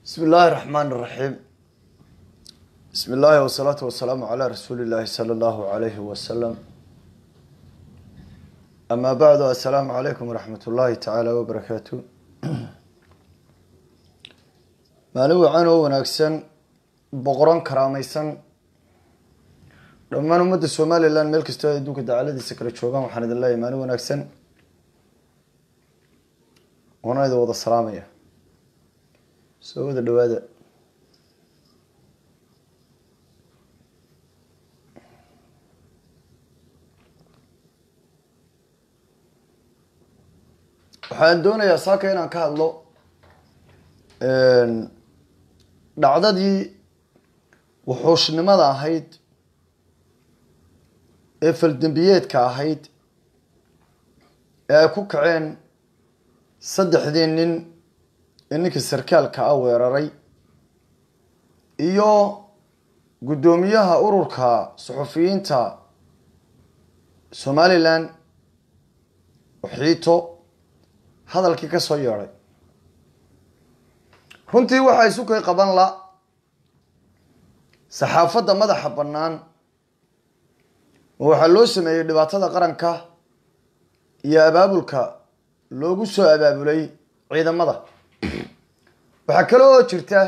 bismi illaahi raxmaan raxiim bismi illaahi wasalaatu wasalaamu calaa rasuuli illaahi sala allahu alayhi wasalam amaa bacdu assalaamu calaykum waraxmat ullaahi tacaala wabarakaatu maalin wacan oo wanaagsan boqoran karaameysan dhammaan ummadda somalilan meel kastoo ay adduunka dacaladiisa kala joogaan waxaan idin leeyahay maalin wanaagsan waana idin wada salaamaya soo wada dhawaada waxaan doonayaa saaka inaan ka hadlo dhacdadii wuxuushnimada ahayd ee faldembiyeedka ahayd ee ay ku kaceen saddexdii nin ee ninkii sarkaalka ah weeraray iyo guddoomiyaha ururka suxufiyiinta somalilan xiito hadalkii ka soo yeedhay runtii waxaa isu kay qaban la saxaafadda madaxa bannaan oo waxaa loo sameeyey dhibaatada qaranka iyo abaabulka loogu soo abaabulay ciidamada waxaa kale oo jirta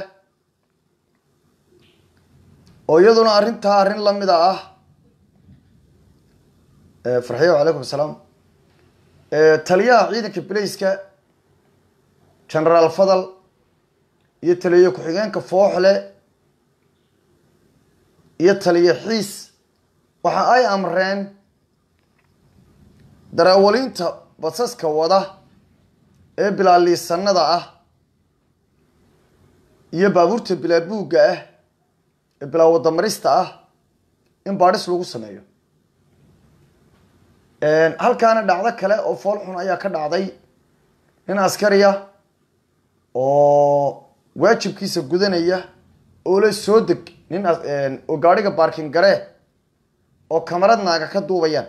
oo iyaduna arrintaa arrin lamida ah farxiyo calaykum asalaam taliyaha ciidanka belayska genaraal fadal iyo taliye ku-xigeenka fooxle iyo taliye xiis waxa ay amreen darawaliinta basaska wada ee bilaaliisanada ah iyo baabuurta bilaa buugga ah ee bilaa wadamarista ah in baadhis lagu sameeyo halkaana dhacdo kale oo fool xun ayaa ka dhacday nin askariya oo waajibkiisa gudanaya oo la soo deg nin oo gaadhiga baarkin garee oo kamarad naaga ka duubayaan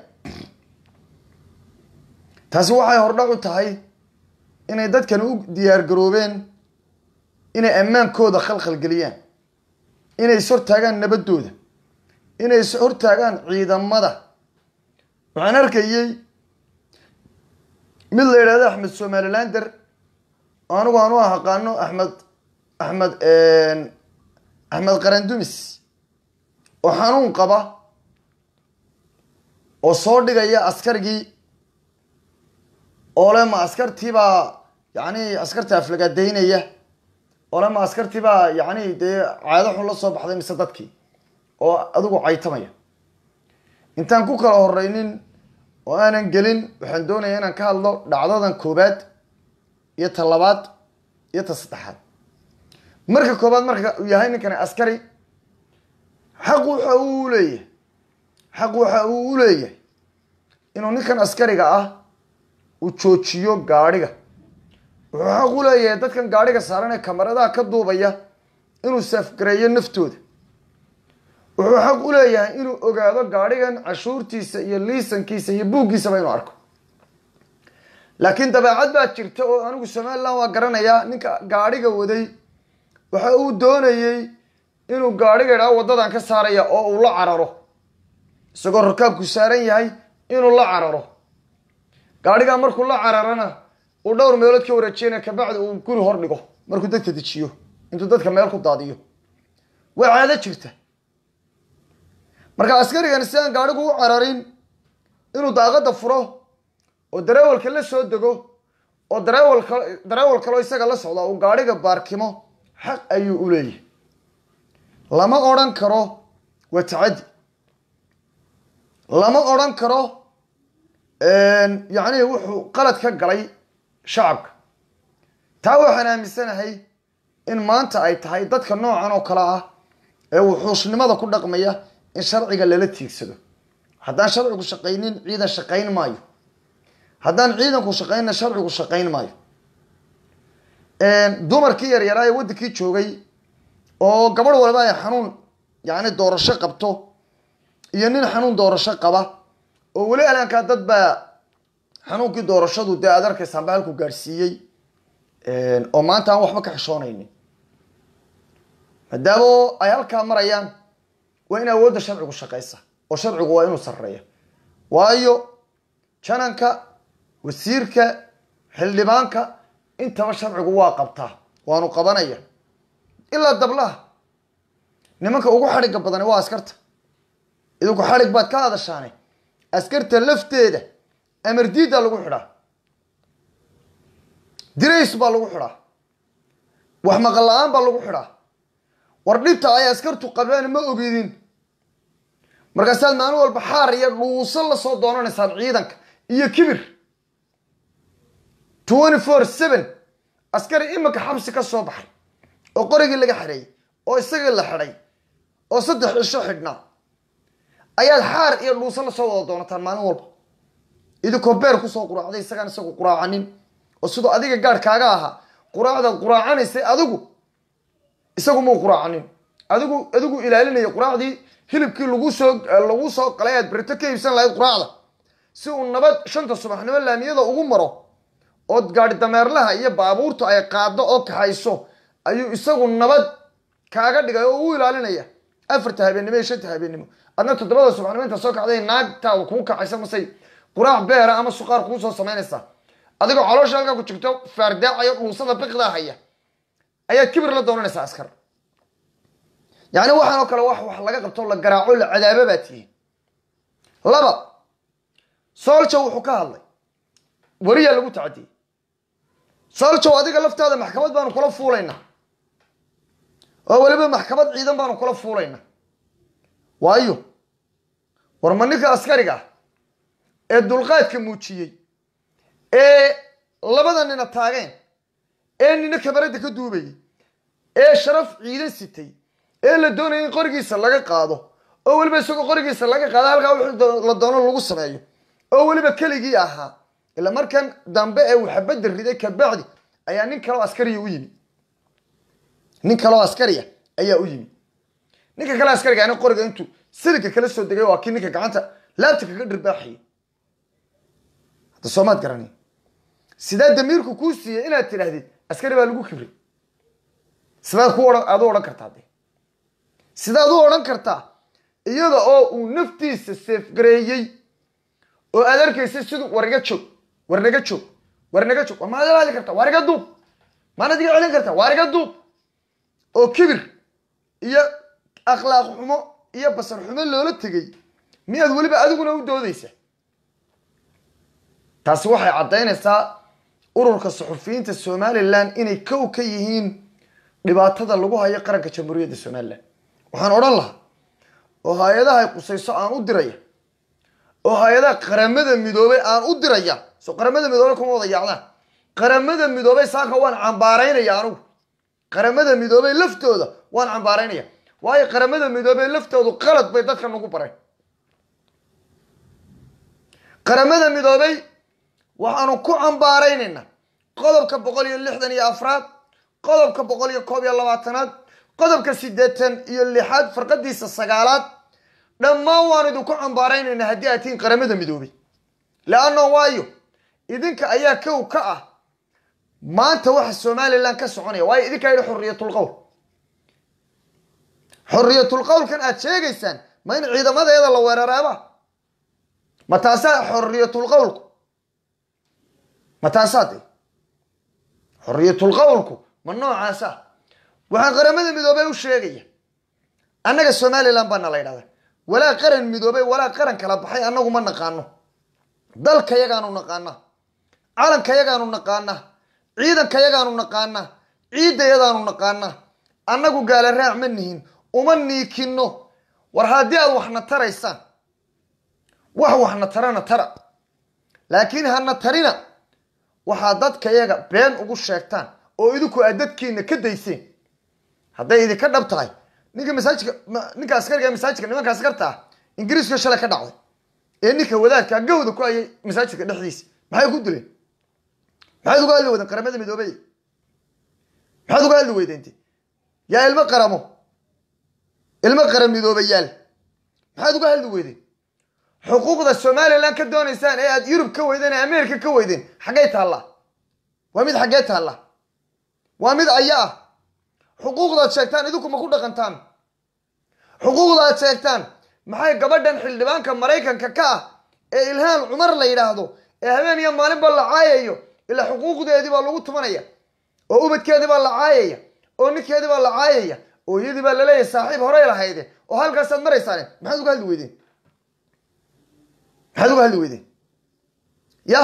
taasi waxay hordhac u tahay inay dadkan u diyaar garoobeen inay ammaankooda khalkhalgeliyaan inay is hortaagaan nabadooda inay is hortaagaan ciidamada waxaan arkayey mid la yidhahdo axmed somalilander oo anigu aan u aqaano axmed axmed axmed qarandumis oo xanuun qaba oo soo dhigaya askarigii oo le ma askartiibaa yacni askarta aflagaadaynaya oo le ma askartiibaa yacni dee caado xun la soo baxday mise dadkii oo adigu caytamaya intaan ku kala horeynin oo aanan gelin waxaan doonaya inaan ka hadlo dhacdadan koobaad iyo ta labaad iyo ta saddexaad marka koobaad marka uu yahay ninkani askari xaq waxa uu leeyahay xaq waxa uu u leeyahay inuu ninkan askariga ah uu joojiyo gaadhiga wuxuu xaq u leeyahay dadkan gaadhiga saaran ee kamaradaha ka duubaya inuu saafgareeyo naftooda wuxuu xaq u leeyahay inuu ogaado gaadhigan cashuurtiisa iyo liisankiisa iyo buuggiisaba inuu arko laakiin dabeecad baa jirta oo anigu somaliland waa garanayaa ninka gaadhiga waday waxa uu doonayey inuu gaadhiga idhaao waddadan ka saaraya oo uu la cararo isagoo rakaabku saaran yahay inuu la cararo gaadhigaa markuu la cararana uu dhowr meelood ka wareejinaya kabacdi uu guri hor dhigo markuu dadka dejiyo intuu dadka meel ku daadiyo waa caado jirta marka askarigani si aan gaadhigu u cararin inuu daaqada furo oo dareewalka la soo dego oo dareewal ka dareewal kaloo isaga la socda uu gaadhiga baarkimo xaq ayuu u leeyahay lama odhan karo waa tacaddi lama odhan karo yacni wuxuu qalad ka galay shacabka taa waxaan aaminsanahay in maanta ay tahay dadka noocan oo kale ah ee wuxuushnimada ku dhaqmaya in sharciga lala tiigsado haddaan sharcigu shaqaynin ciidan shaqayn maayo haddaan ciidanku shaqaynna sharcigu shaqayn maayo dumarkii yaryaraa ee waddankii joogay oo gabadh walba ay xanuun yacni doorasho qabto iyo nin xanuun doorasho qaba oo weli alaankaa dad baa xanuunkii doorashadu dee aad arkaysaanba halku gaadhsiiyey oo maanta aan waxba ka xishoonaynin maadaama ay halkaa marayaan waa in awoodda sharcigu shaqaysa oo sharcigu waa inuu sarreeya waayo jananka wasiirka xildhibaanka intaba sharcigu waa qabtaa waanu qabanaya ilaa dablaha nimanka ugu xadhigga badani waa askarta idinku xadhig baad ka hadashaane askarta lafteeda amardiiddaa lagu xidhaa dirays baa lagu xidhaa wax maqal la-aan baa lagu xidhaa war dhibta ay askartu qabeen ma ogidin markaasaad maalin walba xaar iyo dhuuso lasoo doonanaysaan ciidanka iyo kibir twenty four seven askari iminka xabsi ka soo baxay oo qorigii laga xidhay oo isagii la xidhay oo saddex cisho xidhnaa ayaad xaar iyo dhuuso lasoo wada doonataan maalin walba idinkoo beer kusoo quraacday isagaan isagu quraacanin oo sidoo adiga gaadh kaaga ahaa quraacdaad quraacanaysay adigu isagu muu quraacanin adigu adigu ilaalinaya quraacdii hilibkii lagu soo lagu soo qalay aad berito ka iibsan lahayd quraacda si uu nabad shanta subaxnimo laamiyada ugu maro ood gaadhi dameerlaha iyo baabuurtu ay qaado oo kaxayso ayuu isagu nabad kaaga dhigay oo u ilaalinaya afarta habeennimo iyo shanta habeennimo adna toddobada subaxnimo inta soo kacday naagtaada kuu kacaysa masay quraac beera ama suqaar kuu soo samaynaysaa adigoo caloosha halkaa ku jirto faardaacayo dhuusada biqdaa haya ayaad kibir la doonanaysaa askar yacni waxaan oo kale wax wax laga qabto la garaaco la cadaabo baa tihiin laba sooljow wuxuu ka hadlay weriyaa lagu tacadiyey sooljow adiga laftaada maxkamad baanu kula fuulaynaa oo weliba maxkamad ciidan baanu kula fuulaynaa waayo war ma ninka askariga ah ee dulqaadka muujiyey ee labada nina taageen ee nina kamarada ka duubayay ee sharaf ciidan sitay ee la doonaya in qorigiisa laga qaado oo weliba isagoo qorigiisa laga qaado halkaa wixii la doono lagu sameeyo oo weliba keligii ahaa ila markan dambe ee uu xabadda riday kabacdi ayaa nin kaleo askariya u yimi nin kaleo askariya ayaa u yimi ninka kale askariga ani qoriga intuu siliga kala soo degay waa kii ninka gacanta laabta kaga dhirbaaxayay hadda soomaad garani sidaa damiirku kuu siiyey inaad tidhaahdid askari baa lagu kibray sidaad ku ohan aad u odhan kartaa de sidaad u odhan kartaa iyada oo uu naftiisa seefgareeyey oo aad arkaysa siduu war iga joog war naga joog war naga joog war maad ila hadli kartaa waar iga duub maanad iga celin kartaa waar iga duub oo kibir iyo akhlaaq xumo iyo basar xumo loola tegay miyaad weliba adiguna u doodaysa taasi waxay caddaynaysaa ururka suxufiyiinta somalilan inay kow ka yihiin dhibaatada lagu hayo qaranka jamhuuriyadda somalilan waxaan odhan lahaa oo hay-adaha ay qusayso aan u diraya oo hay-adaha qaramada midoobay aan u diraya soo qaramada midoobey kuma wada yaacdaan qaramada midoobey saaka waan cambaaraynaya anugu qaramada midoobey laftooda waan cambaaraynaya waayo qaramada midoobey laftoodu qalad bay dadka nagu bareen qaramada midoobey waxaanu ku cambaaraynaynaa qodobka boqol iyo lixdan iyo afraad qodobka boqol iyo koob iyo labaatanaad qodobka siddeetan iyo lixaad farqadiisa sagaalaad dhammaan waan idinku cambaaraynaynaa haddii aad tihiin qaramada midoobey leanno waayo idinka ayaa kow ka ah maanta waxa somalilan ka soconaya waayo idinkaa yidhi xorriyatul qowl xorriyatul qowlkan aad sheegaysaan ma in ciidamadeeda la weeraraaba ma taasaa xorriyatul qowlku ma taasaa de xorriyatul qowlku ma noocaasa waxaan qaramada midoobey u sheegaya annaga somalilan baana la ydhahdaa walaa qaran midoobey walaa qaran kala baxay annagu ma naqaano dalka yagaanu naqaanaa calanka yagaanu naqaanaa ciidanka yagaanu naqaanaa ciidda yadaanu naqaanaa annagu gaala raac ma nihin uma niikino war haddii aad waxna taraysaan wax waxna tarana tara laakiin hana tarina waxaad dadka yaga been ugu sheegtaan oo idinku aad dadkiina ka dayseen hadday idinka dhab tahay ninka masaajidka ninka askariga masaajidka nimanka askarta ah ingiriiska shalay ka dhacday ee ninka wadaadka gawda ku hayay masaajidka dhexdiisa maxay ku dileen maxaad uga hadli weydeen qaramada midoobey maxaad uga hadli weydeente yaa ilmo qaramo ilmo qaran midoobayaal maxaad uga hadli weydeen xuquuqda somalilan ka doonaysaan ee aad yurub ka weydeen ee ameerika ka weydeen xaggay taallaa waa mid xaggee taallaa waa mid aya ah xuquuqdaad sheegtaan idinku ma ku dhaqantaan xuquuqdaad sheegtaan maxay gabadhan xildhibaanka maraykanka ka ah ee ilhaan cumar la yidhaahdo ee habeen iyo maalinba la caayayo ilaa xuquuqdeedii baa lagu tumanaya oo ubadkeedii baa la caayaya oo ninkeedii baa la caayaya oo iyadii baa laleeyahay saaxiib horey lahayde oo halkaasaad maraysaane maxaad uga hadli weydeen maxaad uga hadli weydeen yah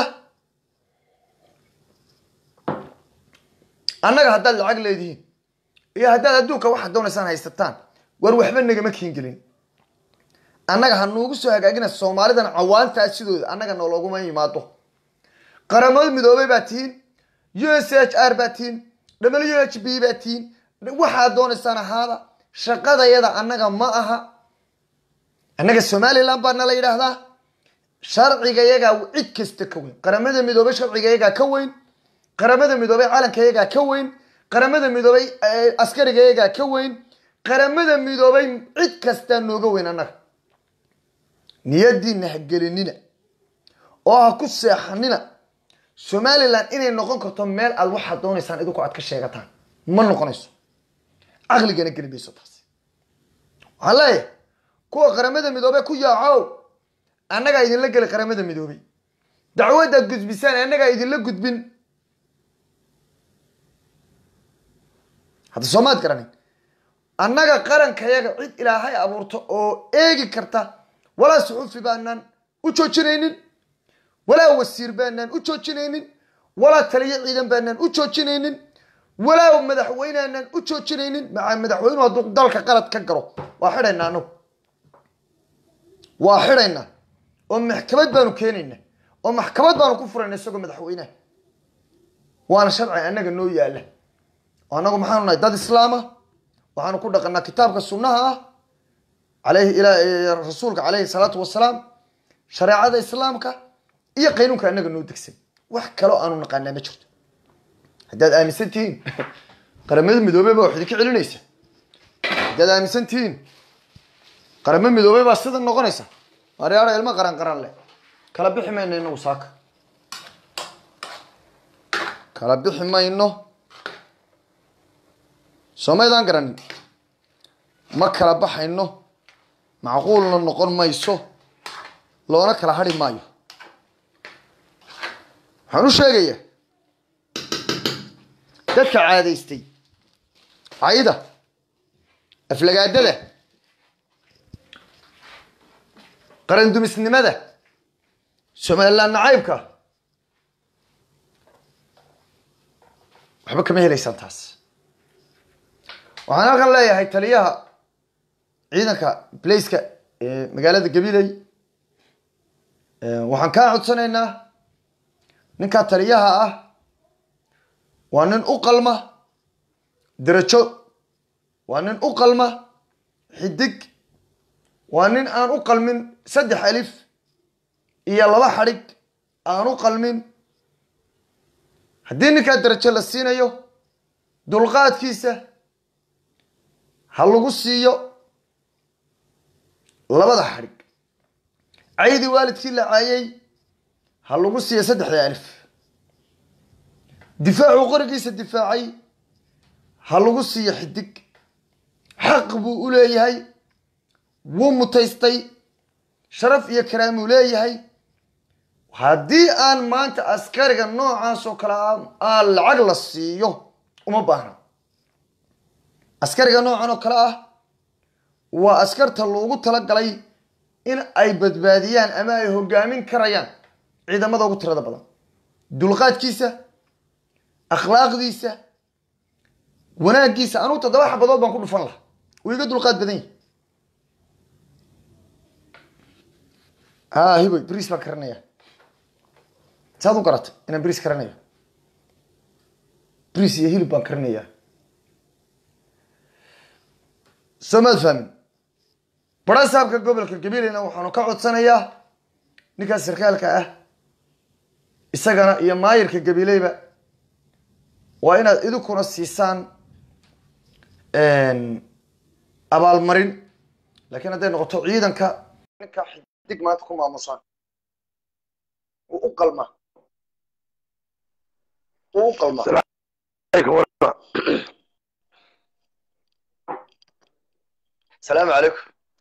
annaga haddaad lacag leedihiin iyo haddaad adduunka waxaad doonaysaan haysataan war waxba nagama kiingelin annaga ha nuugu soo hagaagina soomaalidan cawaantaa sidooda annaga noolooguma yimaado qaramada midoobay baa tihiin u s h r baa tihiin w h b baa tihiin waxaad doonaysaan ahaada shaqadayada annaga ma aha annaga somaliland baa nala yidhaahdaa sharcigayagaa cid kasta ka weyn qaramada midoobay sharcigayagaa ka weyn qaramada midoobay calankayagaa ka weyn qaramada midoobay askarigayagaa ka weyn qaramada midoobay cid kastaa nooga weyn annaga niyadiina ha gelinina oo ha ku seexanina somalilan inay noqon karto meel aad waxaad doonaysaan idinku aad ka sheegataan ma noqonayso caqligana geli mayso taasi waxaan leeyahay kuwa qaramada midoobey ku yaacow annagaa idinla geli qaramada midoobey dacwadaad gudbisaan annagaa idinla gudbin hadda soomaad garanin annaga qarankayaga cid ilaahay abuurto oo eegi karta walaa suxuufi baanaan u joojinaynin walaa wasiir baanaan u joojinaynin walaa taliyo ciidan baanaan u joojinaynin walaa madaxweyneanaan u joojinaynin maa madaxweynuhu hadduu dalka qalad ka galo waa xidhaynaa anagu waa xidhaynaa oo maxkamad baanu keenaynaa oo maxkamad baanu ku furayna isagoo madaxweyneha waana sharci annaga noo yaala oo annagu maxaanu nahay dad islaama waxaanu ku dhaqanaa kitaabka sunnaha ah alayhi rasuulka caleyhi salaatu wasalaam shareecada islaamka iyo qaynuunka annaga noo degsan wax kaloo aanu naqaanaa ma jirto haddaad aaminsan tihiin qaramada midoobey baa wax idinka celinaysa haddaad aaminsan tihiin qaramo midoobey baa sida noqonaysa maryaada ilmo qaran qaran leh kala bixi mayno inagu saaka kala bixi mayno soomaydaan garanin ma kala baxayno macquulna noqon mayso loona kala hadhi maayo waxaan u sheegayaa dadka caadaystay cayda aflagaadada qarandumisnimada somaliland nacaybka waxba kama helaysaan taas waxaan halkan leeyahay taliyaha ciidanka blaceka ee magaalada gabiley waxaan kaa codsanaynaa ninkaa taliyaha ah waa nin u qalma derajo waa nin u qalma xidig waa nin aan u qalmin saddex alif iyo laba xadhig aan u qalmin haddii ninkaa derajo la siinayo dulqaadkiisa ha lagu siiyo labada xadhig caydii waalidkii la caayay ha lagu siiyo saddexda alif difaacuu qorigiisa difaacay ha lagu siiyo xidig xaq buu u leeyahay wuu mutaystay sharaf iyo karaamuu leeyahay haddii aan maanta askariga noocaas oo kale aan lacag la siiyo uma baahna askariga noocan oo kale ah waa askarta loogu talagalay in ay badbaadiyaan ama ay hogaamin karayaan ciidamada ugu tirada badan dulqaadkiisa akhlaaqdiisa wanaaggiisa anugu toddoba xabadood baan ku dhufan lahaa wuu iga dulqaad badan yahi ha hiboy bris baan karanaya saad u garatay inaan bris karanayo bris iyo hilib baan karanaya soo maad fahmin barasaabka gobolka gabileyna waxaanu ka codsanayaa ninkaas sarkaalka ah isagana iyo maayirka gabileyba waa inaad idinkuna siisaan abaalmarin laakiin hadday noqoto ciidanka ninka xidig maanta ku maamusaan wuu u qalmaa wuu u qalmaa asalaamu calaykum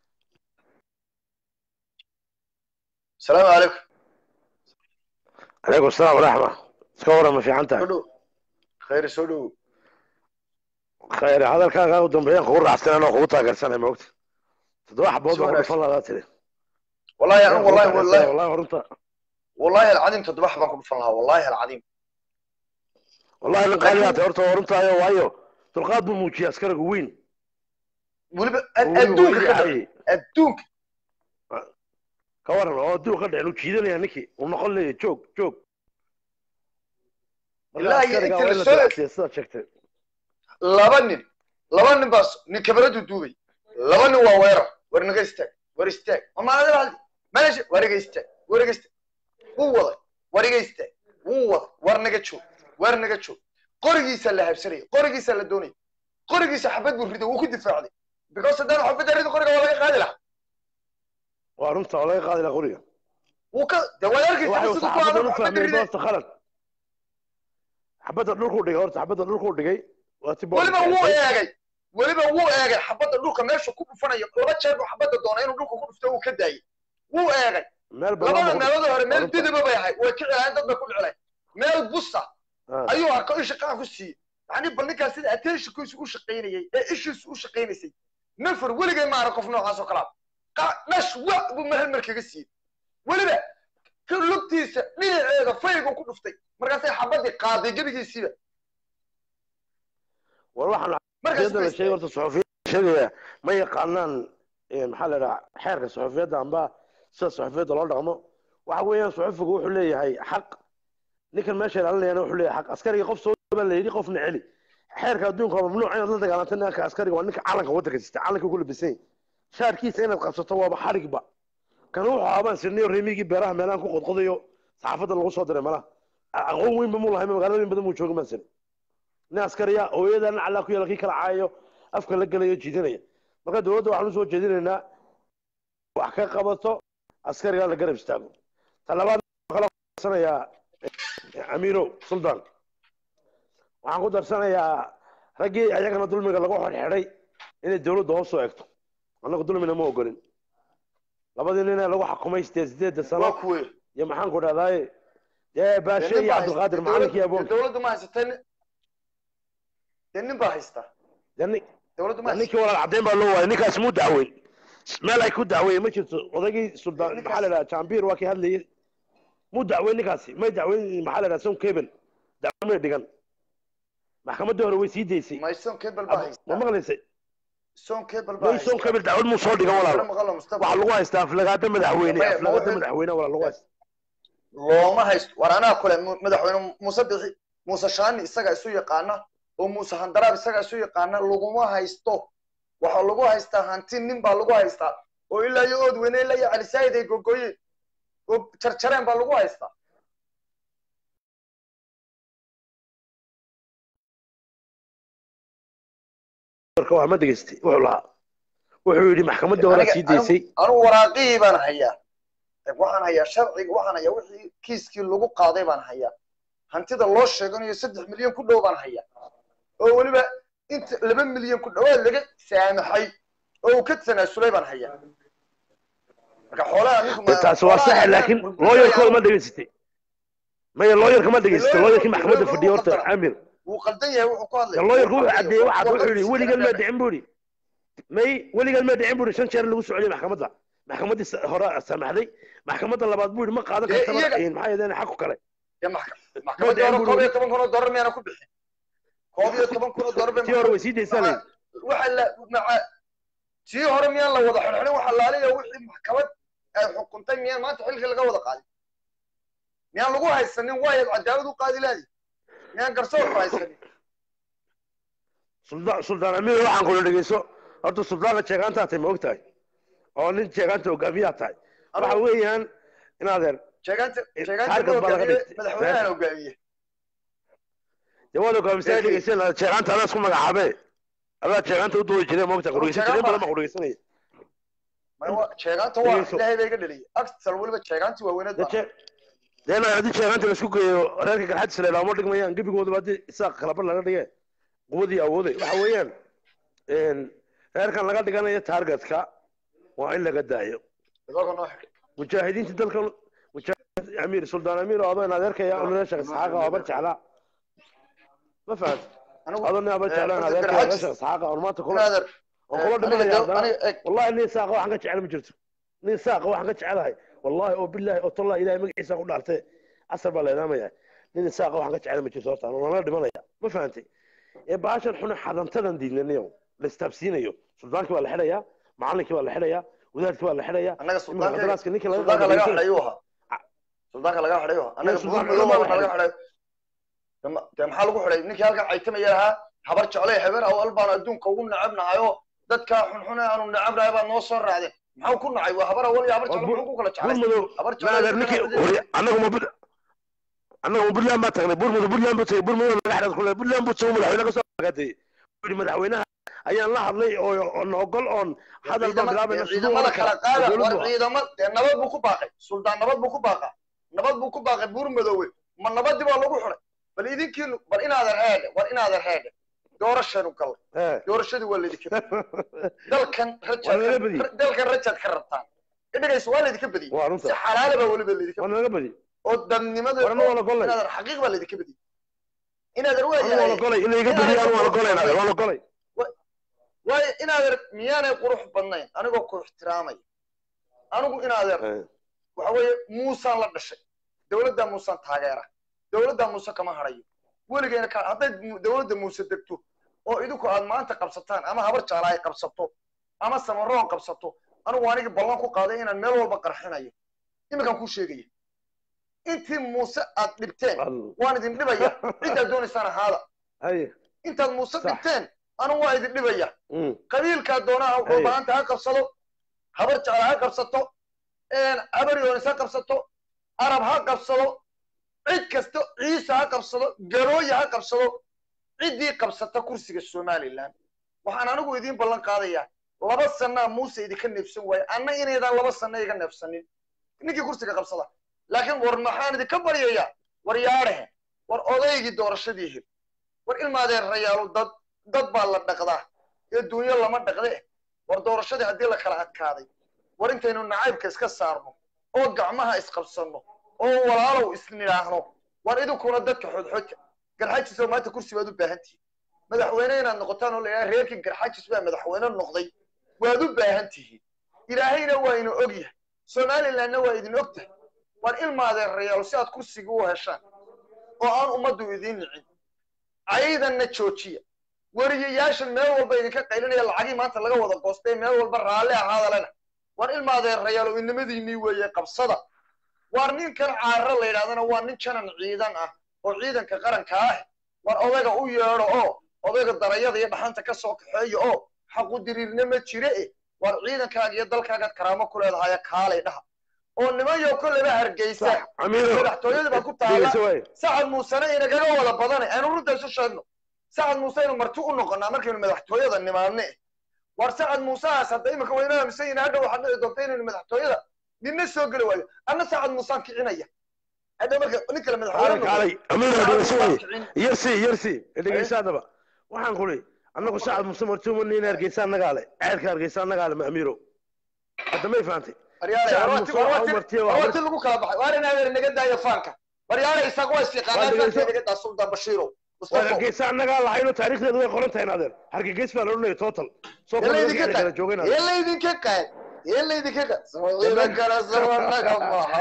asalaamu calaykum calaykum asalaam waraxma iska waran ma fiican soo tahay dhow khayr soo dhow khayr hadalkaaga u dambeeyaan kugu raacsan anoo kugu taageersanay maogta toddoba xabood Si baa ku wanaagsan. dhufan lahaa tiri wallahi anu wallahi wallahi wallahi horunta wallahi alcadiim toddoba xabaan ku dhufan lahaa wallahi alcadiim wallahi nin qaaliyaa tahay horta horuntaayo waayo dulqaad buu muujiyay askariga weyn weliba oo weliba adduunka waa ka dhacayay. dhac adduunka ka waran oo adduun ka dhicin uu jiidanaya ninkii uu noqon leeyahay joog joog marka Ilaahi askariga inta waa la in la soo- dilacsiya sidaad sheegtay laba nin laba nin baa s- nin kabaradu duubay laba nin waa weerar war naga istaag war istaag ma maalada haldi meesha war iga istaag war iga istaag wuu waday war iga istaag wuu waday war naga joog war naga joog qorigiisa la habsanayay qorigiisa la doonayay qorigiisa xabad buu riday wuu ku difaacday because haddaan xabadda ridin qoriga waa laga qaadi lahaa waa runta oo laga qaadi lahaa qoriga wuu ka de waad arkaysa waxay siduu ku saxaabadda adag u xabadda fahmeen riday doorta khalad xabadda dhulkuu dhigay horta xabadda dhulkuu dhigay waa ti weliba wuu eegay weliba wuu eegay xabadda dhulka meesha ku dhufanayo laba jeer buu xabadda doonay inuu dhulka ku dhufto uu ka daayay wuu eegay meel labada badan meelood hore meel Runta. didiba bay ahayd way kicilaayeen dad bay ku dhicilayn meel busa ayuu arko isha qaar ku siiyey yani bal ninkaas sida attentionkiisu u shaqaynayay ee ishiisu u shaqaynaysay nafar weligay ma arag qof noocaas oo kalaa Qa- dhash wa buu mahal mar kaga siiyey weliba ka lugtiisa dhinaceeda faygu ku dhuftay markaasay xabadii qaaday gebigiisiiba war waxaan markaas suxufiyadda la sheegay horta suxufiyadda sheegaya ma yaqaanaan eh, maxaa la dhahaa xeerka suxufiyadda amba sida suxufiyadda loo dhaqmo waxa weeyaan suxufigu wuxuu leeyahay xaq ninkan meesha ilaalinayana wuxuu leeyahay xaq askariga qof soo baa la yidhi qofna celi xeerka adduunka waa mamnuuc inaad la dagaalantay ninka askariga waa ninka calanka waddanka sita calanka ku labisan yahay shaarkiisa inaad qabsato waaba xarigba kan wuxuu aabaan sirnayo reemigii beeraha meelahan ku qodqodayo saxaafadda lagu soo diray malaha aqoon weynba muu lahay magaalooyin badan muu jooga maan sirin nin askariya hooyada nin callaa ku yaala kii kala caayayo afka la gelayo jiidanaya marka dowladda waxaan usoo jeedinaynaa wax ka qabato askariga la garab istaago ta labaad waxaan kala darsanayaa amiiro suldaan waxaan ku darsanayaa raggii ayagana dulmiga lagu xidhxidhay inay dowladda hoos soo egto annagu dulmina ma ogolin labadii nin ee lagu xakumay sideed sideedda waa sano kuwe iyo maxaan ku dhahdaay dee baashe iyo cabdilqaadir macalinkii aboon dowladdu ma haysata dee nin baa haysta yani dowladdu ma haysata ninkii walaal caddeyn baa loo waayay ninkaas muu dacweyn meel ay ku dacweeyeen ma jirto odaygii suldaan Ninkaas- maxaa la dhaha jambiir waa kii hadlayay muu dacweyn ninkaasi may dacweyn maxaa la dhaha son keben dacwo may dhigan maxkamaddii hore way sii daysay may son cable baa ma haysta maqlaysay son cable baa may son keben dacwad muu soo dhigan walaal maqalo mustafa waxaa lagu haystaa aflagaada madaxweyne Maya, ma aflagaada wuxuu- madaxweyne walaal lagu haysta looma haysto war anaa kule mu- madaxweyne muuse bixi muuse shaani isaga isu yaqaana oo muuse handaraab isaga isu yaqaana laguma haysto waxaa lagu haystaa hanti nin baa lagu haystaa oo ilaa iyo ood weyne ilaa iyo calisaayid ay gogoyeen oo jarjareen baa lagu haystaa marka waa ma dhegaystay wuxuu lahaa wuxuu yidhi maxkamaddii hore Aniga- sii daysay anigu waraaqihii baan hayaa waxaan hayaa sharciga waxaan hayaa wixii kiiskii lagu qaaday baan hayaa hantida loo sheeganayo saddex milyan ku dhow baan hayaa oo weliba inta laba milyan ku dhawaad laga saamaxay oo uu ka tanaasulay baan hayaa marka xoolaha ninku ma- taasi waa xoolaha sax ayaa laakiin burburaya. looyarkooda ma dhegaysatay maya looyarka ma dhegaysatay looyarkii maxkamadda looyarku fadhiya horta qaldana. amir wuu qaldan yahay wuxuu ku hadlaya looyarku Wuu wuxuu qaldan caddeeyey yahay. waxaad wuxuu yidhi Warqadiisa weligan ma kala dhicin buu yidhi may weligan ma dhicin buu yidhi shan jeer lagu soo celiyay maxkamadda maxkamaddii sa- hore samaxday maxkamadda labaad buu yidhi ma qaadan Dee kartaba iyaga- een, maxaa yeedeen xaqu kale Ya maxka- maxkamadda dhicin hore buu koob iyo yidhi. toban kun oo dollar miyaana ku bixin koob iyo toban kun oo dollar bay tii hore way sii daysaa maxaa- waxa la maca tii hore miyaan la wada xirxirin waxa laaliya wixii maxkamad ay xukuntay miyaan maanta xilkii laga wada qaadin miyaan lagu haysanin waayaad cadaalad u qaadi laadi miyaan garsoorku haysanin suldaan suldaan amiir waxaan kula dhegeyso horta suldaanka jeegaantaa tahay ma og tahay oo nin jeegaanta hogaamiyaa tahay waxa weeyaan in adeer sheegaanta Eh, sheegaanta taarget ma baa laga hogaamiye dhigtay. madaxweynahan hogaamiye dee waad hogaamisaa Eegi. dhegeyseen jeegaanta adaa isku magacaabe adaa jeegaanta u doodi jireen ma og tahay qurgeysan Jeegaan jireen badan baa- baa qurgeysanaya Ma wa- sheegaanta waa Dhegeyso. ilaahay baa iga dhaliyay agsal weliba sheegaantii waaweyned baa deen haddii jeegaanta laisku geeyo reerka garxadisa la ilaamo dhigmayaan gebigoodaba haddii isaaq kalabar laga dhige quwadii awooday waxa weeyaan reerkan laga dhiganayo taargetka waa in laga daayo idooga noo xidh mujaahidiinta dalka mujaahid amiir suldaan amiir oo adoo in adeerkaya onareesha isxaaqa oo abar jeclaa ma fahant anigu adoo nin abar jeclaa in horta adeerkaya garxaajis- onareesha isxaaqa oo maanta kula naader oo kula aniga dhimanaya daw- haddana aniga eg wallahi nin saaqa waxaan ka jecel ma jirto nin saaqa waxaan ka jecelahay wallahi oo billahi oo tallahi ilahay magaciisa ku dhaartay casar baa leedaamaya nin saaqa waxaan ka jecel ma jirto horta nala dhimanaya ma fahantay ee baashan xuna xadantadan diidnaniyo la istaabsiinayo suldaankii waa la xidhayaa macallinkii waa la xidhayaa wadaadkii waa la xidhayaa annaga iminka suldaanka daraaska ninkii laga suldaanka laga qaadayay xidhay uu ahaa suldaanka laga xidhay uu ahaa annaga suldaanka buur lama madow la laga xidhay Dema- dee maxaa lagu xidhay ninkii halkan caytamaya lahaa habar jeclay habeer awal baanu adduunka ugu nacabnahay oo dadka xunxune aanu nacabnahay baad noo soo raacdeen maxaa ku nacay waa habar awal iyo habar Waa jeclo bur- muxuu ku kala buur jeclay madow habar naader ninkii jeclo hore annagu ma bud annagu ma buntland baa tagnay buur madow buntland buu tagay buur madow laga xidhay kule buntland buu tago madaxweyne ka soo agaatay yidhi madaxweynaha ayaan la hadlay oo oon ogol oon hadal baan bilaabayna siduu ciidamada oran kala karaa qaada oo war dowladdu ah. ciidama dee nabad buu ku baaqay suldaan nabad buu ku baaqa nabad buu ku baaqay buur madoowe ma nabadii baa lagu xidhay bal idinkiinu bal inaadan heedhe war inaadan heedhe doorashanu gal Eh. doorashadii waa laydinka dalkan Waa laga badiyey. rajaad dalkan rajaad ka rabtaan idhagaysa waa laydinka badiyey waa si runta xalaala baa weliba laydinka waa naga badi oo dadnimada warna waa la golay inaadan xaqiiq baa laydinka badiyey inaadan anu waa la waayahay golay in layga badiyo anu waa la golay naader waa la golay waayo inaadan miyaanay qurux badnayn anigoo ku ixtiraamaya anigu inaadan Eh. waxa weeye muusaan la dhashay dowladda muusaan taageera dowladda muuse kama harayo weligeena ka hadday mu- dowladda muuse degto oo idinku aad maanta qabsataan ama habar jaala ay qabsato ama samaroon qabsato anigu anigii ballan ku qaaday inaan meel walba qarxinayo iminkaan kuu sheegaya intii muuse aad dhibteen Al- waan idin dhibaya ciddaad doonaysaan ahaada Haye. intaad muuse Sax. dhibteen anigu waa idin dhibaya Mm. qabiilkaa doonaa Hey. dhulbaanta ha qabsado habar jecla ha qabsato habar yoonis ha qabsato arab ha qabsado cid kasta ciise ha qabsado garooya ha qabsado ciddii qabsata kursiga somaliland waxaan anigu idiin ballan qaadayaa laba sanaa muuse idinka neefsan waaye anna inaydaan laba sana iga neefsanin ninkii kursiga qabsada laakiin war maxaan idinka baryayaa war yaadhehe war odaygii doorashadii hir war ilmaadeerayaalu dad dad baa la dhaqdaa ee dunyo lama dhaqde war doorashadii haddii la kala adkaaday war intaynu nacaybka iska saarno oo gacmaha isqabsanno oo walaalow isnidhaahno war idinkuna dadka xodxodka garxajisoo maanta kursi baad u baahan tihiin madaxweyne inaad noqotaan oo la yidhaha reerkii garxajis baa madaxweyne noqday waad u baahan tihiin ilaahayna waa ina og yahay somalilandna waa idin og tahay war ilmaadeerayaal si aad kursiga u heshaan oo aan ummaddu idiin nicin caydanna joojiya weriyayaashan meel walba idinka qaylinaya lacagii maanta laga wada goostay meel walba raalli ahaadalena war ilmaadeerayaal oo inamadiinnii weeye qabsada war ninkan caarre la yidhahdana waa nin janan ciidan ah oo ciidanka qaranka ah war odayga u yeedho oo odayga darayada iyo dhaxanta ka soo kaxeeya oo xaqu diriirna ma jire e war ciidankaaga iyo dalkaagaad karaamo ku leedahay kaalay dhaha oo nimanyo kolleba hargeysa Sax. Amiiro. madaxtooyada baa ku taala Dhegeyso waaye. sacad muusena inagaga wada badane aynu runta isu sheegno sacad muuse aynu marti u noqonaa markaynu madaxtooyada nimaadne war sacad muusehaas hadda imika wayna aaminsan yihin hadha waxaad dhici doonta inaynu madaxtooyada ninna soo geli waayo anna sacad muusaan kicinaya hadha marka nin kale madaxweyne Kaalay, noqdo, kaalay. Amiiro, Sacad dhegeyso Muusaan waaye. kicin. yarsi yarsi dhegeyso haddaba waxaan kuli annagu sacad muse martuuma nin hargeysa annagaa le ceelka hargeysa annagaa le ma amiiro hadda may fahantay waryaale Sacad warwati Muuse waxaa u warwati martiyay waa warwati lagu kala baxay waar inaadeer naga daayo faanka waryaale isaga waa Waa isfiiqaanaa dhegeyso. faanka naga daa suldan bashiiro waa mustafa hargeysa annagaa lahayno taariikhdeedu way qoran tahay naadeer hargegeys baa la odhanaya total soo yalla kordha idinka kala qaad joogay yalla idinka qaad yalla idinka qaad ciidan kale sabanaga maaha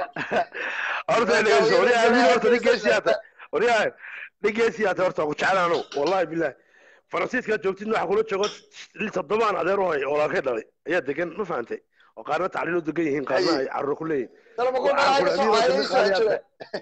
horta dhegeyso wariyaa amiiro horta nin geesiyaata wariyaa nin geesiyaata horta ku jeclaano wallahi billahi faransiiska joogtid waxa kula joogo il toddobaan adeer u hay oo laakay dhalay ayaa degan ma fahantay oo qaarna tacliin u degan yihiin qaarna ay carruur ku leeyihin dalma ku Waxaan dhacay kula soo amiiro ay soo jira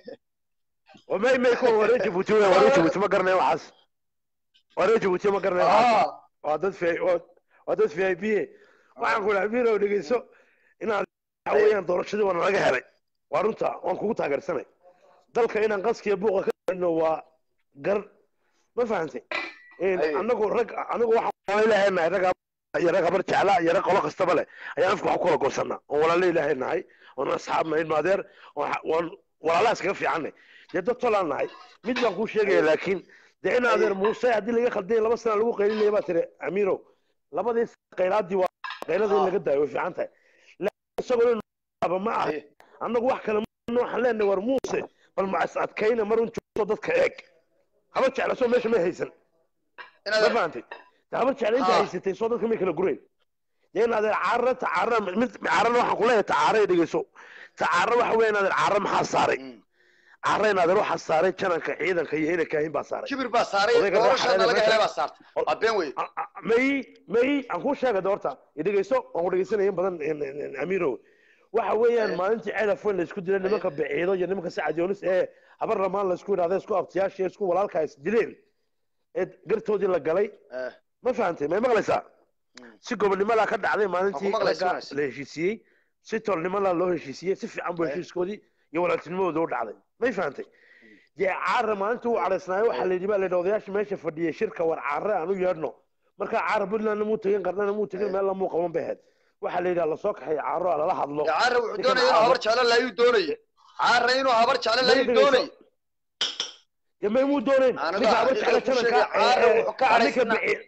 oo may may kuwa waree jabuuti wey waree jabuuti ma garanayo waxaas waree jabuuti ma garanayo waxaas ah waa dad fi waa dad v i p waxaan ku dhahay amiiro dhegeyso inaad waxa weeyaan doorashadii waa nalaga helay waa runta waan kugu taageersanay dalka inaan qaskiya buuqa ka dhino waa gar ma fahantay Ay. anagu rag anagu waxaan ilaahay nahay rag iyo rag habar jecla iyo rag qolo kastaba leh ayaan afka wax ku kala goosanaa oo walaalo ilaahay nahay oon asxaab nahay maadeer oon walaalaha iskaga fiicannay dee dad tolaan nahay mid baan kuu sheegaya laakiin dee in adeer muuse haddii laga khaldiyay laba sana lagu qaylinaya baa tiri amiiro labadii qaylaadii waa qaylada in Ah. laga daayo way fiican tahay laakiin isagoo in aba ma aha Haye. annagu wax kale waxaan leenahay war muuse bal ma is adkayna marun joogto dadka eeg haba jecla soo meesha may haysan ma inaad fahantay ta haba jecla inta Ah. haysatay soo dadka may kala gurayn dee in adeer caarra tacaarra mid caarrana waxaan ku leeyahay tacaarray dhegeyso tacaarra waxa weeye in adeer caarra maxaa saaray Mm. caarra in adeer waxaa saaray jananka ciidanka iyo ina kaahin baa saaray kibir baa saaray Odayga doorashana raaxada laga meesha- helay baa saartay waa been wey A- a- may may aan kuu sheega doorta idhegeyso waan ku dhegeysanaya in badan in- in- in- amiirow waxa weeyaan Aye. maalintii ceelaf weyn la isku dilay nimanka biciido iyo nimanka sacad yoonis ee habar ramaan la isku yidhahda isku abtiyaasha isku walaalka is dileen ee gartoodii la galay Eh, ma fahantay may maqlaysaa Mm. si gobonnimadaa ka dhacday maalintii Waan ku maqlaysaa, ragga wanaagsan. la heshiisiiyey si tolnimadaa loo heshiisiiyey si fiican buu Aye. heshiiskoodii iyo walaaltinimadooda u dhacday may fahantay dee caara maalintii uu cadhaysnaayo waxaa la yidhi baa la yidhi odayaasha meesha fadhiyay shirka war caare aan u yeedhno markaa caara puntlandna muu tegin qarnana muu tegin Aye. meelna muu qaban bay ahayd waxaa la yidhi lasoo kaxay caaro a lala hadlo dee caara wuxuu Ninkan doonaya inuu caaro- habar jeclo laayuu doonaya caara inuu habar jeclo laayuu dhegeyso. doonaya dee may muu doonayn Aniga ninka haba xaqiiqada jecla ku jananka sheegay, caara ee, wuxuu ka waa ninka cadhaysnaa. bici-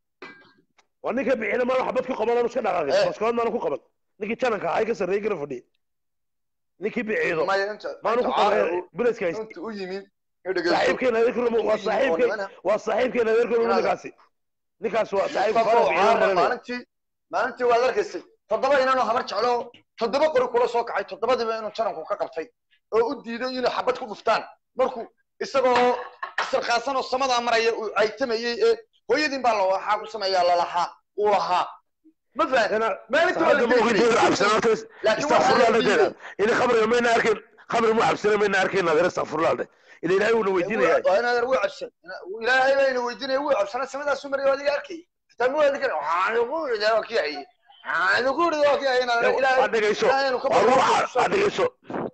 waa ninka bicina maanu xabad ku qaban aanu iska dhaqaaqin Eh. baskood maanu ku qaban ninkii jananka ahaa ka sarreeyey gara fadhiyay ninkii biciido maya inta maanu ku inta caara qaban uu- buleska haysta inta u yimid inuu dhegeysto saaxiibkeena adeerkuna waa Intuu yimid oo saaxiibkeen nimana- waa saaxiibkeena adeerkuna Inaad- ninkaasi ninkaas waa saaxiib Mustafa fara oo biciido caara marinaya maalintii maalintii waad arkaysay toddoba inanoo habar jeclo toddoba qori kula soo kacay toddobadiiba inuu jananku ka qabtay oo u diiday inay xabad ku dhuftaan markuu isagoo isirkaasan oo samadaa maraya uu caytamayey ee hooyadiin baa la waxaa ku sameeyaa lalahaa uu lahaa ma fahan Ina- maalintii waa la hadda ma dili ogid jiray. cabsan horta laakiin waxaa la istakfurlaa diiday dhadeeda ina khamriga mayna arkin khamri mu cabsana mayna arkin adeer istakfurlaa dhe ila ilaahay uuna weydiinaya waa in adeer wuu cabsan ilaahay baa ina weydiinaya wuu cabsana samadaasuu maraya waa adiga arkay xitaa mu waadi kara waxaan ugu iridaa waa kii hayay waxaan ugu iridaa waa kii hayay in adeer ilaahay waa dhegeyso ilaahay inuu ka waa baryo ruuxa waa dhegeyso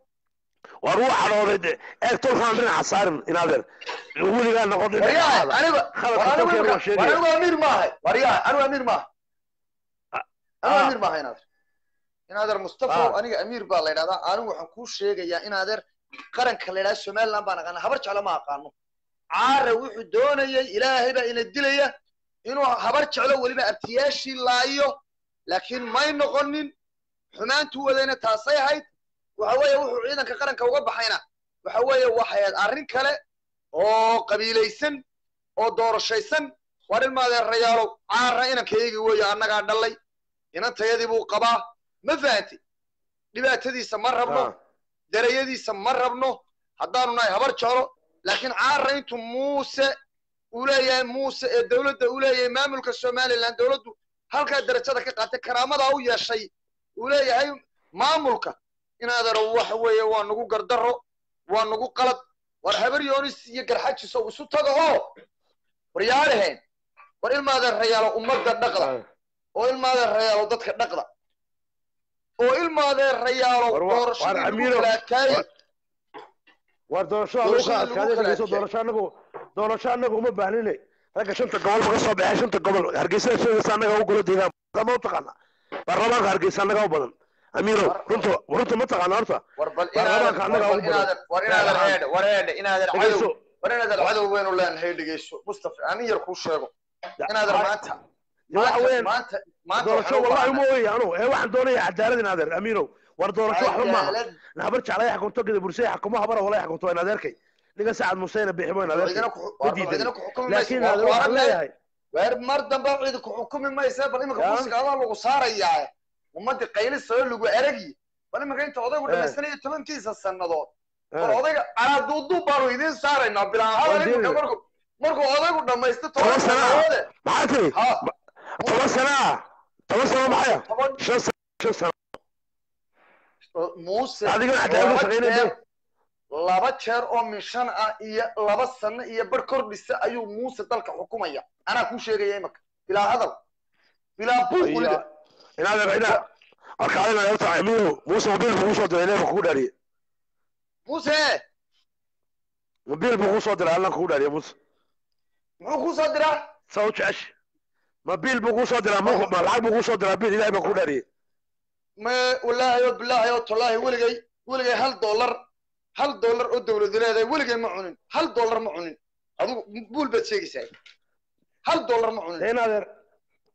waa ruuxa dhooday de eeg tolkaan dhinaca saarin in adeer weligaa noqon waryaha dhinaca aniga Khaladka war anigu tolkeen imika- waa sheegaya. war anigu amiir maahay waryaha anigu amiir maaha Ah. anigu amiir maaha inadeer inadeer mustafa Ah. aniga amiir baa la yidhahdaa anigu waxaan kuu sheegayaa inadeer qaranka la yidhahda somaliland baan aqaana habar jeclo ma aqaano caara wuxuu doonayay ilaahay baa ina dilaya inuu habar jeclo weliba abtiyaashii laayo laakiin may noqonin xumaantuu wadayna taasay ahayd waxa weeye wuxuu ciidanka qaranka uga baxayna waxa weeye waxay ahayd arrin kale oo qabiilaysan oo doorashaysan war ilmaadeerayaalow caara inankaygii weeye annagaa dhallay inantayadii buu qabaa ma fahanti dhibaatadiisa ma rabno darayadiisa ma rabno haddaanu nahay habar jeclo laakiin caara intuu muuse uu leeyahay muuse ee dowladda uu leeyahay maamulka somaliland dowladdu halkaa darajada ka qaatay karaamadaa u yeeshay uu leeyahay maamulka inaadaro waxa weeye waa nagu gardarro waa nagu qalad war habar yoonis iyo garxajiso isu taga oo war yaadhaheen war ilmaadeerayaalo ummadda dhaqda oo ilmaadeerayaalo dadka dhaqda oo ilmaadeerayaalo War wa- doorashadii war lagu Amiiro, kala adkaayey war- war doorashada lagu Doorashada kala lagu adkaaday kala dhegeyso adkeeyey. doorasho anagu doorasho anagu uma baahnine ragga shanta gobol ba ka soo baxay shanta gobol hargeysa sheegaysa annaga u golo deegaan ma u taqaana baarlamaanka hargeysa annaga u badan amiiro War- runta runta ma taqaana horta war bal Baarlamaanka inaadan annaga war u bal inaadan war inaadan Baarlamaanka. heedhe war heedhe inaadan cadow dhegeyso war inaadan cadow weynu leenahay dhegeyso mustafa amin yar kuu sheego inaadan maanta waxa maanta weeyaan maanta maanta doorasho waxaan u wallahi uma baahnaa weeye anu ee waxaan doonaya cadaalad in adeer amiirow war doorasho waxba maaha cadaalad na habar jeclay xakunto gida bursay xakumo habara walay xakunto in adeerkay ninka sacad museyna biximo in adeerkay cidina ku ma war diidan cidina ku xukumi mayso laakiin waa adeer waxaan kuwaran leeyahay weer mar dambe cidi ku xukumi maysa bal iminka Ya. kursiga adaa lagu saarayaa ummadii qaylisao lagu eragi bal iminka inta odaygu Eh. dhamaysanayo tobankiisa sannadood war Eh, odayga calaaduuduub baanu idiin saaraynaa bilaa hadal Waa iminka diiday. markuu markuu odaygu dhamaysto Toban toban sano ah. sannadoode maxaa tiri ha toban sano ah toban sano maxaya toban shan sano shan sano muuse adigana cadaalad laba shaqaynaya jeer laba jeer oo min shan ah iyo laba sano iyo bar kordhisa ayuu muuse dalka xukumaya anaa kuu sheegaya imanka bilaa hadal bilaa buuq weliba in adeer ina arkaadina horta amiirow muuse mobiil buu kusoo diray neefka kugu dhaariyey muuse mobiil buu kusoo diray allan kugu dhaariyey muuse muxuu kuu soo diraa saa u jecesh mobiil buu kusoo diraa ma ma lacag buu kusoo diraa bil ilahay baa kugu dhaariyey ma wallaahi oo bilaahi oo tallaahi weligay weligay hal dollar hal dollar oo dawladu leedahay weligay ma cunin hal dollar ma cunin adigu buul baad sheegaysaa hal dollar ma cunin in adeer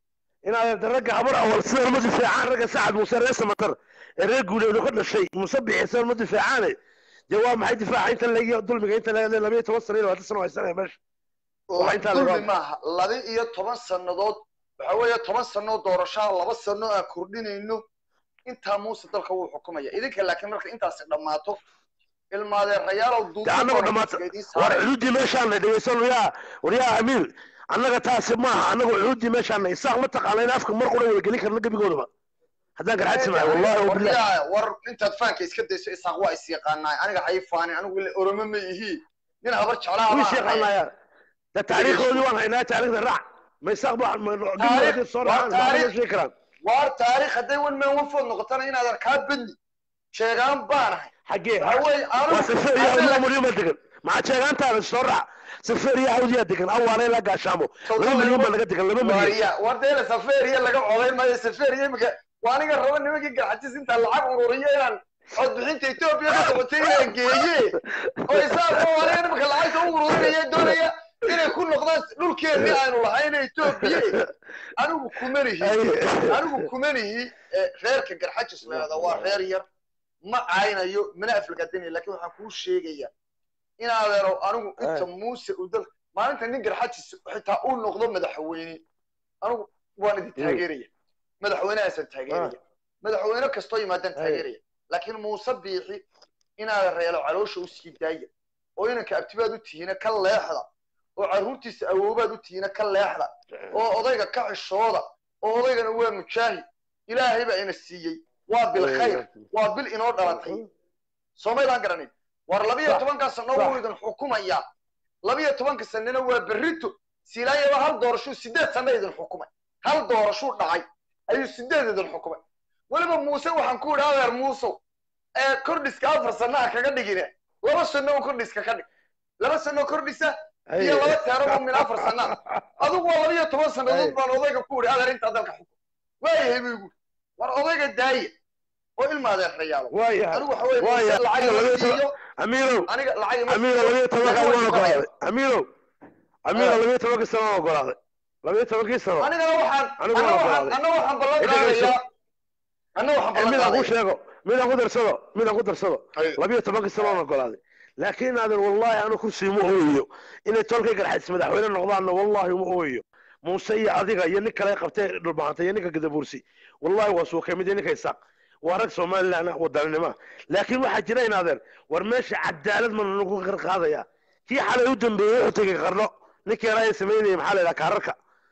inaad ragga habar awal sida ma difaacaan ragga sacad muuse reer samatar ee reer guuleedu ka dhashay muuse bixisan ma difaacaane dee waa maxay difaaca inta laga dulmiga inta laga labayo toban sano iyo labaatan sano haysanaya meesha Waa intaa laga dulmi maaha laba iyo toban sannadood waxa weeye toban sannoo doorashaa laba sanno aan kordhinayno intaa muuse dalka wuu xukumaya idinka laakiin marka intaasi dhammaato ilmaadeerayaalow dee annagu dhamaata war cududdii meeshaana dhegeysan waryaa waryaa amiir annaga taasi maaha annagu cududdii meeshaana isaaq ma taqaana in afka mar qura wada gelin karna gebigoodaba haddaan garxaadsi maayo wallahi wabillahi waryaa war intaad faanka iska dayso isaaq waa is yaqaanaay aniga hay faanin anigu ile oromo ma ihi nin habar jeclaha wii baan ahay. sheeqanayaan dee taariikhoodii waan haynaa taariikhda raac ma isaaq ba Taariikh- gebigoodii soo waa raacaan ma taariikh. sheegi karaan waar taariikh hadday wan man wanfood noqotana inaad arkaa bedli sheegaan baan ahay xaggee waxa weeye waa safeer iyo anigu hawdiya ma degan maxaa sheegaantaada soo raac safeer iyo hawdiya degan awaale la gaashaamo laba milyan baa laga degan laba milyan wariya war deela safeeriya laga coday maayo safeeriya imika waa aniga raba nimankii garxajis intaa lacag ururiyo inaan codbixinta etoobiya ka qabatay inaan geeye oo isaaqo aniga nimanka lacagta u ururinaya doonaya inay ku noqdaan dhulkeennii aynu lahayn etoobiya anigu kumanihi anigu kumanihi eh, reerka garxajis leeda waa reer yar ma caynayo mana aflagadanaya lakin waxaan kuu sheegaya inaadeero anigu inta muuse u dal maalinta nin garxajis xitaa uu noqdo madaxweyne anigu waan idin taageeraya madaxweynehaasaan taageeraya madaxweyne kastoo yimaadaan taageeraya laakiin muuse biixi inaada reelo caloosha u sii daaya oo inanka abtibaad u tihiina ka leexda oo carruurtiisa awoobaad u tihiina ka leexda oo odayga ka xishooda oo odaygana waa mujaahid ilaahay baa ina siiyey waa bil khayr waa bil inoo dhalatay soomaydaan garanin war labiyo Sax. tobanka sano Sax. wuu idin xukumaya labiyo tobanka sanana waa berrito silaayaba hal doorashuu sideed sano idin xukumay hal doorashuu dhacay ayuu sideed idin xukumay weliba muuse waxaan ku idhi adeer muusow ee kordhiska afar sanaha kaga dhigine laba sano oo kordhiska ka dhig laba sano kordhisa iyo laba teero oo min afar sana adigu waa labiyo toban Ay. sannadood baan odayga ku idhi adeer intaa dalka xukum waayahay buu igu war odayga daaya oo ilma adeerayaalo waayahay anigu waxa weeye Waaya. muuse lacag Labiyo ima toban- siiyo amiirow aniga lacag ima amiiro siiyo labiyo tobanka laakiin waan waan ogolaaday isbaraya. amiirow amiiro Ah. labiyo tobankii sano waan ogolaaday labiyo tobankii sano anigana waxaan Anigu anna waan waxaan ogolaaday. anna waxaan ballan Cidda geyso. qaadayaa anna waxaan ballan midaan ku qaadayaa sheego midaan ku darsado midaan ku darsado Ay. labiyo tobankii sano waan ogolaaday laakiin aadan wallahi anu kursi ma ooyayo inay tolkay garxadis madaxweyne noqdaanna wallahi ma ooyayo muuse iyo adiga iyo nin kale qabtay dhulbahantay iyo ninka gadabuursi wallahi waa suuqay mid iyo ninka isaaq waa rag somalilan ah wadaninima laakiin waxaa jira inaadeen war meesha cadaalad mana nagu qarqaadaya kii xalay u dambeeyey wuxuu tegey qarno ninkii yaraa ee samaynayay maxaa la yidhaha kaararka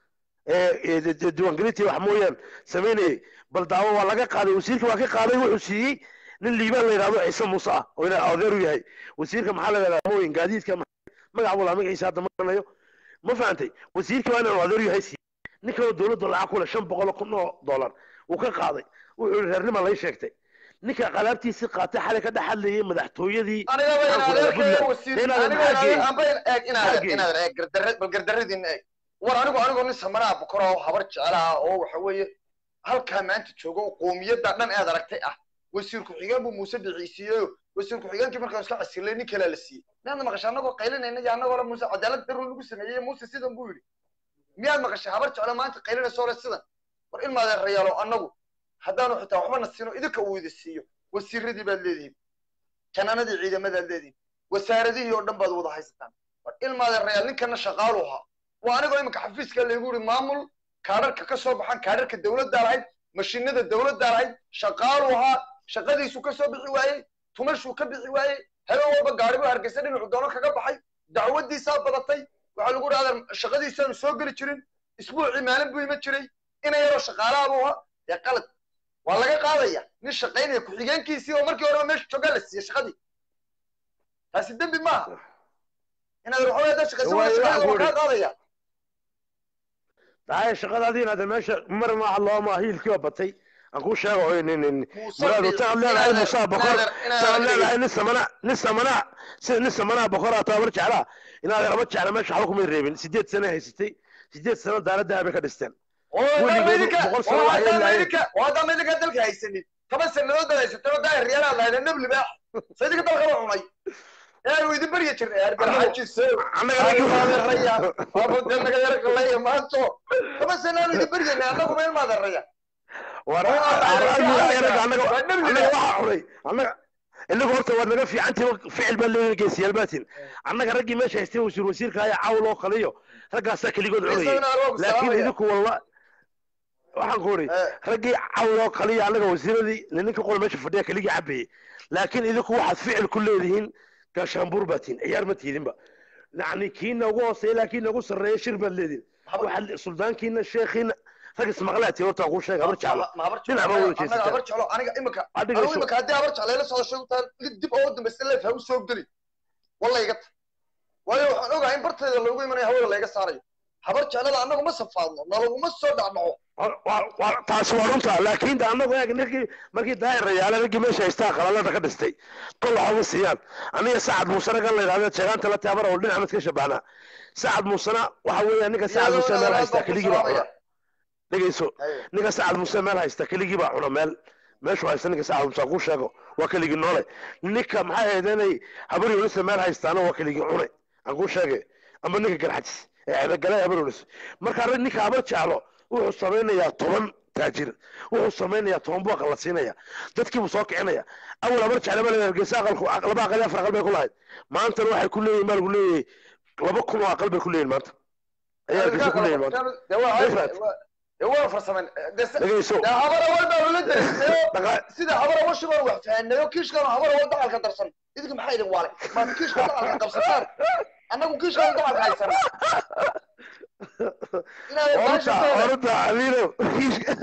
ee ee de- de- diiwaangelintii wax mooyaan samaynayay bal daawo waa laga qaaday wasiirka waa ka qaaday wuxuu siiyey nin liibaan la yidhahdo ciise muuse ah oo ina adeer u yahay wasiirka maxaa la yidhahdaa mooyin gaadiidka ma- magac buu lahaa magaciisa hadda ma garanayo ma fahantay wasiirka waa inaan adeer u yahay siiyey nin kaloo dowladda lacag ku leh shan boqol kun oo dollar uu ka qaaday wuxuu yihi reernima lay sheegtay ninka qalaabtiisii qaatay xalay ka dhex hadlayay madaxtooyadii aniga ba in Maxaan ku adeerkaya dhahay, wasiir Puntland? aniga Maxaa in geeyey? adeer amba in eeg in Maxaa adeer geeyey? in adeer eeg gardarre bal gardarradiina eeg war anigu anigoo nin samanaa bukora oo habar jecelaha oo waxa weeye halkaa maanta jooga oo qoomiyadda dhan eed aragtay ah wasiir ku-xigeen buu muuse bixisiiyeyo wasiir ku-xigeenkii markaan iska casilay nin kalea la siiyey miyaad maqashay annagoo qaylinayna iyo annagoo le muuse cadaalad darun lagu sameeyey muuse sidan buu yidhi miyaad maqashay habar jeclo maanta qaylinayso le sidan war ilma adeerayaalo annagu haddaanu xitaa waxbana siino idinka uu idi siiyo wasiiradii baad leedihiin janaanadii ciidamadaad leedihiin wasaaradihii oo dhan baad wada haysataan war ilma adeerayaal ninkana shaqaalu ahaa waa anigoo iminka xafiiska laygu yidhi maamul kaadharka ka soo baxan kaadharka dowladdaa lahayd mashiinada dowladdaa lahayd shaqaalu ahaa shaqadiisu ka soo bixi waayey tumashuu ka bixi waayey habeen walba gaaribu hargeysa dhinacu doono kaga baxay dacwadiisaa badatay waxaa lagu dhahdaa shaqadiisaanu soo geli jirin isbuucii maalin buu iman jiray ina yaroo shaqaalaha buu ahaa dee qalad waa laga qaadaya nin shaqaynaya ku-xigeenkiisii oo markii horeba meesha joogaa la siiyey shaqadii taasi dembi maaha inaad waxoogaa haddaad shaqaysan Waa- wayda waa shaqada waa guri. kaa qaadaya daaya shaqadaadii inaad meesha mar maaha looma hiilkii waa batay aan kuu sheego oo nin nin muraad utaad leedahay musaa bokor taad leedahay nin samana nin samana si nin samana bokor aa tabar jeclaa inaad lama jecla meesha waxba kumay reebin sideed sano haysatay sideed sano daaradda bay ka dhisteen boqol sano waxay leedahay. haddaama idinka dalka haysanin toban sannadood baad haysatay oo daahir yaalaad lahayd nebli baa sa idinka dalkaba cunay eanu idin baryi jirnay argarxajiso annaga raggi maadeeraya abode naga yar qalaya maanto kama sanaanu idin baryaynay annagu meel maadeeraya war Waa annaga annaga waa dhibli annaga waxa xunay annaga inagu horta waad naga fiicantiin ficil baa leeyahay geesiyaal baatiin annaga raggii meesha haystay wasiir wasiirka ayaa cawl oo kaliyo raggaasaa keligood cunayay Isagana arwaagu laakiin salaamaya. idinku walla waxaan ku uri Eh. raggii cawl oo kaliya annaga wasiiradii ninka qol meesha fadhiya keligii cabayay laakiin idinku waxaad ficil ku leedihiin gaashaanbuur baatiin ciyaar ma tiidinba yacni kiina ugu hooseeya laakiin ugu sarreeya shir baad leedihin Haba- waxaad suldaankiina sheekhiina rag ismaqlaatiin horta ku sheega habar jeclo ma habar dhinac baa wada jeesataa. habar jeclo aniga imika Adiga anigu isu- imika haddii habar jeclo ila socdo shaytaan dib oo dambaysta leef ha u soo geli walla iga ta waayo waxaan ogahay in barteeda loogu imanayo hawada layga saarayo habar jeclada annagu ma safaadno nalaguma soo dhacdhaco Wa- wa- wa- taasi waa runta laakiin de annagu eeg ninkii markii daahir rayaale raggii meesha haystaa qalalada ka dhistay kol waxuma siiyaan aniga sacad muusena kan la yidhahdo jeegaanta la taabara oo dhinaca mid ka shabahnaa sacad muusena waxa weeya ninka sacad muuse meel haysta keligii baa cuna dhegeyso ninka sacad muuse meel haysta keligii baa cuna meel meeshu haysta ninka sacad muuse ku sheego waa keligii noole ninka maxay ahayd inay habar yunisa meel haystaana waa keligii cune aan kuu sheege ama ninka garxajis ee cebegale habar yunis marka rag ninka habar jeclo wuxuu samaynayaa toban taajir wuxuu samaynayaa toban booqa la siinaya dadkiibuu soo kicinaya awal habar jeclaba la hargeysa aqalku laba aqal iyo afar aqal bay ku lahayd maantana waxay ku leeyihin baa lagu leeyahay laba kun oo aqal bay ku leeyihin maanta ayaa hargeysa ku leeyihin maanta waa farsamen dhegeyso habar awal baa lala dareystay dhaqa- sida habar awal shibaan wax fahannayo kiishkan habar awal dacalka darsan idinka maxaa idin waalay maad kiishka dacalka qabsataan annagu kiishkan dacalka haysana inaad orta baashateeda orta amiino kiishka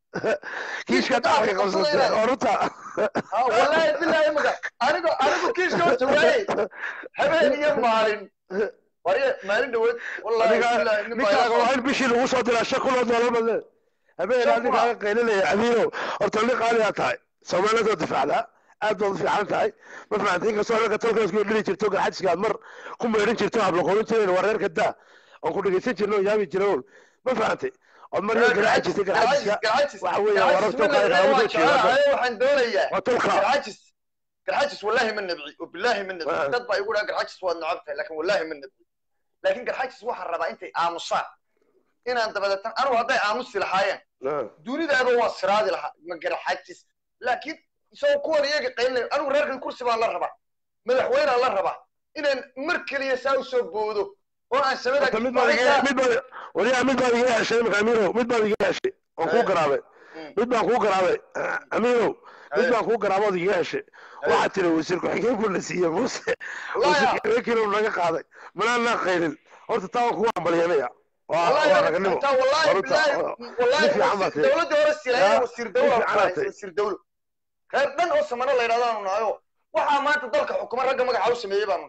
kiishka dacalka qabsatay orta ha wallaahi billahi imika anigo anigu kiishka horta waayey habeen iyo maalin warye maalin dhaweed wallaahi adiga billahi nin baa ninkaaga ila waa in bishii lagu soo diraa shan kun oo doolar badle habeen Shan aad ninkaaga qaylinaya amiino horta nin qaaliyaa tahay soomaalida oo difaacdaa aad baad u fiican tahay ma fahamtay inkastoo ragga tolkaas ku dhili jirto garxadsiga aad mar ku meedhan jirto habla qorin jireen waa reerka daa oon ku dhegeysan jirno oo yaabi jiroon ma fahamtay ood mar yar garaaci jirtay garxadsiga waxa weeye warar tolkaaga kaaga soo jeeda waxaan doonayaa waa tolka garxajis garxajis wallahi ma nabci wabillahi ma Ah. nabci dad baa igu dhaha garxajis waad nacab tahay laakin wallahi ma nabci laakin garxajis waxaan rabaa intay aamusaan inaan dabadeetan anigu hadday aamusi lahaayeen dunidaaba waan siraadi lahaa ma garxajis laakiin isagoo kuwan iyaga qaylinay anigu reerkan kursi baan la rabaa madaxweynaan la rabaa inaan mar keliya saa u soo boodo oo aan samada Horta mid baad iga mid baad waliyaa mid baad iga heshay imika amiino mid baad iga heshay oon kuu Eh. garaabay Mm. mid baan kuu garaabay amiino mid Eh. baan kuu garaabood iga heshay Eh. waxaad tiri wasiir ku-xigeenku la siiyey muuse Wallaahi. wasiir ku-xigeenkiina uu naga qaaday manaa qaylin horta taa waan kugu hambalyanaya waa والله waa raganimo انت والله Horta, بالله والله nin fiican baad وزير tahay. دولة ورا السلاية Ya, وزير nin دولة fiican baad tahay. وزير دولة خير دن oo samana la yiraahdo naayo waxa maanta dalka xukuma ragga magaca u sameeyay baan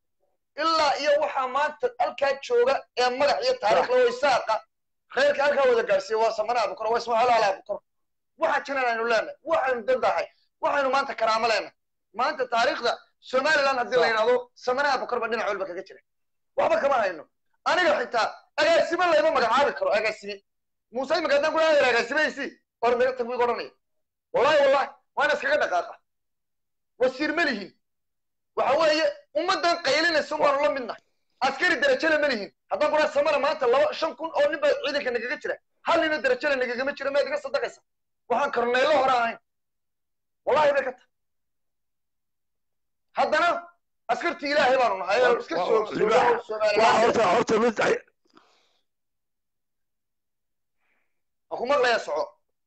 ilaa iyo waxa maanta halkaa jooga ee magac iyo taariikh loo isaaqa khayrka halkaa wada gaarsiiyay waa samana abu koro waa isma halaala abu koro waxa jiran aynu leenahay waxaynu dandahay waxaynu maanta karaamo leenahay maanta taariikhda somaliland haddii la yidhahdo samana abu koro ba dhinac walba kaga jira waxba kama hayno aniga xitaa agaasime layma magacaabi karo agaasime muuse imika haddaan ku dhahayo agaasimaysi war naga tag wiig odhanaya wallahi wallahi waana iskaga dhaqaaqa wasiir ma lihin waxa weeye ummaddan qaylinaysa waanu la midnahay askari derajale ma lihin haddaan ku dhaha samana maanta laba shan kun oo nin baa ciidanka nagaga jira hal nina derajale nagagama jira maad iga sadaqaysa waxaan korneylo hore ahayn wallahi bay ka tahay haddana askartii ilaahay baanu nahay ee iska soo Waa- libaax. waa soomaaliland horta horta mid ay- ku maqlaya soco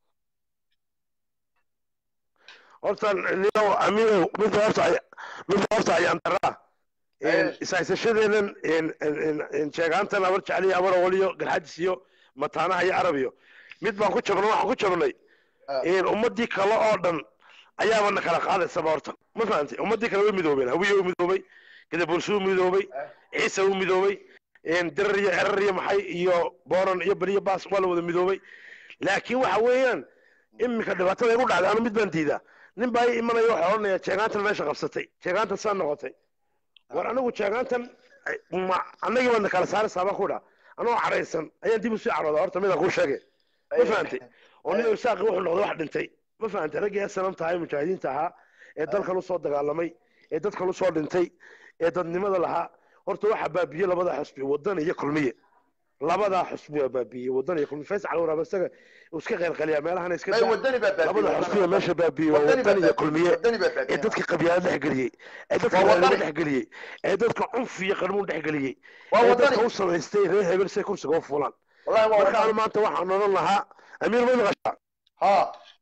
horta nino amiino mid horta ay- mid horta ayaan daraa Eh. isaysashadeenan sheegaantan abar jeceliyo abar awaliyo garxajis iyo mataanaha iyo arabiyo mid baan ku jabnay waxaan ku jabnay Ah. ummadii kale oo dhan ayaaba na kala qaadaysaba horta ma fahantay ummadii kale way midoobeen hawiye u midoobay gadabursuu midoobay ciise u midoobay dirar iyo erar iyo maxay iyo booran iyo beriyo baas waa la wada midoobay laakiin waxa weeyaan iminka dhibaatada igu dhacday anu mid baan diidaa nin baa ii imanaya waxaa odhanaya jeegaantan meesha qabsatay jeegaantan saa noqotay war anigu jeegaantan ay- ma annagii baadna kala saaraysaa baan ku dhaa anoo cadhaysan ayaan dib usii cadhooda horta midaan kuu sheegay ma fahantay oo nin isaaqi wuxuu noqday wax dhintay ma fahantay raggii sanam tahay mujaahidiinta ahaa ee dalkan usoo dagaalamay ee dadkan usoo dhintay ee dadnimada lahaa horta waxaa baabiye labada xusbi wadan iyo kulmiye labadaa xusbi waa baabiyey wadan iyo kulmiye faysal waraaba isaga uu iska qeylqaliyaa meelahana iska may daa wadani baa labada baabiye xusbiga meesha baabiyey waa wadani baa wadan iyo baabiye kulmiye wadani baa ee baabiye dadka qabyaalad dhexgeliyey ee dadka Waa reernimo wadani. dhexgeliyey ee dadka cunf iyo qarmuun dhexgeliyey waa ee wadani dadka u samaystay reer hebel say kursiga u fulaan wallahi waa marka anu wadani maanta waxaan odhan lahaa amiir may maqashaa ha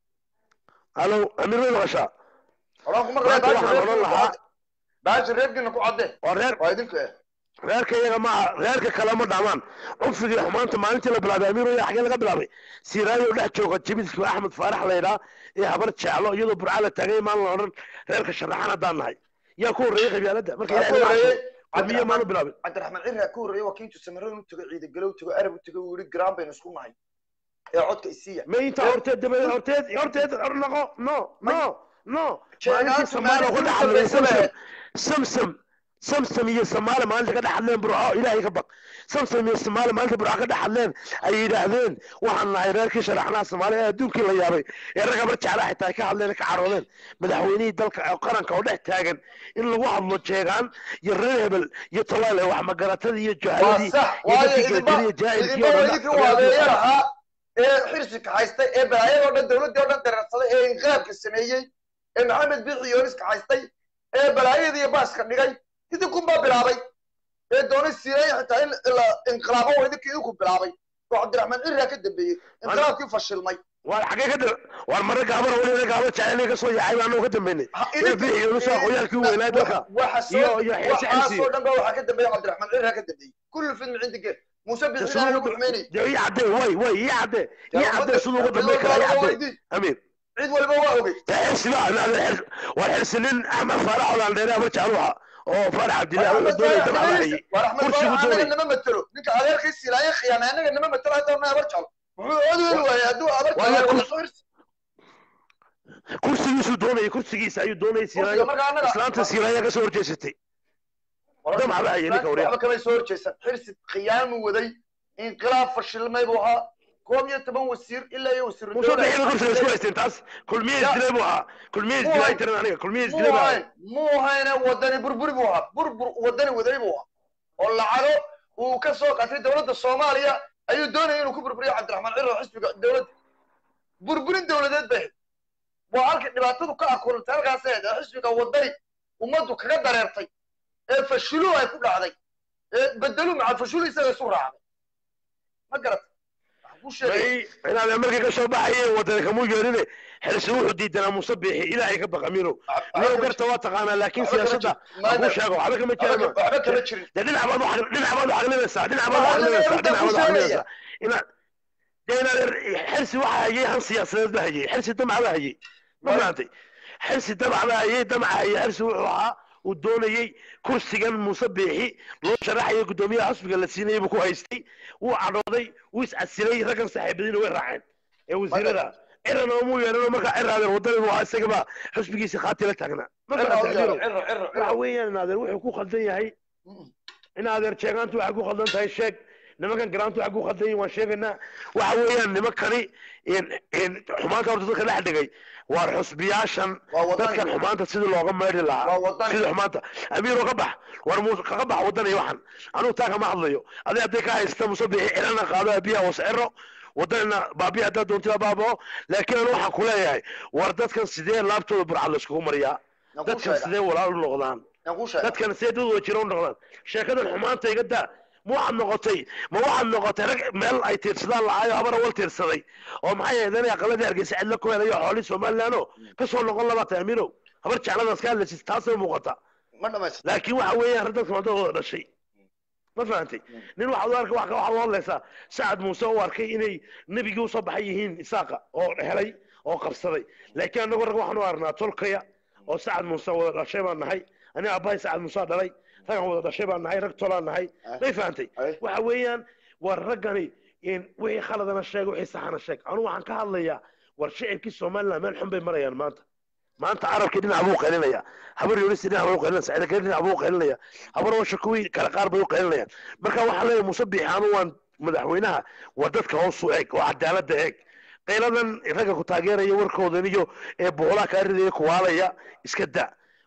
alo amiir may maqashaa oran ku maqlay maanta baashi waxaan odhan reerkiina ku lahaa cadde baashi reerkiina ku cadde oo reer waa idinka eh reerka iyaga maaha reerka kale ma dhamaan cunfigii xumaanta maalintii la bilaabay amiir oya xagee laga bilaabay siiraayo dhex jooga jibidka axmed faarax laydhaa ee habar jeclo iyadoo burca la taagay maalin la odhan reerka sharaxan haddaan nahay yaa ku horreeyey qabyaaladda marka Waxaa ilahay ku naga horreeyey cabso kulmiye maanu bilaabin cabdiraxmaan cirraa ka horreeyey waa kiintu samaroon u tago ciida galow tago arab u tago uu yihi garaan baynu isku nahay ee codka isiiya ma intaa horteed dabadeed horteed horteed naqo no no no maalintii Sheegaantu soomaaliya ku maalintii dhex hadlay ugu dambaysa samsam samsam samsam iyo soomaali maalinta ka dhex hadleen burco ilaahay ka baq samsam iyo soomaali maalinta burco ka dhex hadleen ay yidhaahdeen waxaan nahay reerkii sharaxnaha soomaaliya ee adduunkii la yaabay ee ragga bar jeclaa xitaa ay ka hadleen ka caroodeen madaxweynihii dalka ee qaranka oo dhex taagan in lagu hadlo jeegaan iyo reer hebel iyo tolaale wax magaratadii iyo waa juhaladii sax iyo waayo dadkii idinba geediriya jaahilkii idinba oo waa dhan idinkii waadeeya lahaa ee xirsiga haystay ee balaayadoo dhan dowladdii oo dhan dareersaday ee inqilaabka sameeyey ee maxamed biixi yooniska haystay ee balaayada iyo baaska dhigay idinkunbaa bilaabay ee doonay siireeya xitaa in la inqilaabo oo idinkii idinku bilaabay oo cabdiraxmaan cirraa ka dambeeyey inqilaabkii fashilmay waar xagee ka da waar mare gaabana weli gaaba jecel ka soo yaacay baanu ka dambeynay Ha, ee idinka- bixi yoonisu aqooyaalkii weynaa dalka waxa iyo soo iyo xiisi xirsi waxaasoo dhan ba waxaa ka dambeeya cabdiraxmaan cirraa ka dambeeyey kullu fidmi cindi geel muuse biixi ilaahay lagu xumeynayay dee ii cadde way way ii cadde ii cadde siduu uga dambeyn karaa ii cadde amiin cid walba waa ogey dee xirsi baa waar xirsi nin axmed faarax olaandheere ama jecluha oo faarax cabdillah wuxuu doonayay dabcada hayay kursigu anaga doonay nama matelo ninka adeerkii silaaye khiyaamay anaga nama matelo hadda ma abar jalo wuxuu odeeli waayay hadduu abar Waayo jalo kurs- soo hirsi kursigiisuu doonayay kursigiisa ayuu doonayay kursiga siiraayo marka anaga islaanta siiraaya ka soo horjeesatay damcaba hayay ninka waryaa waxba kamay soo horjeesan xirsi khiyaamu waday inqilaab fashilmay buu ahaa koob iyo toban wasiir ilaa iyo wasiir muuse bixiba kursiga isku haysteen taas kulmiye isdilay buu ahaa kulmiye isdilay tiran aniga kulmiye isdilay muu baa hayn muu hayne wadani burburi buu ahaa burbur wadani waday buu ahaa oo lacago uu ka soo qatay dowladda soomaaliya ayuu doonaya inuu ku burburiyo cabdiraxmaan ciro xisbiga dowladda burburin dowladeed bay ahayd waa halkii dhibaatadu ka akulantay halkaas ahayd ee xisbiga wadani ummaddu kaga dareertay ee fashilu ay ku dhacday ee bedelu maca fashilu isaga isu raacday ma garata waxaan kuu sheegaya may inaad markii ka soo baxayeen wadani kamuu yeerine xirsi wuxuu diidanaa muuse biixi ilaahay ka baqa miinow niyow garta waa taqaanaa laakiin siyaasadda aan kuu sheego waxba kama jirama waxba kama jirin dee dhinac baad u dhinac baad u xaqlinaysaa dhinac baad u xaqlinaysaa dhinac baad u xaqlinaysaa inaad dee inaad xirsi waxa hayay han siyaasadeed ba hayay xirsi damac ba hayay ma fahamtay xirsi damac ba hayay damaca hayay xirsi wuxuu ahaa uu doonayey kursigan muuse biixi loo sharaxayo guddoomiyaha xusbiga la siinayay buu ku haystay wuu cadhooday wuu iscasilay raggan saaxiibadiina way raaceen ee wasiirada ciran oo muu yeelan markaa ciraadeer wadani buu ahaa isagaba xusbigiisa khaati la taagnaa ma fahamtay ciro amiirow ciro ciro waxa weeyaan inaadeer wuxuu ku khaldan yahay in adeer sheegaantu waxay ku khaldan tahay sheeg nimankan garaantu waxay ku khaldan yihin waan sheegaynaa waxa weeyaan nimankani xumaanta horta dadka dhex dhigay waar xusbiyaashan waa wadani dadkan xumaanta sidii looga meedhi lahaa waa wadani sidii xumaanta amiiro ka bax war muuse kaga bax wadani waxan anugu taa kama hadlayo adi hadday ka haysta muuse bixi cirana qaado abiyaha hoos ciro wadanina baabiya haddaa doontida baabao laakiin anu waxaan ku leeyahay war dadkan sidee laabtooda burcad layskugu mariyaa Aan kuu dadkan sheegaa. sidee walaal u noqdaan Aan kuu sheegaa. dadkan see dad wada jira u noqdaan sheekadan xumaanta iga daa ma waxaad noqotay ma waxaad noqotay rag meel ay tiirsadaan lacaayo habar awal tiirsaday oo maxay ahayd inay aqaladii hargeysa cidla ku helayo xoolii somalilaano kasoo noqon laba tahay amiinow habar jecladaas ka hadlaysid taasay muuqata ma dhamaystir laakiin waxa weeyaan rag dadka madadooda dhashay ma fahantay nin waxaad u arkay wax waxaad u hadlaysaa sacad muuse u arkay inay nebigii usoo baxay yihiin isaaqa oo helay oo qabsaday laakiin annagu rag waxaan u arnaa tolkaya oo sacad muuse wada dhashay baan nahay aniga aabbahay sacad muuse dhalay ragan wada dhashay baan nahay rag tolaan nahay may fahantay Ay. waxa weeyaan war raggani in wixii khaladana sheeg wixii saxana sheeg anu waxaan ka hadlayaa war shicibkii somaliland meel xun bay marayaan maanta maanta carabkii dhinac buu qaylinaya habar yunisi dhinac buu qaylinaya saciidakale dhinac buu qaylinaya habar washa kuwii kale qaar bay u qaylinayaan marka waxaan leeyahay muuse biixaanu waan madaxweynaha waa dadka hoos u eeg oo cadaaladda eeg qayladan ragga ku taageeraya warkoodan iyo ee boolaa kaa ridaya kuwaalaya iska da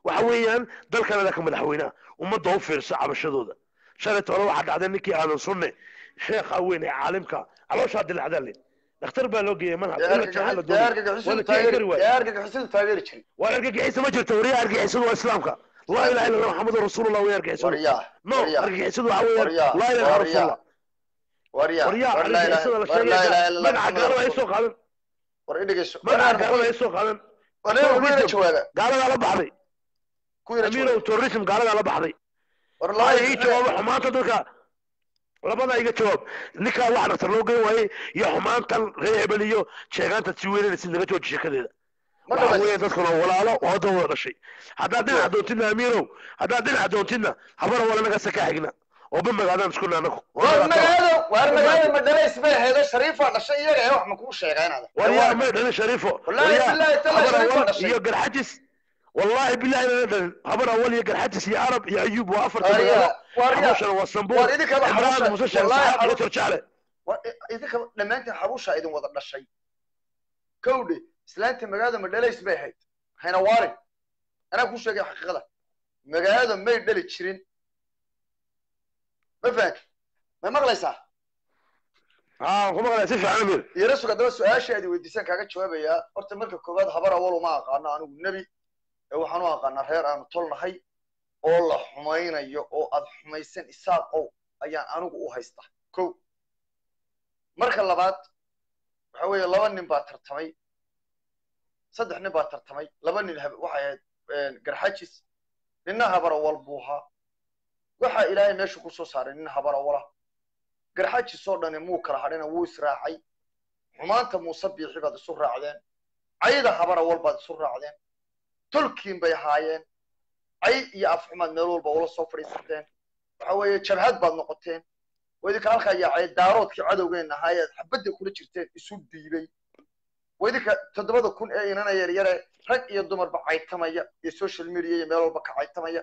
waxa weeyaan dalkanada ka madaxweynaha ummadda u fiirsa cabashadooda shalay tole waxaa dhacday ninkii aadan sunne sheekha weyn ee caalimka calooshaa dilacdaa le dhakhtar baa loo geeyay manhaj in la jeexan la doonay waa la keeni kari waaye argagixisadu taageeri jiray waa argagixisa ma jirto wariya argagixisadu waa islaamka laa ilaha illa allah maxamadu rasuulullah way argagixisadu waryaa no waryaa argagixisadu waxa weeyaan waryaa laa ilaha illa waryaa rasuulullah waryaa waryaa war laa argagixisada la ilaha war laa ilaha sheegaya illa magaca gaalada ay soo qaadan war idhigayso magaca gaalada ay soo qaadan war nin ku yara jawaaga gaaladaa la baxday ku yara amiinow jawaaga terrorism gaaladaa la baxday war laa ii laba jawaabo xumaanta dadka labada iga jawaab ninkaa wax dhaktar loo geyn waayey iyo xumaantan reer hebel iyo sheegaanta si weynanaysid naga jooji sheekadeeda ma waxa dhamaysa weeye dadkuna walaalo oo hadda wada dhashay haddaad dhinaca doontidna amiinow haddaad dhinaca doontidna habara wala naga saka xigna oo bamagaadaan iskuna anagu war magaalo war magaalo madalays bay ahayd shariifa dhashay iyaga ee wax ma kuu sheegaa inaad waryaa may dhalin shariifo Wallahi waryaa billahi taala habar shariifo awal dhashay. iyo garxajis wallahi billahi lana dhalin habar awal iyo garxajis iyo arab iyo ayuub waa afarta Waryaa, magaalo waryaa. xabuushana waa sambuur war idinkaba cimraan xabusha muuse sheekh wallahi saxaab iyo xabusha torjaale war idinka dhammaantiin xabusha idin wada dhashay kowdhe islaantii magaalada madhalays bay ahayd hayna waarin anaa kuu sheegay xaqiiqada magaalada may dhali jirin ma fahanti may maqlaysaa haa ku maqlaya si fiican amir yara sug haddaba su-aasha aad weydiisaan kaaga jawaabayaa horta marka koowaad habar awal uma aqaano anigu nebi ee waxaan u aqaanaa reer aanu tolnahay oo la xumaynayo oo aad xumaysan isaaqow ayaan anigu u haystaa kow marka labaad waxa weeye laba nin baa tartamay saddex nin baa tartamay laba nin hab- waxay ahayd garxajis ninna habar awal buu ahaa waxaa ilaahay meesha ku soo saaray nin habar awala garxajis oo dhani muu kala hadhina wuu israacay xumaanta muuse biixi baad isu raacdeen cayda habar awal baad isu raacdeen tolkiin bay ahaayeen cay iyo afxumaad meel walba ula soo fadhiisateen waxa weeye jabhad baad noqoteen waa idinka halkaa yaacay daaroodkii cadowgeenna ahaayeed xabadda kula jirteen isu dhiibay waa idinka toddobada kun ee inana yaryare rag iyo dumarba caytamaya iyo social media iyo meel walba ka caytamaya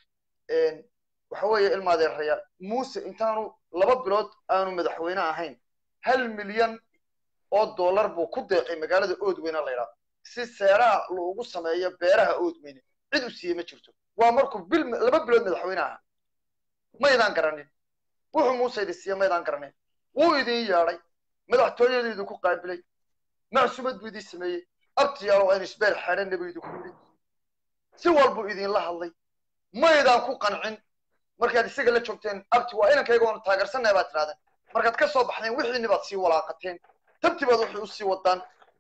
waxa weeye ilmaadeerayaal muuse intaanu laba bilood aanu madaxweyne ahayn hal milyan oo dollar buu ku deeqay magaalada oodweyne la yidhaahdo si seeraha loogu sameeyo beeraha oodweyne cid u siiye ma jirto waa markuu bil laba bilood madaxweyne ahaa maydaan garanin wuxuu muuse idin siiye maydaan garanin wuu idin yeedhay madaxtooyadu idinku qaabilay macsumad buu idin sameeyey abtiyaalo aynu isbeer xeedhanna buu idinku yidhi si walbuu idinla hadlay maydaan ku qancin markaad isaga la joogteen abti waa inankayga waanu taageersannahay baad tidhahdeen markaad ka soo baxdeen wixiinni baad sii walaaqateen tabti baad waxay u sii wadaan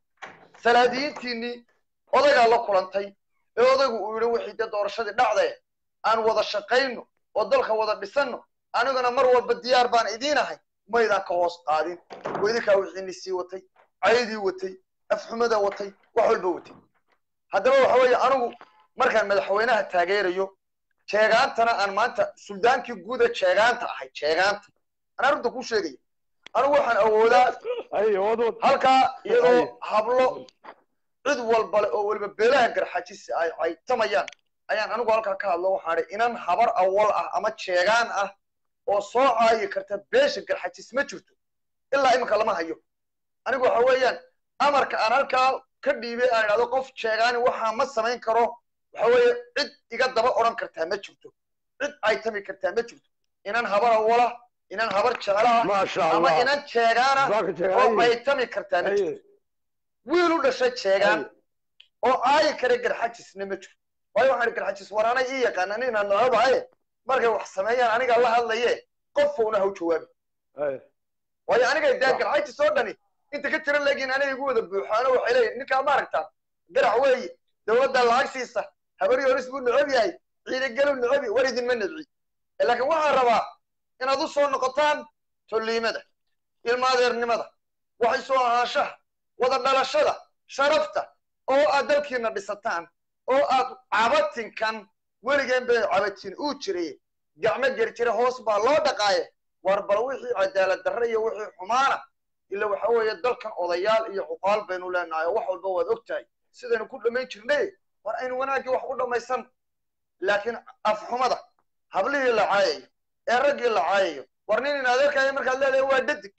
salaadiyiintiinnii odagaa la kulantay ee odaygu uu yidhi wixii dee doorashadii dhacdae aan wada shaqayno oo dalka wada dhisanno aniguna mar walba diyaar baan idiin ahay maydaan ka hoos qaadin oo idinkaa wixiinni sii watay caydii watay afxumada watay wax walba watay haddaba waxa weeye anigu markaan madaxweynaha taageerayo jeegaantana aan maanta suldaankii guuda jeegaanta ahay jeegaanta anaa runta kuu sheegaya anigu waxaan awoodaa ay wadwad halkaa iyadoo hablo cid walbale oo weliba beelaha garxajisi ay caytamayaan ayaan anigu halkaa ka hadlo waxaan idhi inan habar awal ah ama jeegaan ah oo soo caayi karta beesha garxajis ma jirto ilaa iminka lama hayo anigu waxa weeyaan amarka aan halkaa ka dhiibay aan idhahdo qof jeegaani waxaa ma samayn karo waxa weeye cid iga daba odhan kartaa ma jirto cid caytami kartaa ma jirto inan habar awala inan habar jeclaha maasha ama allah inan jeegaana Zaaka jeegaan. oo baytami kartaa ma jirto Ay, wiil u dhashay jeegaan ay. oo aayi kara garxajisna ma jiro waayo waxaan idhi garxajis war anay ii yaqaan anina nocobahaye markay wax sameeyaan aniga la hadlaye qofowna ha u jawaabi ay. waayo aniga dee Sax. garxajis oo dhani inta ka tira leegiin aniga igu wada buuxaano waxay leeyihin ninkaa ma aragtaan garac weeye dowladda lacag siisa habari horis buu necab yahay ciidagelu necabi war idinma nebci laakiin waxaan rabaa inaad u soo noqotaan tolliimada ilmaadeernimada waxay soo ahaanshaha wada dhalashada sharafta oo aad dalkiina dhisataan oo aad cabatinkan weligeen bay cabatin uu jiray gacmo geri jira hoos baa loo dhaqaaye war bal wixii cadaalad darre iyo wixii xumaana ila waxa weeye dalkan odayaal iyo cuqaal baynu leenahay oo wax walba waad og tahay sidaynu ku dhammayn jirnay war aynu wanaaggii wax ku dhammaysan laakiin afxumada hablihii la caayayo ee raggii la caayayo war nin in adeerkaayo markaad leedahay waa dhadig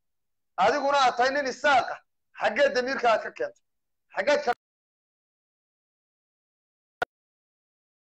adiguna aad tahay nin isaaqa xaggee damiirka aad ka keentay xaggeed ka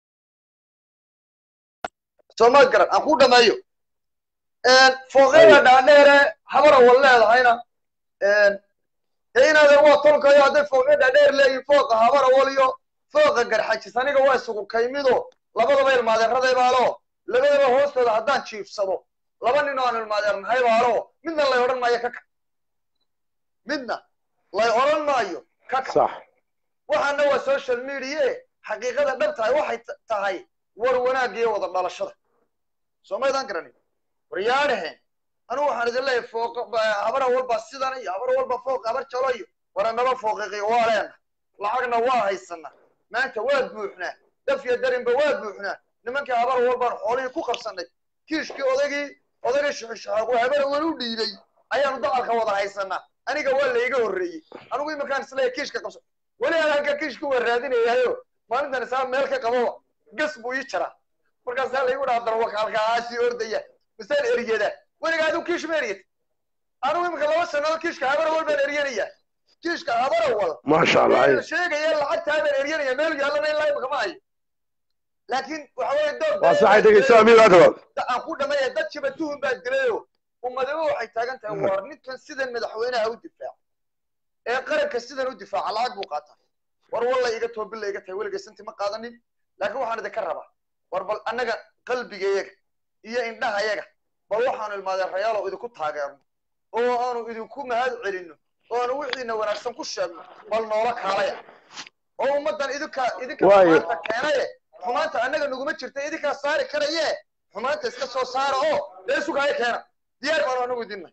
soo ma garan aan ku dhameeyo fooqyada dhaadheere habara wal leedahayna dee inaade waa tolkayo hadday fooqya dhaadheer leeyihin fooqa habara wal iyo fooqa garxajis aniga waa isugu kaymido labadaba ilmaadeeraday baalo labadaba hoostooda haddaan jiifsado laba nin oo aan ilmaadeernahay baalo midna lay odhan maayo ka kac midna lay odhan maayo ka kac sax waxaana waa social media xaqiiqada dhab tahay waxay t- tahay war wanaag iyo wada dhalashada soo maydaan garanin waryaadhaheen anigu waxaan idin leeyahay fooq habara walba sidan iyo habar walba fooq habar jalo iyo waranaba fooqiqiyo waa leena lacagna waa haysana maanta waa buuxnaa daf iyo darinba waa buuxnaa nimankii habar walbaan xoolihii ku qabsanay kiishkii odaygii odaygii shuxushaxaaqu habar wal u dhiibay ayaanu dacalka wada haysanaa aniga waa layga horreeyey anigu iminkaan isleeyahay kiishka qabso weli aan halka kiishka waa raadinayayo maalintan isaa meel ka qababa gas buu ii jaraa markaasaa laygu dhaha darwaka halkaasii ordaya misaan eriyada weliga adigu kiish ma eriyad anigu iminka laba sannadood kiishka habarawal baan eryanaya kiishka habarawal maasha allah meel sheegaya lacagtaa baan eryanaya meel yaallana ilaa imika ma hayo laakiin waxa weeye doog waa saxay dhegeyso amiir adawad aan ku dhamaya dadkiiba tuhun baa dilayo ummadaba waxay taagan tahay war ninkan sidan madaxweynaha u difaaca ee qaranka sidan u difaaca lacag buu qaataa war walla iga toobilla iga tahay weligay santi ma qaadanin laakiin waxaan idinka rabaa war bal annaga qalbigayaga iyo indhahayaga bal waxaanu ilmaadeerayaalo idinku taageerno oo aanu idinku mahad celinno oo aanu wixiina wanaagsan ku sheegno bal noola kaalaya oo ummaddan idinka idinka Waayo. xumaanta keenaye xumaanta annaga naguma jirta idinkaa saari karaye xumaanta iska soo saara oo dee sugaayo keena diyaar baanu anagu idinna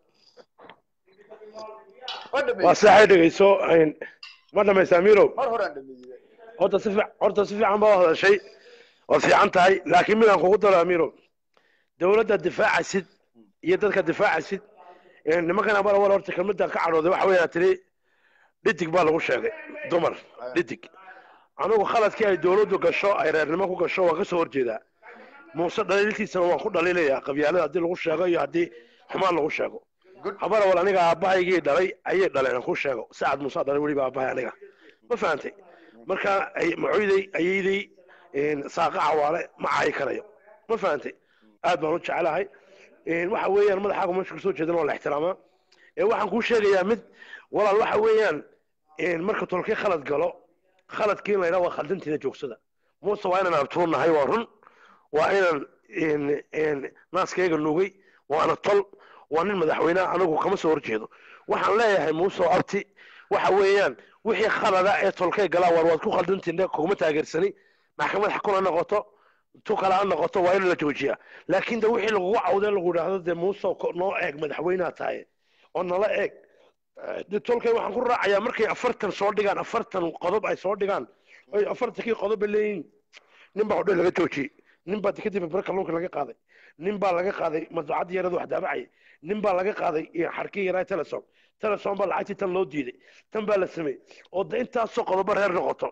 ma dhameeyey waa saxay dhegeyso Een, ma dhamaysa amiirow mar horaan dhameeyey horta si fiic- horta si fiican baa hadashay waad fiican tahay laakiin midaan kugu daro amiirow dowladda difaacasid iyo dadka difaacasid een, nimankan abara wal horta kelmadda ka cadhooday waxa weeyaa tiri dhidig baa lagu sheegay dumar dhidig anigu khaladkii ay dowladdu gasho ay reernimo ku gasho waan ka soo horjeedaa muuse dhaliiltiisana waan ku dhaliilayaa qabyaalada haddii lagu sheego iyo haddii xumaan lagu sheego Good. habara wal aniga aabbahaygii dhalay ayay dhaleen aan ku sheego sacad muuse dhalay weliba aabbahay aniga ma fahantay marka ay macoyday ayayday een, saaqa cawaale ma caayi karayo ma fahantay aad baan u jecelahay een, waxa weeyaan madaxaagu meesha kasoo jeedana waa la ixtiraamaa ee waxaan kuu sheegayaa mid walaal waxa weeyaan een, marka tolkii khalad galo khaladkii in la yidhaha waa khaldantiina joogsada muuse waa inaan abtuurnahay waa run waa inaan een, een, naaskayga nugay waana tol waa nin madaxweyne anigu kama soo horjeedo waxaan leeyahay muuse oo abti waxa weeyaan wixii khalada ee tolkay galaa war waad ku khaldantiin kuguma taageersani maxkamad xakun ha noqoto tu kale ha noqoto waa in la joojiyaa laakiin de wixii lagugu cawdee lagu idhaahdo dee muuse ko- noo eeg madaxweyneha tahay oo nala eeg Eh, de tolkay waxaan ku raacayaa markay afartan soo dhigaan afartan qodob ay soo dhigaan oy afartankii qodob bay leeyihiin nin baa hodhe laga joojiyey nin baa kadib bar kalluunka laga qaaday nin baa laga qaaday madbuucadda yarada wax daabacaya nin baa laga qaaday iyo xarkii yaraa telesom telesom baa lacagtii tan loo diiday tan baa la sameeyey oo de intaasoo qodobo reer noqoto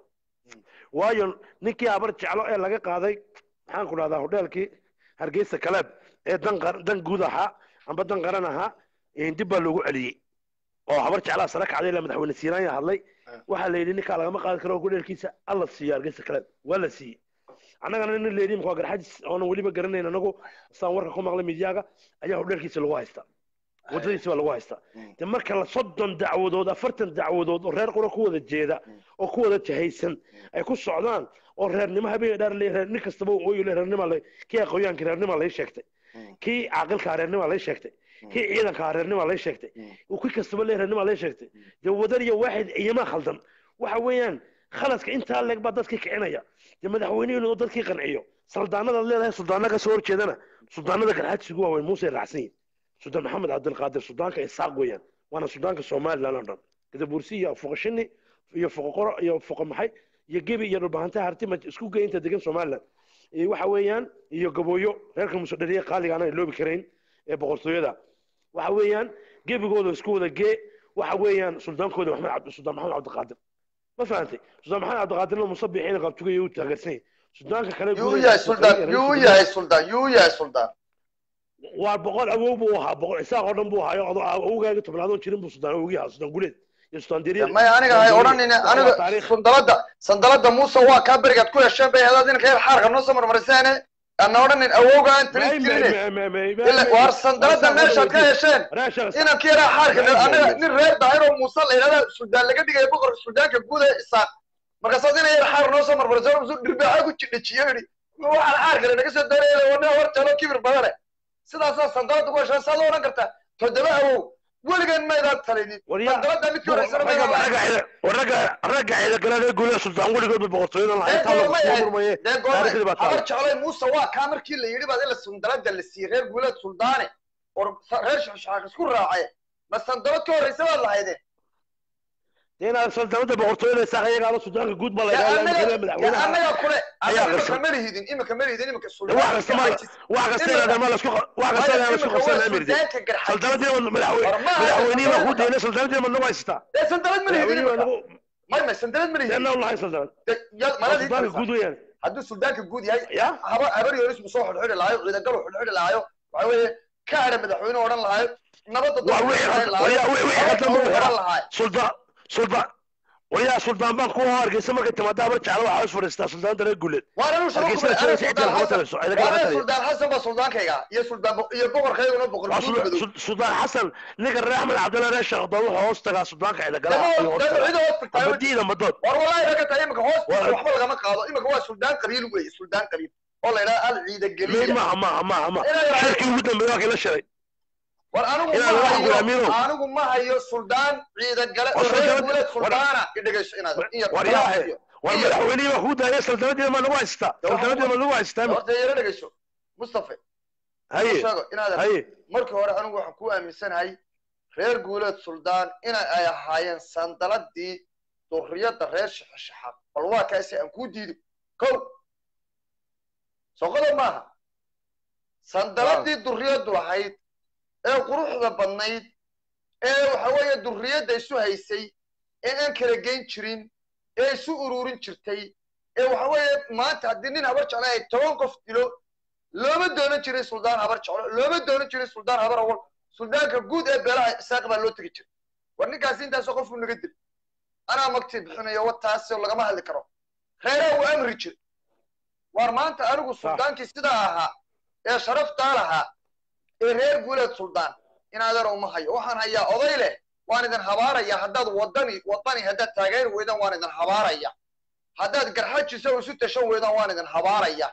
waayo ninkii habar jeclo ee laga qaaday maxaan ku dhahdaa hodheelkii hargeysa kaleeb ee dan qar- dan guud ahaa amba dan qaran ahaa eh, dib baa loogu celiyey oo habar jeclaa sare kacday ilaa madaxweyne siinaanya hadlay waxaa la yidhi ninkaa lagama qaadi karo hodheelkiisa alla siiyo hargeysa kaleeb waa la siiyey annagana nin leedii waa garxajis oonan weliba garanayn anagu saan warka ku maqlay midyaaga ayaa hodheelkiisa lagu haystaa waddadiisa baa lagu haystaa de marka la soddon dacwadood afartan dacwadood oo reer qura ku wada jeeda oo ku wada jahaysan ay ku socdaan oo reernimo habeen dhaar le reer nin kastaba uu ooyo le reernima le kii aqoonyaanka reernima lay sheegtay kii caaqilka reernima lay sheegtay kii ciidanka reernima lay sheegtay kii kastaba le reernima lay sheegtay dee wadan iyo waaxid iyama khaldan waxa weeyaan khaladka intaa leeg baa dadkii kicinaya dee madaxweynuhu inuu dadkii qanciyo saldaanadaad leedahay suldaana ka soo horjeedana suldaanada garxaadsigu waaweyn muuse raacsan yihin suldaan maxamed cabdilqaadir suldaanka isaaq weeyaan waana suldaanka somaliland oo dhan gadabuursi iyo foqoshini iyo foqoqoro iyo foqo maxay iyo gebi iyo dhulbahantaha hartima isku gey inta degan somaliland iyo waxa weeyaan iyo gabooyo reerka musodhariye qaaliga aanan iloobi karayn ee boqortooyada waxa weeyaan gebigooda isku wada gee waxa weeyaan suldaankooda maxamed cabdi suldaan maxamed cabdiqaadir ma fahantay suldaan maxamed cabdiqaadirna musabixiina qabtugaya u taageersan yahay suldaanka kale yuu u yahay suldaan yuu u yahay suldaan yuu u yahay suldaan waa boqol awow buu ahaa boqol isaaq oo dhan buu ahaayo ado awogaaga tobnaadoon jirin buu sudaan awogii ahaa sudaan guleed iyo sudaan diriir maya aniga hay odhanin aniga sandalada sandalada muuse waa kaa berigaad ku hesheen bay hadaad inka yar xaarka noo soo marmariseene ana odhanin awowga aan talin jirin waar sandalada meeshaad ka hesheen inankii yaraa xaarka anaga nin reer daahir oo muuse la yidhahda suldaan laga dhigaya boqorka suldaanka guud ee isaaq markaasaad ina yar xaar noo soo marmarso musu dhirbaaxa ku jidhajiyo yidhi waxaan xaarkale naga soo doonaya wana war jalo kibir badane sidaasaa sandalada ku heshaan saad odhan kartaa toddoba awow weligan maydaan talinin sandalada midkii horeysana maydaan ragga ciidagaladee guulaha sultaan weligoodba boqortooyadan lahayn taa lagu soo murmaye taariikhdii baa habar taala jeclay muuse waa kaa markii la yidhi baad ila sandalada la siiyey reer guuleed suldaane or reer shaxshaaq isku raacay ma sandalad ka horreysa baad lahaydeen inaad sultaanada boqortooyada isaaq iyagaaba sultaanka guud baa la Ya yidhahdaa annaga madaxweynaha ya annaga kule Ayaa annaga qarsan. imika ma lihidin imika ma lihidin imika wax kasta ma wax kasta inaad ma lasku wax kasta inaad lasku qabsan amirdi suldaanka garxay sultaanadii ma madaxweyne War ma aha madaxweynihii baa ku sultaanada. deynay sultaanadii ma nagu haystaa ee sandalad ma lihidin madaxweynihii baa imika nagu may may sandalad ma lihidin deena u lahayn sultaan maladi sultaanka guud weeyaan hadduu suldaanka guud yahay ya habar habar yoris mu soo xidhxidhi lahaayo ciidagalu xidhxidhi lahaayo waxa weeye ka hadha madaxweyne odhan lahaayo nabadda waa wixii khaldan waya wixii khaldan buu odhan xiraa lahaayo sultaan sultaan waya sultaan baan ku hargeysa markay timaada habar jecla waxaa is fadhiistaa sultaanada reer guuleed waan anu shaqo Hargeysa kubay ana soo suldaan kama xasan taliso ciidaga waa kama ana taliyo suldaan xasan baa suldaankayga iyo suldaan bo- iyo boqorkayguna boqor waa guud madow Sul- sultaan xasan ninka reer axmed cabdalla reer sheekhdon wuxuu hoos tagaa sultaanka ciidagalaha dama ayuu hoos dama tagaa cida hoos tagtaayo abadiida madood war wallahi ragga tahay imika hoos War- waxba lagama qaado imika waa suldaan qabiil weeye suldaan qabiil oo la yidhaha al ciida mid geliya maaha maaha maaha maaha Inay raaceen. shirkii ugu dambeeyay waa kii la shiray war anigu Inaad ma wax hayo gulaamiino. anigu ma hayo suldaan ciida gale War oo reer suldaanad- guuleed war- suldaana idhegeyso inaad in yar war kala yaahe. siiyo. war Iyo- madaxweynihii baa kuu daayay sultaanadii ma nagu haystaa Dee waxaa sultaanadii ma nagu haystaa horta yara dhegeyso mustafa haye sheego inaad haye markii hore anigu waxaan ku aaminsanahay reer guuleed suldaan ina ay ahaayeen sandaladii durriyadda reer shaxashaxaad bal waa kaasi aan kuu diido kow soqoda maaha sandaladii durriyaddu lahayd ee quruxda badnayd ee waxa weeye durriyadda isu haysay ee aan kala geyn jirin ee isu ururin jirtay ee waxa weeye maanta haddii nin habar jeclo ay toban qof dilo looma doonan jirin suldaan habar jeclo looma doonan jirin suldaan habar awal suldaanka guud ee beelaha isaaq baa loo tegi jiray war ninkaasi intaasoo qofku naga dil anaa magtii bixinayo wataasoo lagama hadli karo reeraha wuu amri jir war maanta anigu suldaankii sidaa ahaa ee sharaftaa lahaa ee reer guuleed suldaan inaadeer uma hayo waxaan hayaa oday leh waan idin habaaraya haddaad wadani wadani haddaad taageeri weydaan waan idin habaaraya haddaad garxajiso isu tashan weydaan waan idin habaaraya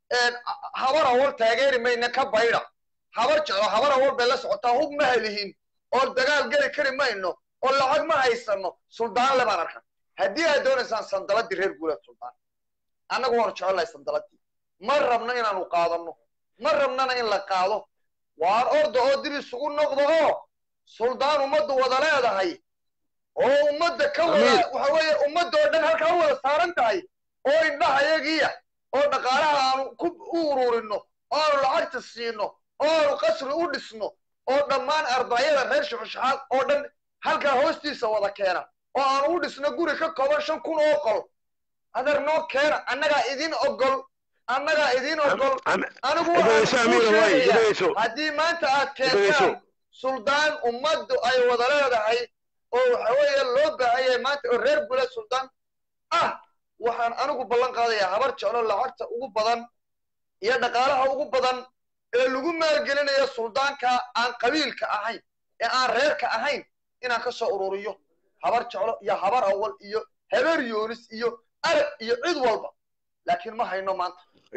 habar awal taageeri mayna ka baydha habar jeclo habar awal bay la socotaa hub ma helihin oo dagaal geli kari mayno oo lacag ma haysano suldaan le baan arkan haddii aad doonaysaan sandaladii reer guuleed suldaan annagu waanu jecelnahay sandaladii ma rabno inaanu qaadano ma rabnana in la qaado waan orda oo dib isugu noqdo oo suldaan ummaddu wada leedahay oo ummadda ka wada waxa weeye ummadda oo dhan halkaa u wada saaran tahay oo indhaha yagiya oo dhaqaalaha aanu ku u ururino oo aanu lacagta siino oo aanu qasri u dhisno oo dhammaan ardaayada reer shaxushaxaad oo dhan halkaa hoostiisa wada keena oo aanu u dhisno guri ka kooban shan kun oo qol adeer noo keena annagaa idin ogol annagaa idin ogol anigu waxaan kuu sheegayaa haddii maanta aad keentaan suldaan ummaddu ay wada leedahay oo waxa weeye loo baahanyay maanta oo reer gule suldaan ah waxaan anigu ballan qaadayaa habar jeclo lacagta ugu badan iyo dhaqaalaha ugu badan ee lagu maalgelinayo suldaanka aan qabiilka ahayn ee aan reerka ahayn inaan ka soo ururiyo habar jeclo iyo habar awal iyo habeer yoonis iyo arab iyo cid walba laakiin ma hayno maanta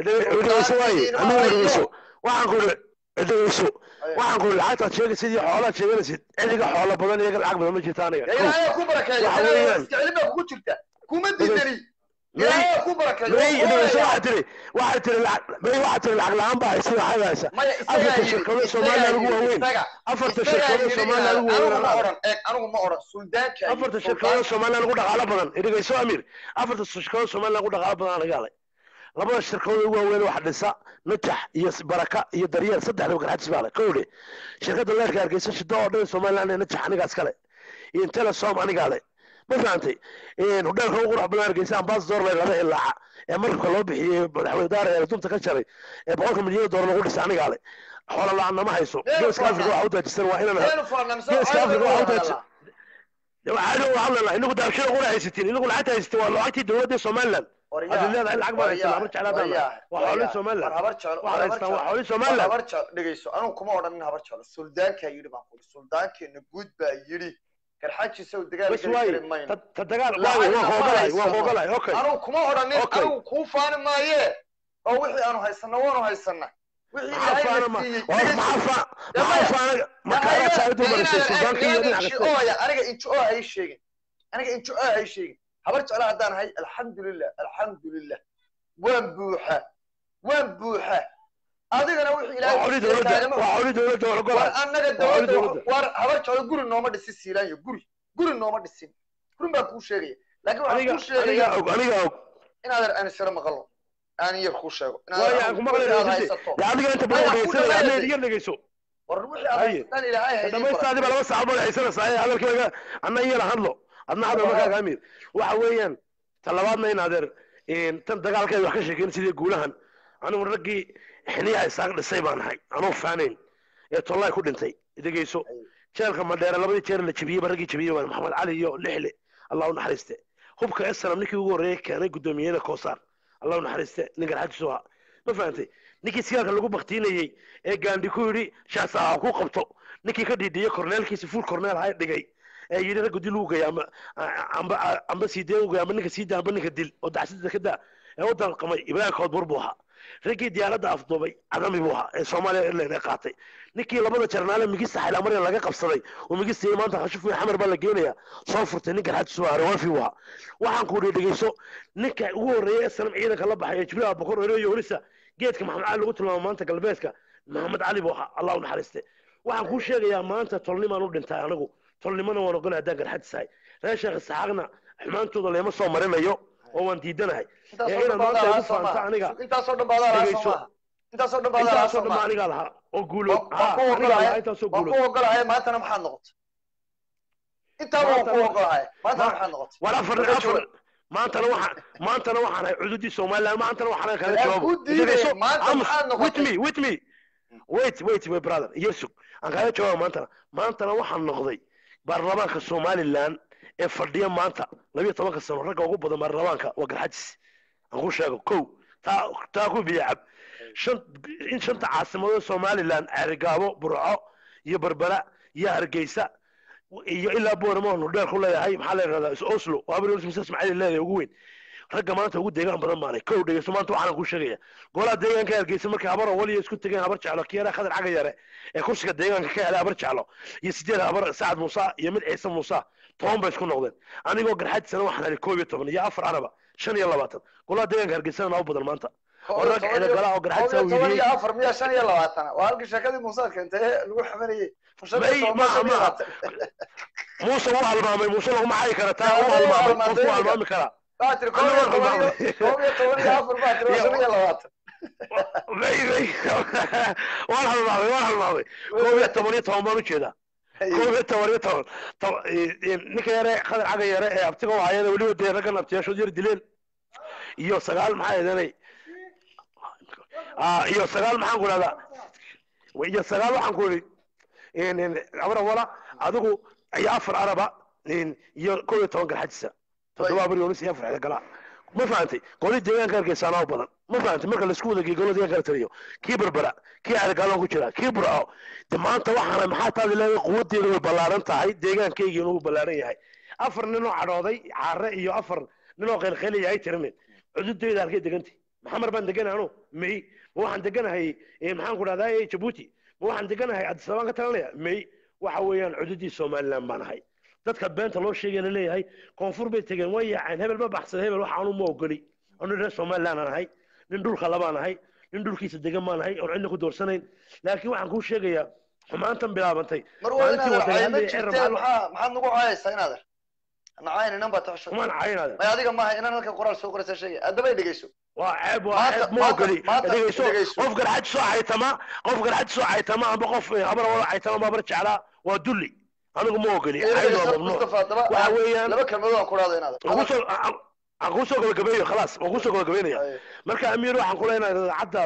waxaan ku dhegeyso waxaan ku lacagtaad sheegaysid iyo xoolaad sheeganaysid cidiga xoola badan iyaga lacag badan ma jirta aniga ilaahay ku barakeeyo isticilin baa kugu jirta kuma diidani ilaahay ku barakeeyo waxaa tiri waxaa tiri may waxaa tiri lacag la-aan baa haysa lacag haysa afarta shirkado soomaaliya ugu waaweyn afarta shirkado soomaaliya ugu waaweyn anigu ma oran suldaanka afarta shirkado soomaaliya ugu dhaqaalo badan dhegeyso amir afarta shirkado soomaaliya ugu dhaqaalo badan anaga alay labada shirkadood ugu waaweyn waxa dhisa najax iyo baraka iyo daryeel saddexdaba garxadis baa le kowle shirkadda leerka hargeysa shida oo dhan somaliland ee najax anigaas kale iyo telesom anigaa le ma fahantay hudheelka ugu qurux badan hargeysa ambasador le laba ilaaca ee markabka loo bixiyey madaxweyne daara ee dunta ka jaray ee boqolka milyan doolar lagu dhisa anigaa le xoola la-aan nama hayso geeska afrika waxa u daajisan waa inaan geeska afrika waxa u daajisan waxaanu hadlana inagu daabshada qura haysatiin inagu lacagta haysatiin waa lacagtii dowladda somaliland Hadii leedahay lacag baan haysanaa, habar jecel haddaan nahay. Waa xoolihii Somaliland. war habar jecel Waxaad haystaan waa xoolihii Somaliland. habar jecel dhegeyso anigu kuma odhanin habar jecel suldaankaa yidhi baan kuri suldaankeena guud baa yidhi garxaajiisa uu dagaal bas geli waaye karin mayno ta- ta dagaal Lacagna waaye waan ma hoogalahay waan haysano. hoogalahay okay anigu kuma odhanin Okay. anigu kuu faani maaye oo wixii aanu haysano waanu haysana wixii maxaa ilaahay faana na ma siiyey waa dhegeyso. maxaa fa Ya maxaa maya. faana makaara saaidu marisay suldaanka iyo dhinaca kaste injooya aniga injoo hay sheegin aniga injoo hay sheegin habar jecla haddaan ahay alxamdulilah alxamdulilah waan buuxa waan buuxa adigana wixii waa xooli dowladda kaagama waa xooli dowladda waa war ogolahay annaga Waa xooli dowladda dowladda. war habar jeclo guri nooma dhisin siilaanyo guri guri nooma dhisin run baan kuu sheegaya laakiin waxaan aniga kuu sheegaya aniga og aniga og inaadan anisiro maqalo aan yar kuu sheego waaye aan ku maqlaynaa inaad dhegeysi haysato dee adiga inta Maya, badan ku dhegeysanaya dhawaada. ama iga dhegeyso war wixii aad Haye. haysataan ilaahay haydin dhamaystaadii baa laba saac baad haysanaysaa ee hadalkayga anna iyana hadlo adna hadlo markaaga amir waxa weeyaan ta labaadna in adeer een, tan dagaalkeeda wax ka sheekeyn sidii guulahan anigu raggii xiniyaha isaaq dhisay baan ahay anuu faanayn ee tollaay ku dhintay dhegeyso jeelka madheere labadii jeer la jebiyeyba raggii jebiyey waa maxamed cali iyo lixle allah u naxariiste hubka eslam ninkii ugu horreeyay keenay guddoomiyada koosaar allah u naxariiste nin garxajisu ahaa ma fahantay ninkii sigaalka lagu baktiinayey ee gaandhi ku yidhi shaasaha ku qabto ninkii ka dhiidhiyey korneelkiisi fuul korneel hay dhigay ee yidhi raggu dil uu gaya amba amba amba sii dee uu gaya amba ninka sii daa amba ninka dil oo dacsida ka daa ee u dalqamay ibraahim koodbur buu ahaa raggii diyaaradda afduubay cadami buu ahaa ee soomaaliya airline ee qaatay ninkii labada jarnaale migista xaylamaryan laga qabsaday oo migista iyo maanta khashif weyn xamar baa la geenaya soo furtay ninka xajisu ahaa rawafi buu ahaa waxaan ku dhegeyso ninka ugu horreeyay ee sanam ciidanka la baxay ee jibriil abubakar oreyo yoolisa geedka maxamed cali lagu tilmaamo maanta galbeedka maxamed cali buu ahaa allah u naxariiste waxaan kuu sheegayaa maanta tolnimaan u dhintay anigu tolnimana waan ogolay haddaan garxadisahay reer sheekh isaxaaqna xumaantooda leema soo marinayo oo waan diidanahay ee inaad maanta igu faanta aniga intaasoo dhan baadaa lahaa dhegeyso. soo maaha intaasoo dhan baadaa lahaa intaasoo soo dhamma maaha anigaa lahaa oo guulood waan ku anigaa lahaa ogolahay intaasoo waan ku guulood ogolahay maantana maxaad noqotay intaaba waan ku Maantana- ogolahay maantana Ma- maxaad noqotay war afar Marka afar jooga. maantana waxaan maantana waxaan ahay cududii somaliland maantana waxaan kaga Yaa jawaabo ku diiday, Dhegeyso, maanta Amos, maxaad noqotay? with me with me wait wait my brother yesug aan kaga jawaabo maantana maantana waxaan noqday baarlamaanka somaliland ee fadhiya maanta labiyo tobanka sano ragga ugu badan baarlamaanka waa garxajis aan ku sheego kow taa taa ku biya cab shan in shanta caasimadood somaliland ceerigaabo burco iyo berbera iyo hargeysa iyo ilaa booramo nudheer ku leeyahay maxaa la yidhahdaa is oslo waa abri mise ismaaciil leedahay ugu weyn ragga maanta ugu deegaan badan baanay kow dhegeyso maanta waxaan kuu sheegaya golaha deegaanka hargeysa markay habar waliya isku tegeen habar jeclo kiyara khadar caga yare ee kursiga deegaanka ka helay habar jeclo iyo sideed habar sacad muuse iyo mid ciise muuse toban bay isku noqdeen anigoo garxaajisana waxaan helay koob iyo toban iyo afar araba shan iyo labaatan golaha deegaanka hargeysana naa u badan maanta oo rag ciidagala oo garxaajisa toban wiiliyey iyo afar miya shan iyo labaatana waa halkii sheekadii muusaad keentay ee lagu xamanayey shan May- iyo toban maaha, shan iyo maaha. labaatan muuse wuu halmaamay muuse laguma xayi kara taa Yaa, wuu wuu halmaamay halmaamay, qofku halmaami karaa waxaa tiri koob iyo Anigoo toban iyo halmaamay. koob iyo toban iyo afar baa tiri waa shan iyo labaatan May- may- waan halmaamay waan halmaamay koob iyo toban iyo toban baan ujeedaa koob iyo toban iyo toban To- i- i- ninka yare khadar caga yare ee abtiga u hayada weliba dee raggan abtiyaashood yar dileen iyo sagaal maxaa eedanay Ah, iyo sagaal maxaan ku dhahdaa iyo sagaal waxaan ku idhi abra wala adigu iyo afar araba in- iyo koob iyo toban garxajisa toddoba abri yonis iyo afar galaa ma fahantay golii deegaanka hargeysaanaa u badan ma fahantay marka laisku wada geeyo golada deegaanka la taliyo kii berbera kii argaalon ku jira kii burco de maanta waxaana maxaa taadi leedahay quwadeedu way ballaaran tahay deegaankaygiina wuu ballaaran yahay afar ninoo cadhooday caare iyo afar ninoo qeylqeylaya ay tiranin cududeyda halkay degantay maxamar baan deganahay anu may ma waxaan deganahay eh, maxaan ku dhahdaa eh, jabuuti ma waxaan deganahay addis abaan ka talanaya may waxa weeyaan cududii somaliland baan ahay dadka beenta loo sheegay la leeyahay koonfur bay tegeen way yaaceen hebel ma baxsan hebel wax aanu ma ogoli anu reer somaliland aan ahay nin dhulka labaan ahay nin dhulkiisa degan baan ahay oon cidna ku doorsanayn laakiin waxaan kuu sheegayaa xumaantan bilaabantay mar waa maalintii inaad cayma waddanyahanadii jirteen cirra maxaa maxaad nagu caayaysaa inaader nacayn inan baa taxsho xumaan caynaada may adiga maaha inaan halka qoraal soo qoraysa sheegay addaba dhegeyso waa ceeb waa Maanta- ceeb ma maanta- ogoli maanta dhegeyso dhegeyso. qof garxaj soo caytama qof garxaj soo caytama amba qof eh, habar wala caytama babar jeclaa waa dulli anigu ma ogoli Ee, cayd waa dhegeyso, mamnuuc Mustafa, haddaba waxa weeyaan laba kalmadood aan ku dhahdo inaader aan kusoo aan- aan kusoo gabagabeeyo khalaas waan kusoo gabagabeynaya marka amiir waxaan ku leenahay daacadaada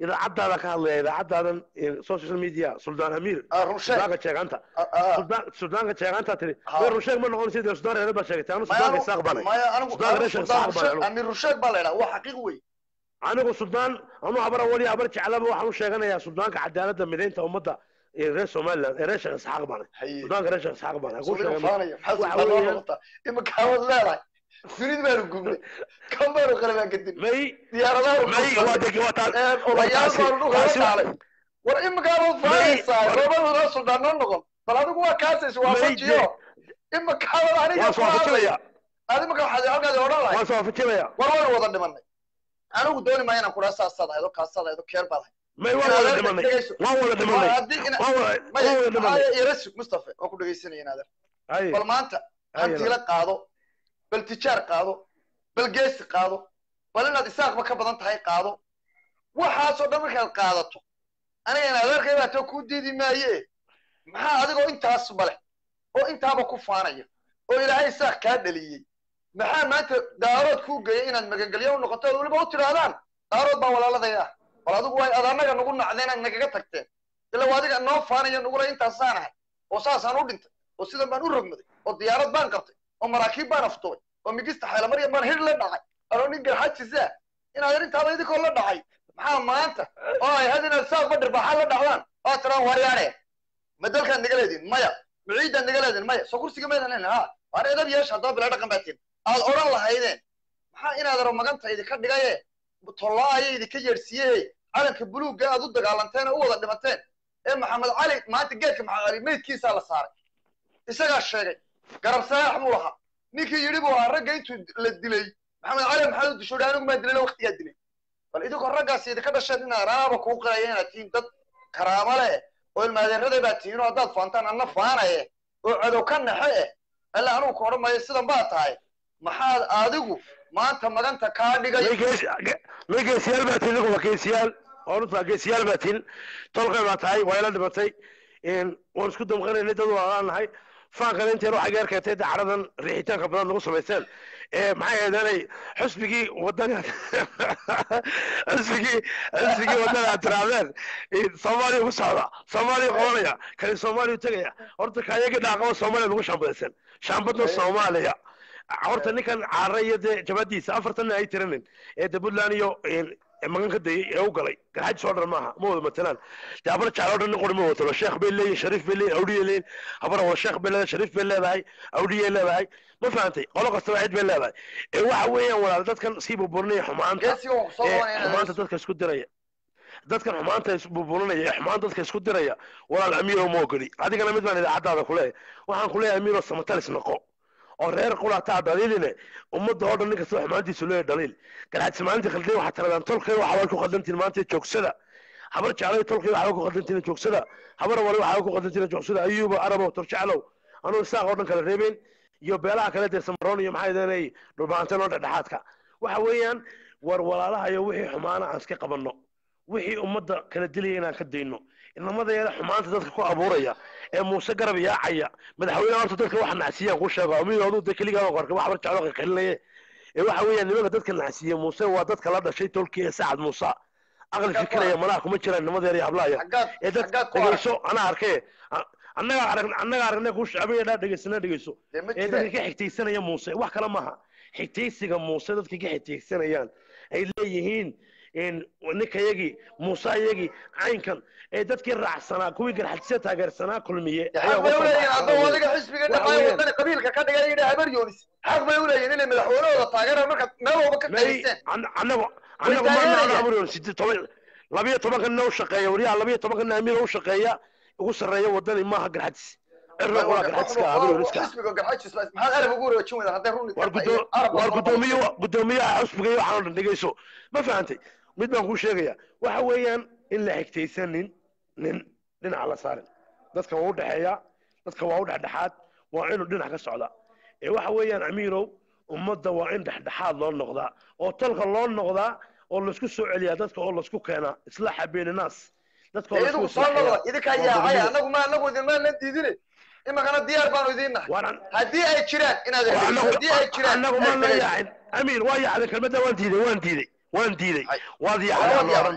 idaacadaada ka hadlaya idaacadaadan social media suldaan amiir Ah, run sheeg. suldaanka jeeganta Ah, ah. Suldaan- suldaanka jeeganta tiri Ha. way run sheeg ma noqon sida suldaan reer baa sheegtay anu maya suldaanka anigu- isaaq banay maya anigu Suldaan anigu reer sheekh Suldaan Isaaq baan Rusheeg- anigu. amiir rusheeg baa la yidhaha waa xaqiiq wey anigu suldaan anu habara wali habar jeclaba waxaan u sheeganayaa suldaanka cadaaladda midaynta ummadda ee reer somaliland ee reer sheekh isxaaq banay Haye. suldaanka reer sheekh isxaaq banay ku Suuliga sheegay faanaya maxaa waxa sultaan loo weeyaan- noqotaa imika hawad leedahay dunida baanu gubnay kan baanu qalabaan kadib may diyaaradaha may waa deg waa taas Ee, odayaal taasi- baanu dhulka la taasi- dhaalay war imikaabad faanaysaa roobaduna suldaan noo noqon bal adigu waa kaasaysa waa May fajiyo imikaabad aniga waan soo afajinaya adi imika waxaad halkaadi odhan lahay waan soo afajinaya war waynu wada dhimanay anigu dooni maayo inaan kudhaa saasaad ahayd oo kaasaad ahayd oo keel baad ahayd may waan wada dhimanay waan wada dhimanay haddii ina waan wada waan wada dhimanay yarasug mustafa waan ku dhegaysanaya inaadan Haye. bal maanta Haye, hantiila qaado bal tijaar qaado bal geesi qaado bal inaad isaaqba ka badan tahay qaado waxaasoo dhan markaad qaadato aniga in adeerkay baa too kuu diidi maaye maxaa adigoo intaas bale oo intaaba ku faanaya oo ilaahay isaaq kaa dhaliyey maxaa maanta daarood kuu geeyay inaad magangelyo u noqoto ood weliba u tidhaahdaan daarood baa walaaladaya ah bal adigu way ad annaga nagu nacdeen aad nagaga tagteen ila waa adiga noo faanaya nugula intaasaan ahay oo saasaan u dhintay oo sidan baan u rogmaday oo diyaarad baan qabtay oo maraakiib baan aftubay oo migista xaylamarya baan hir la dhacay anoo nin garxajisa inaad arrintaada idinkoo la dhacay maxaa maanta oo ay had inaad saaq badhir baaxaa la dhacdaan oo tiraan waryaane ma dalkaad naga leediin maya ma ciidaad naga leediin maya soo kursiga maydan leyn ha waar edab yeesha haddaba bila dhaqan baatiin aad odhan lahaydeen maxaa inaad aro maganta idinka dhigaye tollaa ayay idinka yeedhsiiye calanka buluugga aad u dagaalanteen oo u wada dhimateen ee maxamed cali maanta geedka maxamed cali meydkiisaa la saaray isagaa sheegay garab saax buu lahaa ninkii yidhi buu ahaa ragga intuu la dilay maxamed cali maxamed dushuudhi anigu maa dilay waqtigaa dilay bal idinkoo raggaas idinka dhasheen inaad raaba kuu qiraya inaad tihiin dad karaamo leh oo ilmaadeerada baa tihiin oo haddaad faantaan anna faanaye oo cadow ka naxe eh alla anugu ka odhan maayo sidan baa tahay maxaad adigu maanta maganta kaa dhigay may gees may geesiyaal baa tihin waa geesiyaal orunta geesiyaal baa tihin tolkay baa tahay waa ila dhimatay waan isku damqanaynay dad waa nahay faankana inteen waxay gaar keentay dacradan riixitaanka badan lagu samaysteen maxay ahaydeenay xusbigii wadana xusbigii xusbigii wadana aad tirahdeen soomaaliya ku socda soomaaliya qabanaya kani soomaaliya tegaya horta kayagii dhaaqaba soomaaliya lagu shaambadaysan shaambadna soomaaliya horta ninkan caara iyo dee jabadiisa afartanna ay tiranin ee de puntland iyo magan ka dayay ee u galay garxajis oo dhan maaha ma wada matalaan dee habar jeclo dhan nin qori ma watalo sheekh bay leeyihin shariif bay leeyihin awdhiyay leeyihin habar wala sheekh bay leedahay shariif bay leedahay awdhiyay leedahay ma fahantay qolo kastaba cid bay leedahay ee waxa weeyaan walaal dadkan sii burburinaya xumaanta geesiga waan kusoo ee qabanaya xumaanta dadka isku diraya dadkan xumaanta isburburinaya ee xumaan dadka isku diraya walaal amiiro ma ogoli adigana mid baan idaacadaada kuleeyahay waxaan kuleeyahay amiiro samatalis noqo oo reer qulataa dhaliiline ummadda oo dhan nin kastaba xumaantiisu leeyahay dhaliil garxadsi maalintii khaldeen waxaad tiradaan tolkay waxa way ku khaldantiin maanta joogsada habar jeclay tolkay waxa way ku khaldantiin joogsada habar wali waxa way ku khaldantiin joogsada ayuuba arabow torjeclow anuu isaaq oo dhan kala reebeen iyo beelaha kale dee samaroon iyo maxay deenay dhulbaanteen oo dhexdhexaadka waxa weeyaan war walaalaha iyo wixii xumaana aan iska qabanno wixii ummadda kala dilaya inaan ka dayno inamadeeda xumaanta dadka ku abuuraya ee muuse garab yaacaya madaxweyne horta dadka waxa nacsiiyaan ku sheego amiir aduu de keligaa qorka wax barjeclo qaqilinaye ee waxa weeyaan nimanka dadka nacsiiya muuse waa dadka la dhashay tolkii ee sacad muuse aqli fikiraya malaha kuma jiraan nimadeeda iyo hablahaya xaggaad ee dad xaggaad ku arag dhegeyso anaa arkee annagaa arag annagaa aragnay ku shacbiya dhaa dhegeysana dhegeyso dee ma ee dadka jireen ka xigtaysanaya muuse wax kale maaha xigtaysiga muuse dadka ka xigtaysanayaan ay leeyihiin ninkayagii muuse ayagii caynkan ee dadkii raacsanaa kuwii garxadsiya taageersanaa kulmiye ayaa xaq bay uga uleeyihin soo haddaba baxay. adiga xisbiga Waxa dhamaayo weeyaan- wadani qabiilka ka dhigay yidhi habar yoonis xaq bay uleeyihin inay madaxweynahooda taageeraan markaad meel walba ka may qayseen an- anagu Way anagu ma taageerayaan. nacno abriyon siddeed toban labiyo tobankanna u shaqeeya wariyaha labiyo tobankanna amiir u shaqeeya ugu sarreeya wadani maaha garxadis cirna waa garxadiska abriyon iska xisbiga garxajis maxaad arab ugu wareejin weydaan hadday runi war gudo- war gudoomiye gudoomiyaha xusbiga iyo waxaan oo dhan dhegeyso ma fahantay mid baan kuu sheegaya waxa weeyaan in la xigtaysanin nin dhinaca la saarin dadka waa u dhexeeya dadka waa u dhexdhexaad waa inuu dhinac ka socda ee waxa weeyaan amiirow ummadda waa in dhexdhexaad loo noqdaa oo talka loo noqdaa oo laisku soo celiyaa dadka oo laisku keenaa islaaxa beeninaas dadka oo laisku idigu soo islaaxiyaa. noqda idinkaa waa yaacay gudoomiye. anagu ma anagu idinmaana diidine imikana diyaar baanu idiin nahay Waan- haddii ay jiraan inaad waa dhegeyso anagu- haddii ay jiraan anagu inaad ma la dhegeyso. yaacin amiir waa yaacday kelmadda waan diiday waan diiday waan diiday Ay. waad Waa yaacday waad aan odhan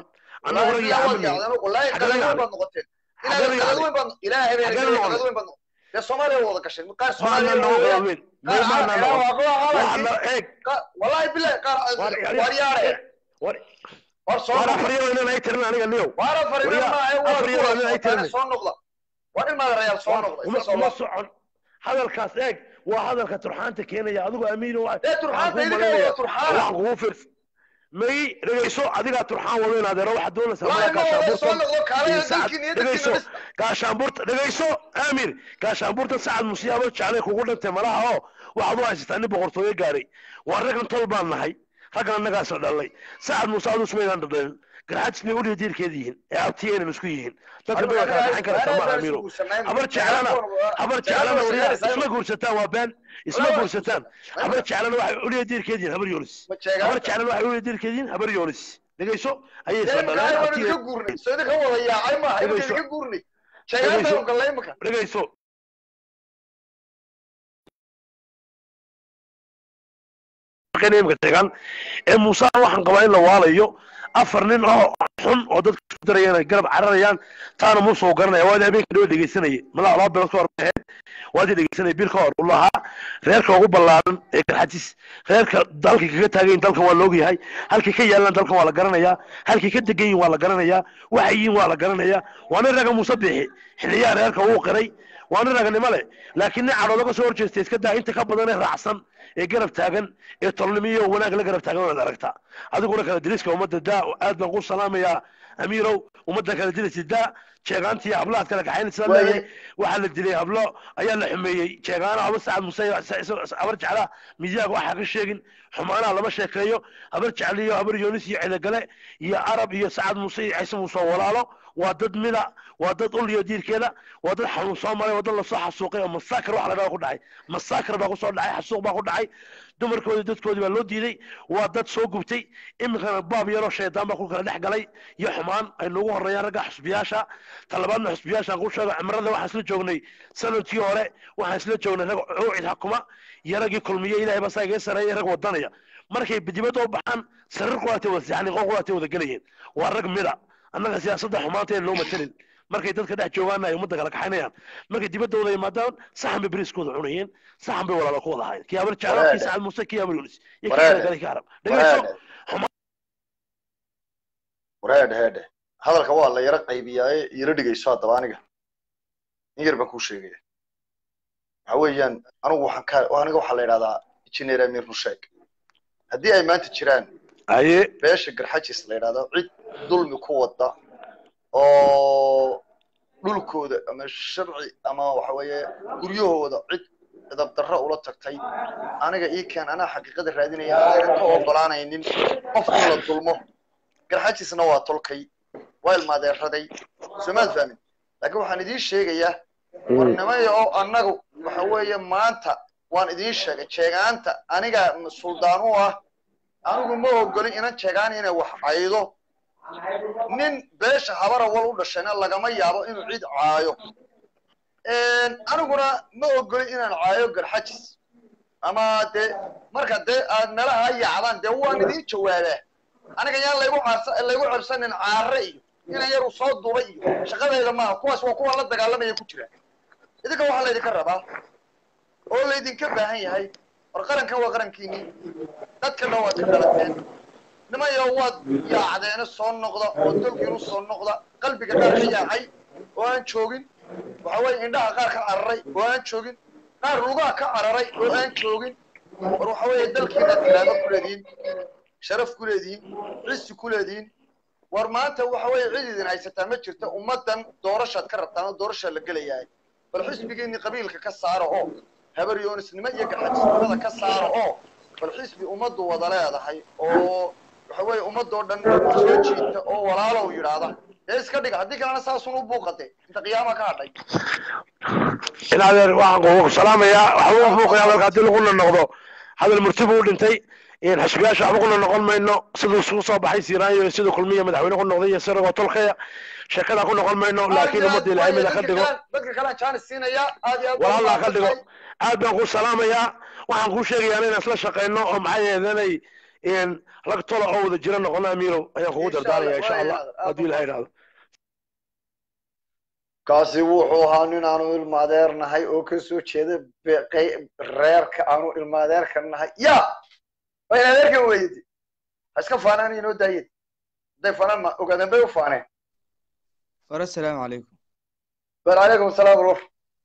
annaguna Wallaahi iyo waad camal yaacdeen, wallaahi Xagee qadaad weyn yaacday? baad noqoteen Xagee inaad qadaad yaacday? weyn baad ilaahay bay Xagee qadaad noqday? weyn baad noqoteen dee soomaaliya wada gashay qaar maana soomaaliya noqon weeyaan weyn qaar may maana caafimaad noqon waa waa waxaana eeg Ka- wallahi billahi qaar war war yaare war war soo war noqda afariyo inaan ay tirin aniga niyow war fariin Waryaa, ma ay waa afar iyo kuwa labaatan ay soo tirnay. soo noqda war in maadarayaal soo noqda uma iska soo uma noqda socon hadalkaas eeg waa hadalka turxaanta keenaya adigu amiin waa dee turxaanta idinka wada turxaana waxaan kugu firs may dhegayso adigaa turxaan wado in adeero waxaad doonaysaa wallahi ma wada soo noqdo kaalaya iyo sacad dalkii niyadda dhegayso dhis gaashaanbuurta dhegayso aamir gaashaanbuurta sacad musiyaabo jeclay kugu dhintay malaha oo waxaad u haysataa nin boqortooyo gaaray waa raggan tol baan nahay raggan annagaasoo dhalay sacad muuse aduu sumaydaan dhadhalin garxajisnay uliya diirkeeda yihiin ee abtiyeenan isku yihiin dadka bay waa kala dhaxan karaysaa ma aamiro habar jeclana habar jeclana wariyaa isma guursataan waa been isma guursataan habar jeclana waxay uliya diirkeeda yihiin habar yoonis habar jeclana waxay uliya diirkeeda yihiin habar yoonis dhegayso ayay isla dhaleen ka abtiye guurnay soo idinka wada yaacay maaha imika Dhegayso. idinka guurnay sheegaanta u gallay imika dhegayso imka tegan ee muuse waxaan qabaa in la waalayo afar nin oo xun oo dadka isku darayaan ay garab cararayaan taana muuse uu garanaya waadi habeenka dhawaa dhegeysanayay malaa laba bilood ka hor ahayd waadi dhegeysanayay bil ka hor uu lahaa reerka ugu ballaaran ee garxajis reerka dalka kaga taagayin dalkan waa la ogyahay halkay ka yaalaan dalkan waa la garanayaa halkay ka degan yihin waa la garanayaa waxay yihiin waa la garanayaa waa nin raga muuse bixi xiliyaha reerka uu qiray waa nin raganimo leh laakiin nin cadhooda ka soo horjeestay iska daa inta ka badan ee raacsan ee garab taagan ee tolnimo iyo wanaag la garab taagan waad aragtaa adiguna kala diriska ummadda daa aad baan ku salaamayaa amiirow ummadda kala dirisi daa jeegaantii hablahaad kala kaxaynaysa Waaye. leeyahay waxaa la dilay hablo ayaa la xumeeyey jeegaana haba sacad muse habar jeclaa midyaaga waxaa ka sheegin xumaanaha lama sheekeeyo habar jecliyo habar yoonis iyo cidogale iyo arab iyo sacad muse iyo ciise muuse oo walaalo waa dad mida waa dad ul iyo diirkeeda waa dad xanuun soo maray waa dad lasoo xasuuqay oo masaakar wax la dhaha ku dhacay masaakar baa kusoo dhacay xasuuq baa ku dhacay dumarkoodii dadkoodii baa loo diiday waa dad soo gubtay iminkana baab yaroo shaydaan baa ku kala dhex galay iyo xumaan ay noogu horeeyaan ragga xusbiyaasha talabaadna xusbiyaashaan ku sheego cimrada waxaan isla joognay sanadkii hore waxaan isla joognay rag cuucid xakuma iyo raggii kulmiye ilahay baa saa iga sareeyay rag wadanaya markay dibadda u baxaan sarir qulaatay wada seexan qol qulaatay wada gelayeen waa rag mida annaga siyaasadda xumaanta ee loo matalin markay dadka dhex joogaana ay ummadda kala kaxaynayaan markay dibadda wada yimaadaan saxan bay beriiskooda cunayeen saxan bay walaalo ku wada ahaayeen kii habar jeclo kii sacad muuse kii habar yunis iyo kii Waraade. kale kii arab dhegeyso wareedhe heedhe hadalka waa la yaro qaybiyaaye yaro dhigayso haddaba aniga in yar baan kuu sheegaya waxa weeyaan anigu waxaan ka aniga waxaa la yidhahdaa engineer amir rusheeg haddii ay maanta jiraan aye beesha garxajis la yidhahdo cid dulmi ku wada oo dhulkooda ama sharci ama waxa weeye guryahooda cid idabdarro ula tagtay aniga ii keen anaa xaqiiqada raadinaya anaga ka ogolaanaynin qof in la dulmo garxajisna waa tolkay waa ilmaadeeraday soomaad fahmin laakiin waxaan idiin sheegayaa warnimaya oo annagu waxa weeye maanta waan idiin sheegay jeegaanta aniga suldaan u ah anigu ma ogolin inan jeegaan inay wax caydo nin beesha habara wal u dhashayna lagama yaabo inuu cid caayo aniguna ma ogolin inaan caayo garxajis ama dee marka dee aad meelaha yacdaan dee waan idiin jawaabaa aniga yaan laygu caarsa laygu cabsanin caare iyo inan yar uu soo duubay iyo shaqadayda maaha kuwaas waa kuwa la dagaalamaya ku jira idinka waxaa laydinka rabaa oo laydinka baahan yahay war qarankan waa qarankiinii dadka dhan waad ka dhalateen nimayo waad yaacdeena soo noqda oo dalkiinu soo noqda qalbiga qaar ka yaacay oo aan joogin waxa weeye indhaha qaar ka cararay oo aan joogin qaar lugaha ka cararay oo aan joogin war waxa weeye dalkiinaad karaamo ku leedihiin sharaf ku leedihiin cisi ku leedihiin war maanta waxa weeye cid idin haysataa ma jirta ummaddan doorashaad ka rabtaan oo doorashaa la gelayahay bal xisbigiinni qabiilka ka saara oo habar yoonisnimo iyo garxajisnimada ka saara oo bal xisbi ummaddu wada leedahay oo waxa weeye ummadoo dhan soo jiita oo walaalow yidhaahda dee iska dhiga haddii kalena saasun u buuqade inta qiyaama ka hadhay in adeer waxaan kugu salaamayaa waxba u buuqaya marka haddii laguna noqdo hadal murti buu dhintay in xisbiyaasha waxba kuna noqon mayno siduu isugu soo baxay siiraanyo siduu kulmiya madaxweyne ku noqday iyo siragoo tolkaya sheekada ku noqon mayno laakiin ummadda ilaahay mida ka dhigo dadka kalean jaanis siinaya aad iyo aad baan walaalaa ka dhigo umahadsantahay. aad baan ku salaamayaa waxaan kuu sheegayaa inaan isla shaqayno oo maxaa yeelanay in rag tola oo wada jira noqona amiirow ayaan kugu Insha dardaaraya Allah, insha waa allah inaad- aad haddii ilaha idhaahdo kaasi wuxuu ahaa nin aanu ilmaadeer nahay oo kasoo jeeda be- qey- reerka aanu ilmaadeerka nahay ya waa in adeerkan weydi ha iska faanaan inoo daayeen hadday faanaan ma ogaadeen bay u faaneen war assalaamu calaykum bal calaykum asalaam warwar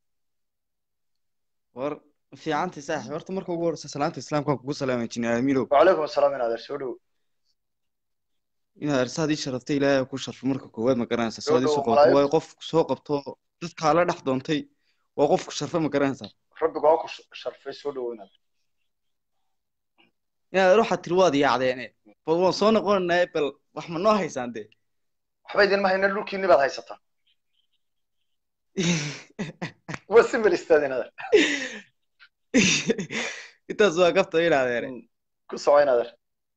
war fiicantay saaxib horta marka ugu horeysa salaanta islaamka kugu salaamay jini aamiinow wacalaykum asalaam in adeer soo dhowo inaad arsaad ii sharaftay ilaahay ku sharfo marka koowaad ma garanaysaa Soo saad ii soo dhowo, qabato malaa'ig. waayo qof soo qabto dadkaa la dhex doontay waa qofku sharfa ma garanaysaa rabbigu ha ku sh- sharfay soo dhowo in adeer inaad waxaad tiri waad yaacdeene bal waan soo noqonaynaa bal wax ma noo haysaan dee waxba idinma hayna dhulkiinni baad haysataa waa simil istaad in adeer intaas waa gafta inaadeene ku soco in adeer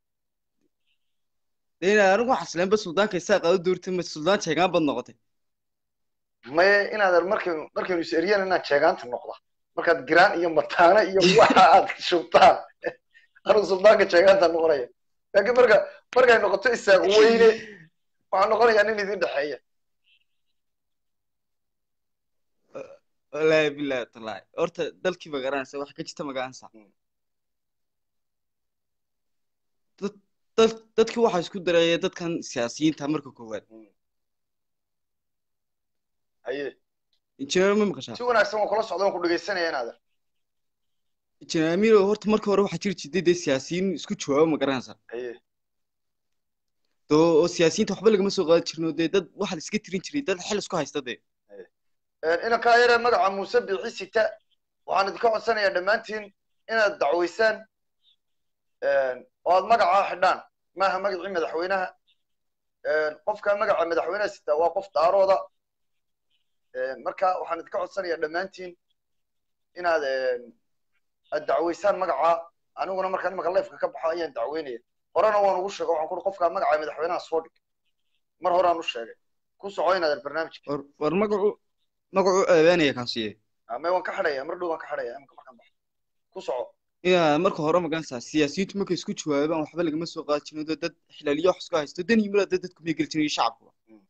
dee inaad anigu waxaa isleenba suldaanka isaa qaado doortay ma suldaan jeegaan bad noqotay maye in adeer markaynu markaynu is eriyaan inaad jeegaanta noqda markaad giraan iyo mataana iyo waxa aad shubtaan anuu suldaanka jeegaanta noqonaya laakiin marka markay noqoto isaaq weyne waxaa noqonayaa nin idin dhexeeya wallaahi bilaahi tallaahi horta dalkii ma garanaysa wax ka jirta ma garanaysaa dad dad dadkii waxaa isku dareeya dadkan siyaasiyiinta marka koowaad haye injineer ma maqashaa si wanaagsan waan kula socda waan ku dhegaysanaya in adeer injineer amiiro horta marka hore waxaa jiri jirtay dee siyaasiyiin isku jawaabo ma garanaysaa haye doo oo siyaasiyiinta waxba lagama soo qaadi jirin oo dee dad waxaa la iska tirin jiray dad xil isku haysta dee inankaa yaree magaca muuse biixi sita waxaan idinka codsanayaa dhammaantiin inaad dacwaysaan oo aad magacaa xidhaan maaha magacii madaxweynaha qofka magaca madaxweynaha sita waa qof daarooda marka waxaan idinka codsanayaa dhammaantiin inaad aad dacwaysaan magaca aniguna markaan imaka lifeka ka baxo ayaan dacweynaya horena waan ugu sheegay waxaan kuri qofka magaca madaxweynaha soo dhig mar horaan u sheegay ku soco inaad barnaamijka war war magacu magacu eebeynaya kaasiye ama waan ka xidhaya mar dhow waan ka xidhaya imaka markaan baxo ku soco yaa marka hore ma garanaysaa siyaasiyiintu markay isku jawaabaan waxba lagama soo qaadi jirin oo dad xilaaliyo wax isku haysto dan yimid dad dadku may geli jirin iyo shacabkuba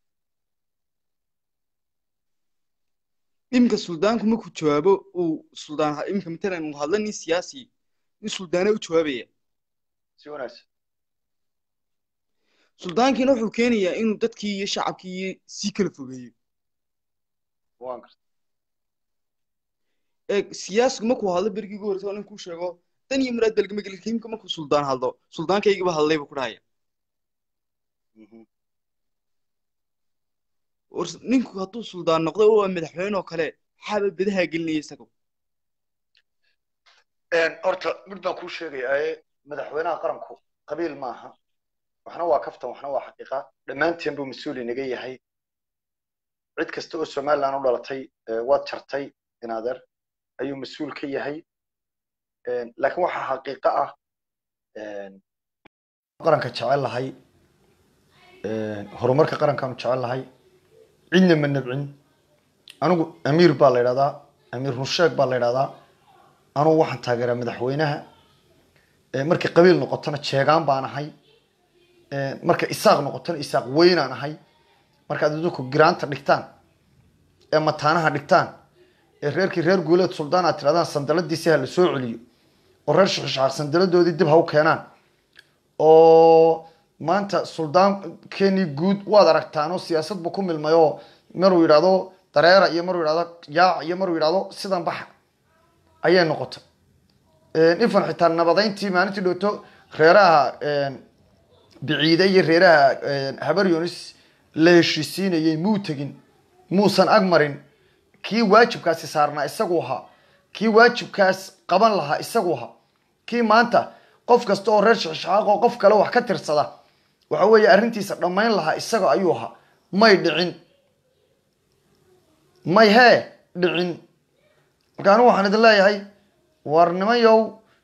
iminka suldaanku markuu jawaabo uu suldaan iminka matalan uu hadla nin siyaasi nin suldaana u jawaabaya si wanaagsan suldaankiina wuxuu keenayaa inuu dadkii iyo shacabkii iyo sii kala fogeeyo waan garta ee siyaasigu markuu hadlo berigii ugu horreysay oo nin kuu sheego dan iyo muraad balgama geli imika markuu suldaan hadlo suldaankaygiba hadlay buu ku dhahaya war ninku hadduu suldaan noqdo oo madaxweyne oo kale maxaaba bedaha gelinaya isaga horta mid baan kuu sheegayaaye madaxweynaha qaranku qabiil maaha waxna waa kaftan waxna waa xaqiiqa dhammaanteen buu mas-uul inaga yahay cid kasta oo somaliland u dhalatay waad jartay inaadeer ayuu mas-uul ka yahay laakiin waxaa xaqiiqo ah qaranka jecel lahay horumarka qarankaanu jecel lahay cidna ma nabcin anigu amiir baa la yidhahdaa amiir runsheeg baa la yidhahdaa anugu waxaan taageeraa madaxweynaha markay qabiil noqotona jeegaan baan ahay marka isaaq noqotona isaaq weynaan ahay markaad idinku giraanta dhigtaan ee mataanaha dhigtaan ee reerkii reer guuleed suldaan aad tirahdaan sandaladiisi ha la soo celiyo oo reer shixishaar sandaladoodii dib ha u keenaan oo maanta suldaan keni guud waad aragtaan oo siyaasad buu ku milmay oo maruu yidhahdo dareera iyo maruu yidhahdo yaac iyo maruu yidhahdo sidan baxa ayay noqotay ifan xitaa nabadayntii maalintii dhowto reeraha biciide iyo reeraha habar yunis la heshiisiinayay muu tegin muusan ag marin kii waajibkaasi saarnaa isagu ahaa kii waajibkaas qaban lahaa isagu ahaa kii maanta qof kasta oo reer shixishaaq oo qof kale wax ka tirsada waxa weeye arrintiisa dhammayn lahaa isaga ayuu ahaa may dhicin may hee dhicin marka anigu waxaan idin leeyahay war nimanyow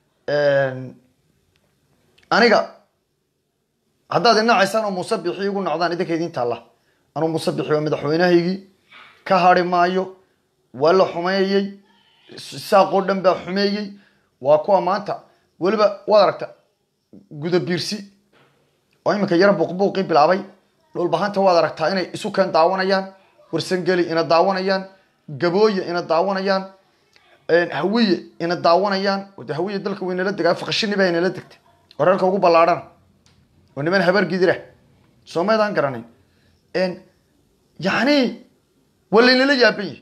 aniga haddaad inacaysaan oo muuse bixi igu nocdaan idinka idin taalla anuu muuse bixi waa madaxweynahaygii ka hari maayo waa la xumeeyey saaqoo dhan baa xumeeyey waa kuwa maanta weliba waad aragta guda biirsi oo iminka yara buuqbuuqii bilaabay dhulbahanta waad aragtaa inay isu keen daawanayaan warsangeli ina daawanayaan gabooye ina daawanayaan hawiye ina daawanayaan de hawiye dalka waynala degaa faqashini baa inala degta wararka ugu ballaadhana oo niman habar gidira soomaydaan garanayn yani waa laynala yaaban yihi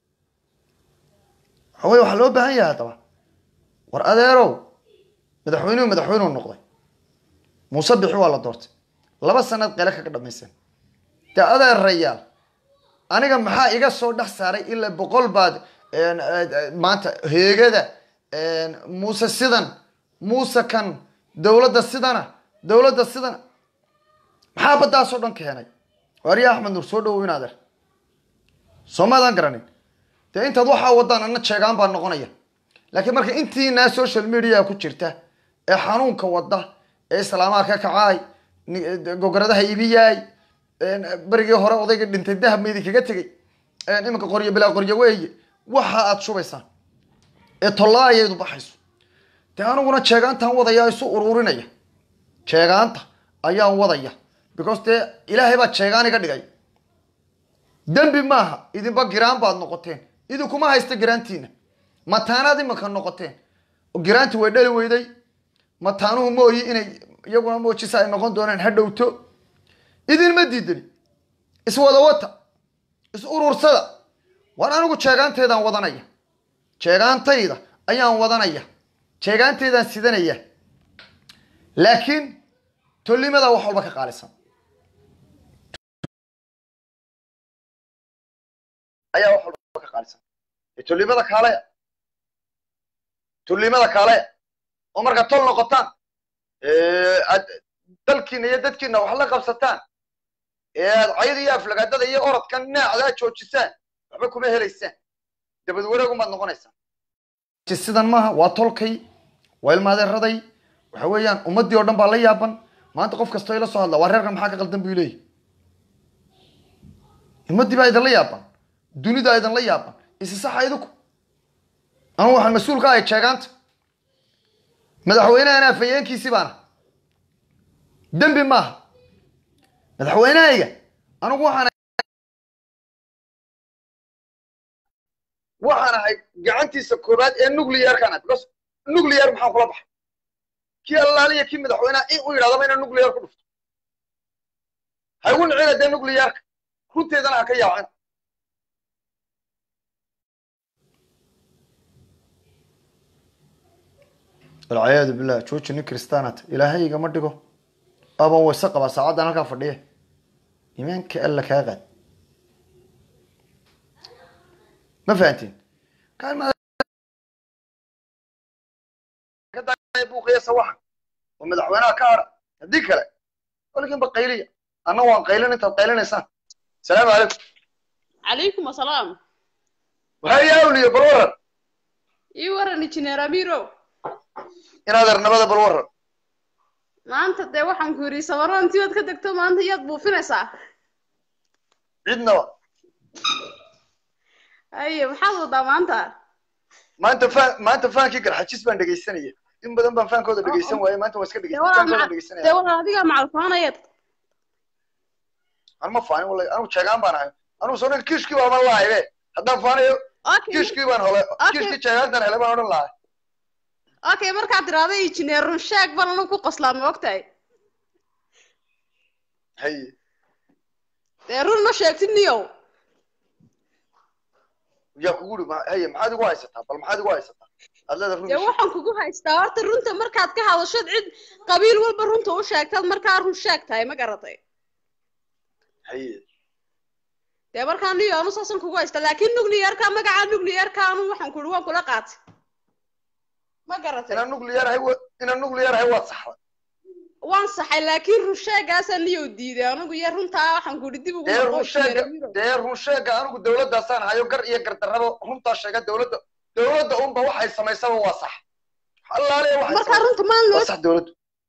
waxawey waxaa loo baahan yahay haddaba war adeerow madaxweynuhu madaxweyneu noqday muuse bixi waa la doortay laba sanad qele kaga dhamaysan dee adeerayaal aniga maxaa iga soo dhex saaray ilaa boqol baad maanta heegada muuse sidan muuse kan dowladda sidana dowladda sidana maxaa baddaasoo dhan keenay waarya axmed nuur soo dhawow in adeer soomaadaan garanin dee intaad waxaa wadaan ana jeegaan baa noqonaya laakiin marka intiinaa social media ku jirta ee xanuunka wada ee islaamaha ka kacaay gogoradaha ibiyaay berigii hore odayga dhintay dahab maydi kaga tegay iminka qoryo bilaa qoryo weeye waxa aad shubaysaan ee tollaayaydu baxayso dee aniguna jeegaantaan wadaya isu ururinaya jeegaanta ayaan wadaya because dee ilaahay baa jeegaan iga dhigay dembi maaha idinba giraan baad noqoteen idinkuma haysta giraantiina mataanaad iminka noqoteen giraanti way dhali weyday mataanuhu mooyi inay iyaguna moojisa ay noqon doonaan ha dhowto idinma diidani iswada wata is urursada waan anigu jeegaanteedaan wadanaya jeegaantayda ayaan wadanaya jeegaanteedaan sidanaya laakiin tollimada wax walba ka qaalisan ayaa wax walba ka qaalisan tollimada kaalaya tollimada kaalaya oo markaad tol noqotaan aad dalkiina iyo dadkiina wax la qabsataan ee aad cayda iyo aflagaadada iyo orodkan naacdaa joojisaan waxba kuma helaysaan dabad wareegumaad noqonaysaan sidan maaha waa tolkay waa ilmaadeeraday waxa weeyaan ummaddii oo dhan baa la yaaban maanta qof kastoo ila soo hadla waa reerkan maxaa ka qaldan buu leeyahy ummaddii baa idinla yaaban dunida idinla yaaban isi saxa idinku anu waxaan mas-uul ka ahay jeegaanta madaxweynahan afayeenkiisii baana dembi maaha madaxweynahayga anigu waxaan waxaan ahay gacantiisa koobaad ee nuclearkan ah because nuclear maxaan kula baxay kii allaaliya kii madaxweynaha in u yidhahdaba inaan nuclear ku dhufto ha igu nicina dee nuclearka runteedana ha ka yaacina walciyaadu billah jooji nin kristaanat ilaahay igama dhigo aban wayse qabaa saacaddan halkaa fadhiye imaanka alla kaa qaad ma fahantiin buuqiya sawaxan oo madaxweynaha ka hadha haddii kale weliginba qayliya anna waan qaylin intaad qaylinaysaan asalaamu calaykum calaykum asalaam waxaa yaa awliya bal waran ii waran injineer amiro inaad ernabada bal waran maanta dee waxaan ku yidhi samaroontii ood ka degto maanta iyaad buufinaysaa cidnaba haye maxaad wadaa maanta maanta fan maanta faankii garxajis baan dhegaysanaya in badan baan faankooda dhegaysan waaye maanta waa iska dee dhegaysan walaa faankooda maca- dee dhegaysanaya walaa adigaa macalfaanayad anuma faanin wallahi anigu jeegaan baan ahay anigu soo dhan kiishkii baa ma lahaybe haddaan faanayo okay kiishkii baan hole Okay. kiishkii jeegaantan hele baan odhan lahay okay markaad tiraahdo injineer runshaag baan anu ku qoslaa ma ogtahay haye dee run ma sheegtid niyow yaa kugu uri ma- haye maxaad igu haysataa bal maxaad igu haysataa aad leeda run dee sheeg. waxaan kugu haystaa horta runta markaad ka hadashad cid qabiil walba runta u sheegtaad markaa run sheeg tahay ma garatay haye dee markaa niyo anu saasan kugu haysta laakiin nuclearka magaca nuclearka anu waxaan ku ihi waan kula qaatay ma garatay inaan nuclear ahay wa- inaan nuclear ahay waad saxday waan saxay laakiin run sheegaasaa niyow diiday anigu iyo runtaa waxaan ku ihi dib ugu dee noqo run sheega injineer Amiro. dee run sheega anigu dawladdaasaan hayo gar iyo gardarraba runtaa sheega dawladda dawladda unba waxay samaysaba waa sax allaale waxay markaa samaysaba runta maan loo waa sax dawladdu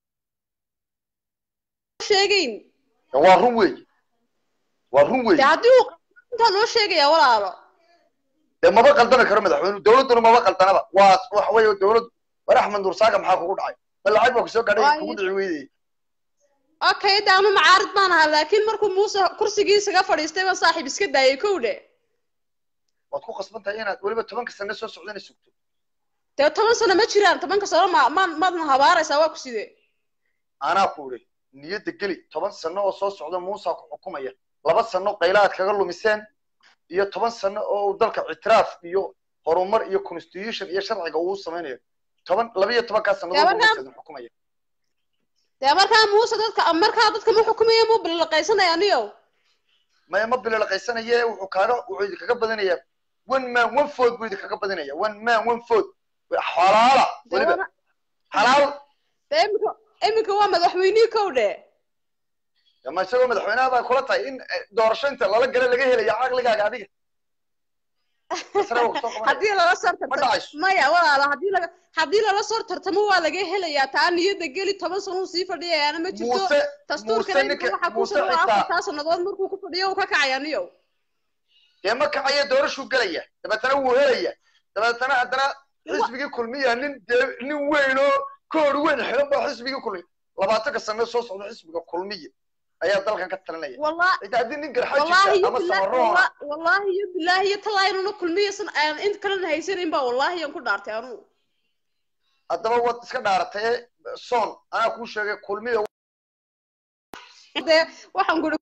sheegayn waa run weeye waa run dee weeye haddii uu runtaa loo sheegaya walaalo dee maba qaldami karo madaxweynuhu dawladduna maba qaldanaba waa waxa weeye dawladdu war axmed nuur saaga maxaa kugu dhacay bal lacag baa kusoo gaadhay Waayo. kugu dhici weydey okay de anu macaarid baan ahaa laakiin markuu muuse kursigii isaga fadhiistay baan saaxiib iska daayay kow dhe waad ku qasban tahay inaad weliba tobanka sano soo socdana sugto dee toban sano ma jiraan tobanka sano ma ma maadna habaaraysaa waa ku sidee anaa ku idhi niyadda geli toban sano oo soo socda muusa ku xukumaya laba sano qaylaad kaga lumiseen iyo toban sano oo uu dalka ictiraaf iyo horumar iyo constitution iyo sharciga uu samaynayo toban laba iyo tobankaa sannadood Dee buu markaa- muusa idin xukumaya dee markaa muuse dadka markaa dadka ma xukumaya muu bililaqaysanaya aniyow maya ma bililaqaysanaye wuxuu kaaga wuxuu idinkaga badinayaa one man one food buu idinkaga badinaya one man one food xalaala Dee weliba wana- xalaal dee iminka iminka waa madaxweynihii kow dhe ma isagoo madaxweynaha baa kula tahay in eh, doorasho inta lala gala laga helaya caqligaaga adiga Isna wuu kusoo qabanaya. haddii lala soo ma tartamo dhacayso maya walaalo haddii laga haddii lala soo tartamo waa laga helayaa taa niyadda geli toban sano uu sii fadhiyayaana ma jirto muuse dastuurkana muuse iminka ninka waxaa ku muuse socda xitaa afartaa sannadood markuu ku fadhiyo uu ka kacaya aniyow dee ma kacaya doorashuu gelaya dabeetana wuu helaya dabeetana haddana xisbigii kulmiya nin dee nin weyn oo koor weyn xiran baa xisbigii kulmiya labaatanka sano soo socda xisbiga kulmiya ayaa dalkan ka talinaya wallahi xitaa haddii nin wallahi garxajisa iyo ama billahi samaroona walla- wallahi iyo billahi iyo talaa inuuna kulmiyasan aan int kalena haysanin baa wallahi aan ku dhaartay anugu haddaba waad iska dhaaratay soon anaa kuu sheegay kulmiya dee waxaan kuri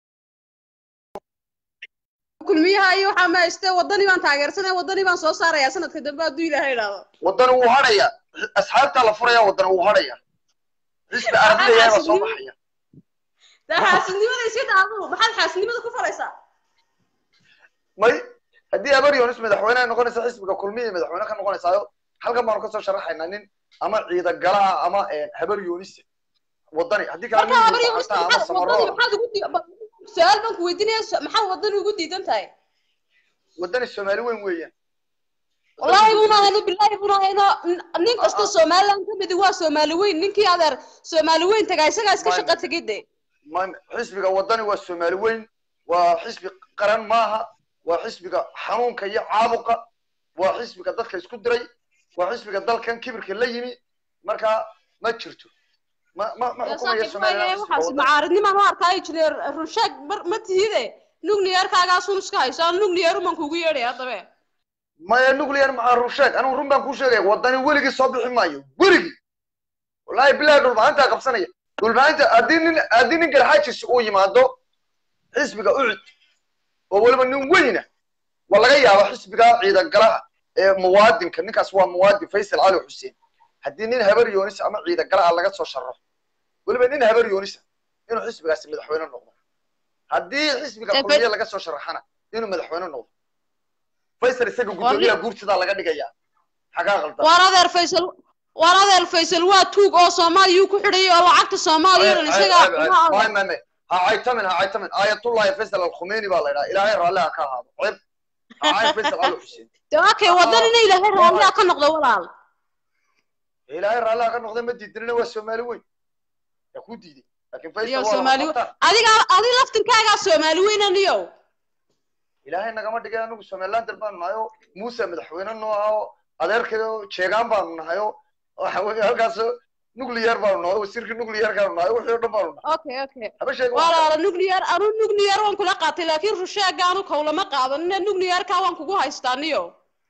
kulmiyaha iyo waxaa ma hayste wadani baan taageersanaya wadani baan soo saaraya sanadka dambe hadduu ilaahay idhaahdo wadani wuu hadhaya asxaabtaa la furaya wadani wuu hadhaya xisbi arabidaya baa soo baxaya dee xaasidnimada iska daadu maxaad xaasidnimada ku faraysaa may haddii abaryonis madaxweyne ay noqonaysa xisbiga kulmiya madaxweyne ka noqonaysaayo halkan baanu kasoo sharaxaynaa nin ama ciidagala ah ama habaryonis wadani haddii kale marka nin habari muusa xataa ama wadani samaroon maxaad ugu di- ba- su-aal baan ku weydiinaya su- maxaad wadani ugu diidan tahay wadani soomaali weyn weeyaan wallahi buna hayno billahi buna hayno Nin- nin kasta somaliland ka midi waa soomaali weyn ninkii adeer soomaali weyn tagaa isagaa iska Mayn. shaqa tegay de ma- xisbiga wadani waa soomaali weyn waa xisbi qaran maaha waa xisbiga xanuunka iyo caabuqa waa xisbiga dadka isku diray waa xisbiga dalkan kibirka la yimi marka ma jirto ma ma ma Ya xukumayo saaxiib waaye somaliland xisbiga waxaas wadani macaaridnimaan u arkaayo jineer runshaag mar ma tihide nuclearkaagaasun iska hayso aan nuclear uman kugu yeedhay haddabe maya nuclear maxaa run sheeg anigu run baan kuu sheegaya wadani weligii soo bixi maayo weligii wallahi bilahi dhulbahantaa qabsanaya dhulbahanta haddii nin haddii nin garxaajis uu yimaado xisbiga ucud oo weliba nin weyna waa laga yaaba xisbiga ciidagalaha ee muwaadinka ninkaas waa muwaadin faysal cali xuseen haddii nin habar yoonis ama ciidagala ah laga soo sharaxo weliba nin habar yoonisa inuu xisbigaasi madaxweyne noqdo haddii xisbiga Eh, kulmiye laga soo sharaxana inuu madaxweyne noqdo faysal isaga guddoomiyaha guurtidaa laga dhigaya xagaa qaldan waar adeer faysal waar adeer faysal waa tuug oo soomaaliyuu ku xidhayay oo lacagta soomaaliya dhan isagaa kuma mame ha caytamin ha caytamin aayatullahi faysal alkhumeyni baa la idhaha ilaahay raalli ha ka ahaado ceeb ha cayn faysal cali xuseen de okay wadan ina ilaahay raalliha ka noqdo walaal ilaahay raalli ha ka noqda ma diidinina waa soomaali weyn yaa ku diiday laakiin faysal iyo waa soomaali lama qabtaan adiga adi laftirkaagaa soomaali weyn aniyow ilaahay nagama dhigay anigu somalilander baanu nahay oo muuse madaxweyne noo ah oo adeerkeeda oo jeegaan baanu nahay oo waxa weeye halkaas nuclear baanu nahay oo wasiirka nuclearkaanu nahay wixii oo dhan baanu nahay okay okay haba sheega wax walaala nuclear anu nuclear waan kula qaatay laakiin rushaaga anu kawlama qaadanina nuclearka waan kugu haystaa aniyo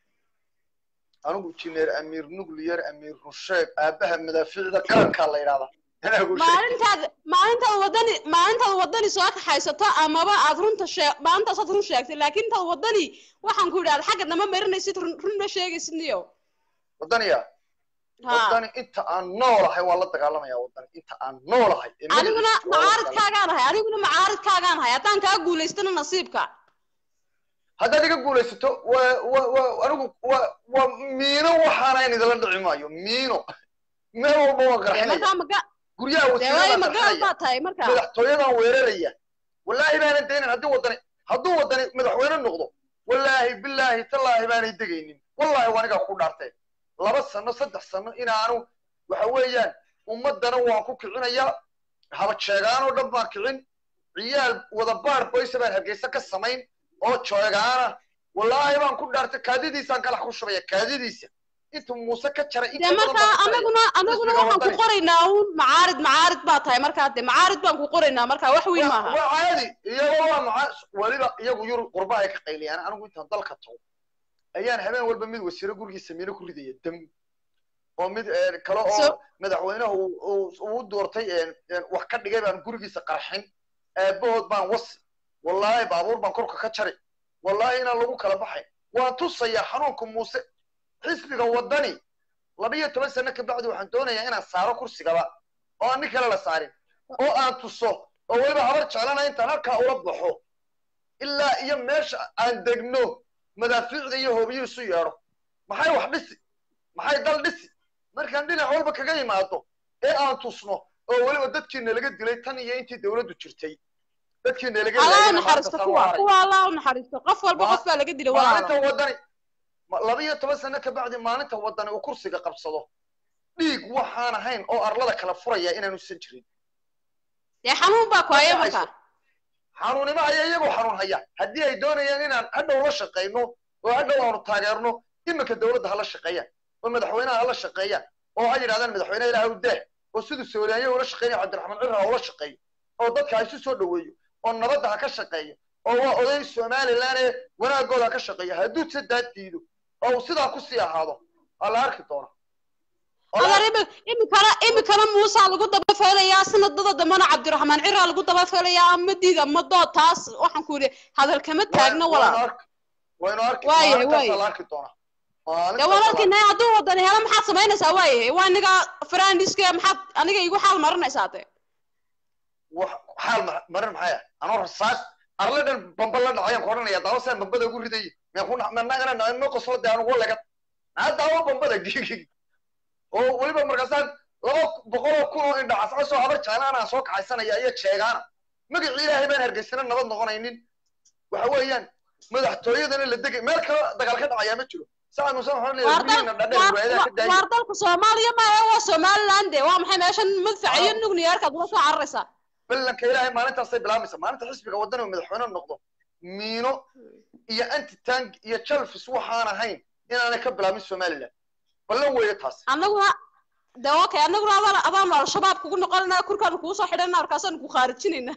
anigu jineer amiir nuclear amiir rusheeg aabaha madaafiicda qarankaa la yidhahdaa anaa ku sheeg maalintaad maalintaad wadani maalintaad wadani soo kaxaysato amaba aad runta shee maalintaasaad run sheegtay laakiin intaad wadani waxaan ku idhahda xagga nama marinaysid run run ma sheegaysid niyo wadaniya ha wadani inta aan noolahay waan la dagaalamaya wadani inta aan noolahay ee aniguna magaciisa waan la dagaalamaya. macaaridkaagaan ahay aniguna macaaridkaagaan ahay haddaan kaa guulaystana nasiibka haddaad iga guulaysato waa waa waa anigu waa waa miino waxaanayn idinla dhici maayo miino meel walba waan dee qarxinaya markaa maga guryaha dee wasiirada waayo baan magaal qarxinaya baa tahay markaa madaxtooyadan weeraraya wallaahi baanan daynin haddii wadani hadduu wadani madaxweyne noqdo wallaahi bilaahi tallaahi baanay degaynin wallaahi waa anigaa ku dhaartay laba sano saddex sano inaanu waxa weeyaan ummadana waan ku kicinayaa haba jeegaan oo dhan baan kicin ciyaal wada baar boysa baan hargeysa ka samayn oo jeegaana wallaahi baan ku dhaartay kaadidiisaan kalax ku shubaya kaadidiisa intuu muuse ka jaray in dee ka badan markaa baa ka jaraya. anaguna anaguna Xisbiga waxaan ku wadani. qoraynaa uun macaarid macaarid baa tahay markaa dee macaarid baan ku qoraynaa markaa wax weyn maaha waa caadi iyagoo waa maca weliba iyagu yurub qurba ay ka qayliyaan anigu intaan dalka tago ayaan habeen walba mid wasiiro gurigiisa miino ku ridaya dam oo mid eh, kale oo So- madaxweynaha uu- uu uu doortay eh, eh, wax ka dhigay baan gurigiisa qarxin aabahood baan wasi wallaahi baabuur baan korka ka jari wallaahi inaan lagu kala baxay waan tusayaa xanuunka muuse xisbiga wadani laba iyo toban sano ka bacdi waxaan doonayaa inaan saaro kursigaba oo aan nin kale la saarin oo aan tuso oo weliba habar jeclana intaan halkaa ula baxo ilaa iyo meesha aan degno madaafiicda iyo hoobiyo isu yeedho maxay wax dhisi maxay dal dhisi markaan dhinac walba kaga yimaado ee aan tusno oo weliba dadkiina laga dilay tan iyo intii dawladdu jirtay dadkiina laga allah laayayna naxariisto maanta kuwa saan u kuwa allah u naxariisto qof walba Ma- qof baa laga dilay maalinta walaalo wadani ma- laba iyo toban sano ka bacdi maalinta wadani uu kursiga qabsado dhiig waxaan ahayn oo arlada kala furaya inaanu san jirin dee xanuun baa ku haya Marka ay markaa xanuunimo haya iyagoo xanuun haya haddii ay doonayaan inaan hadhow la shaqayno oo hadhow aanu taageerno iminka dawladda hala shaqeeyaan oo madaxweynaha hala shaqeeyaan oo ha yidhahdaan madaxweyne ilaah u daah oo siduu sawiryaanya ula shaqeynaya cabdiraxmaan cirra ula shaqeeyo oo dadka ha isu soo dhoweeyo oo nabadda ha ka shaqeeyo oo waa oday somaliland ee wanaagooda ha ka shaqeeyo hadduu sadaa diido oo uu sidaa kusii ahaado waa la arki doona Waa la adar imi imikana imikana muusaa lagu daba feelayaa sanadada dambana cabdiraxmaan ciraa lagu daba feelayaa ama diid ama dood taas waxaan ku yidhi hadal kama taagno walaal waynu arki Waayahay, maalintaasa waayahay. la arki doonaa dee Maalintaasa la walaalkiina hadduu wadan helo maxaad samaynaysaa waayahay waa aniga faraandiska maxaad aniga igu xaal marinaysaa dee wax xaal ma- marin maxay ah anoo rasaas arle dhan bamba la dhacayaan ku odhanaya daawo saan bambada ugu ridayay meen ku managana no qoslo dee anugu laga naa daawo bambada gigi oo weliba markaasaan laba boqol oo kun oo indha cascasoo habar jeclaanaan soo kaxaysanaya iyo jeegaana magacii ilaahay baan hargeysana nabad noqonaynin waxa weeyaan madaxtooyadana la degay meel kale dagaal ka dhacayaa ma jiro sacad muuse waxaan leeyahay waar dal guryihiina dhadheer waayadaa ka waar- daayay waar dalka soomaaliya maahe waa somaliland de waa maxay meeshan madfaca iyo nugniyeerkaad ula soo cararaysaa ballanka ilaahay maalintaasay bilaabaysa maalinta xisbiga wadani uu madaxweyne noqdo miino iyo antitank iyo jalfis waxaan ahayn inaanay ka bilaabin somaliland ballan weeye taas annaguna de okay annaguna adaan adaanu al-shabaab kugu noqonayna kurkaanu kugu soo xidhayna markaasaanu ku khaarijinayna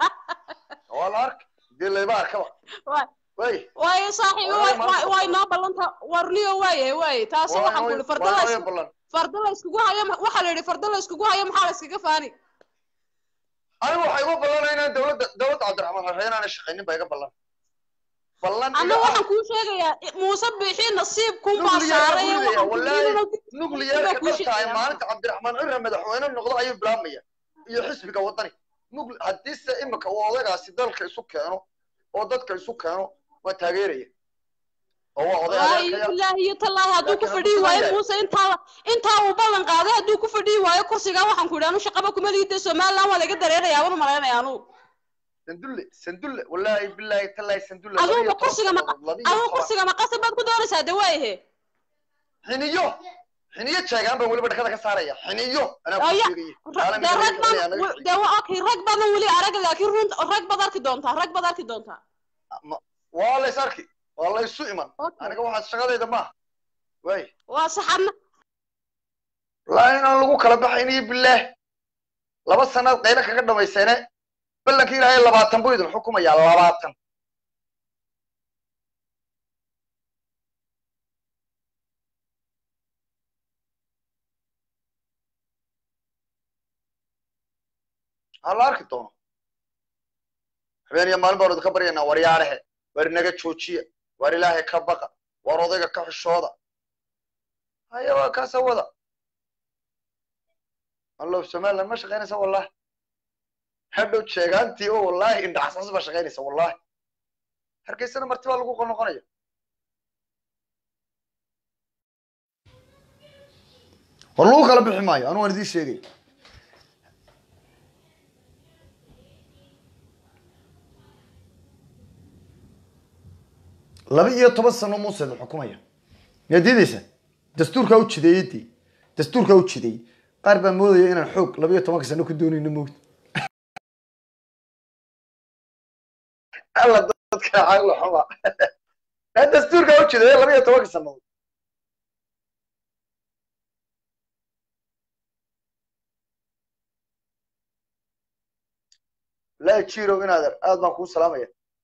waa la arka dee layba arkaba Waay- way waayo saaxiibo Waayo, way- maanta way- way noo ballanta warniyo waayahay waaye taas waxaan ku yidhi farda la waa is- ballan farda la iskugu hayo ma- waxaa la yidhi farda la iskugu hayo maxaa la iskaga faani anigu waxay igu ballanay inaan dowladda dowladda cabdiraxmaan xorreeye inaanay shaqaynin baa iga ballan ballan iga annagu ah waxaan kuu sheegayaa muuse bixi nasiib kunbaa Nuclear saaray buu leeyahay, waxaan ku wallaahi. yidhi inuu- nuclearka Baa kuu dhabtahay sheegaya. maalinta cabdiraxmaan cirra madaxweyne noqdo ayuu bilaabmaya iyo xisbiga wadani Nucle- haddiise imika uu odagaasi dalka isu keeno oo dadka isu keeno waa taageeraya oo waa oday wallaahi adeerkaya bilaahi iyo tallaahi hadduu ku Laakiin fadhiyi hadduu waayo yahay- muuse intaa intaa uu ballan qaaday hadduu ku fadhiyi waayo kursigaa waxaan ku yidhi anu shaqaba kuma liida somaliland waa laga dareerayaa wana malaynaya anugu sandulle sandulle wallaahi bilaahi tallaahi sandulle Adugu laba iyo toban kursiga ma- sannadood, laba iyo adugu toban. kursiga maqasab baad ku doonaysaa de waayahe xiniyo xiniyo jeegaan baan weliba dhakada ka saaraya xiniyo anaa ku Aya, sheegaya Ra- Caalamiga dee laga rag baan qabanaya, anaga w- dee wa- okay rag badan weli arag laakiin run rag baad arki doontaa rag baad arki doontaa waa lays arki waa laysu iman Okay. aniga waxaad shaqadayda maaha way waa saxadna laa inaan lagu kala baxayniyo bilaah laba sanaad qaylo kaga dhamayseene ballanka ilaahay labaatan buu idin xukumayaa labaatan ha la arki doono habeen iyo maalin baanu idinka baryaynaa war yaarehe war inaga joojiya war ilaahay ka baqa war odayga ka xishooda haya waa kaasa wada allow somaliland ma shaqaynaysa wallahi hadhow jeegaantii oo wallahi indhaxasas baa shaqaynaysa wallahi hargeysana marti baa lagu noqonaya war lagu kala bixi maayo anu waan idiin sheegay laba iyo toban sano muuse la xukumaya miyaad diidaysa dastuurkaa u jideeyey dee dastuurkaa u jideeyey qaar baa moodaya inaan xoog laba iyo tobanka sano ku doonayno moogta alla dadka caqli xuma dastuurkaa u jideeye laba iyo tobanka sanadood laa jirow inaader aad baan kuu salaamaya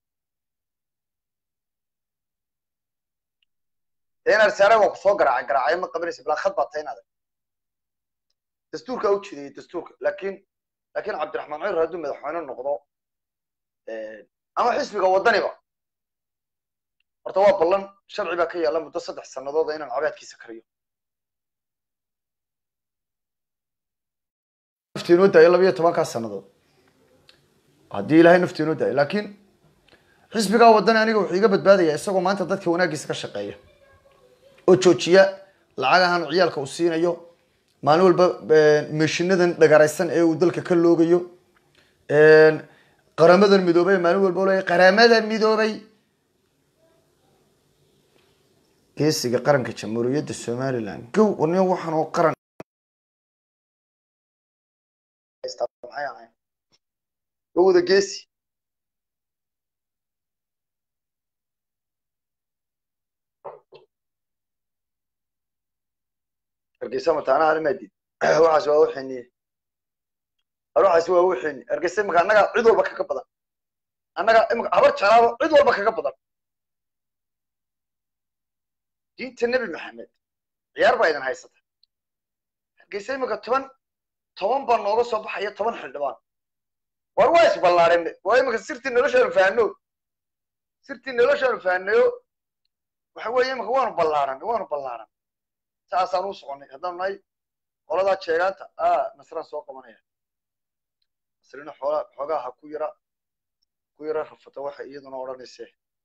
dee inaad saare waa kusoo garaacay garaacay ma qabanaysa bilaa khad baa tahay inaader dastuurka u jideeyey dastuurka laakiin laakiin cabdiraxmaan cumar hadduu madaxweyne noqdo ama xisbiga waddaniba horta waa ballan sharci baa ka yaalla muddo saddex sannadood inaan cabaadkiisa kariyo naftiinoo daayo laba iyo tobankaa sannadood haddii ilaahay naftiinoo daayo laakiin xisbigaa waddani aniga wuxuu iga badbaadaya isagoo maanta dadka wanaaggiisa ka shaqeeya oo joojiya lacagahan ciyaalka uu siinayo maalin walba meeshinadan dhagaraysan ee uu dalka ka loogayo qaramadan midoobay maalin walba leeya qaramada midoobay geesiga qaranka jamhuuriyadda somaliland gow warniyo waxaan oo qaran maxay ahayn gowda geesi hargeysa mataanaha alimaadid waxaas waa uxiniye waxaas waa uxini hargeysa imika annaga cid walba kaga badan annaga imika habar jalaalo cid walba kaga badan diinta nebi maxamed ciyaar baa idin haysata hargeysa imika toban toban baa nooga soo baxaya toban xildhibaan war waa isballaareen waa imika sirtii noloshaanu fahanno sirtii noloshaanu fahannayo waxa weeye imika waanu ballaaran waanu ballaaran saasaan u soconay haddaan nahay qoladaa jeegaanta a nasraan soo qabanaya nasrina xoola xoogaa ha ku yara ku yara rafata waxa iyaduna odhanayse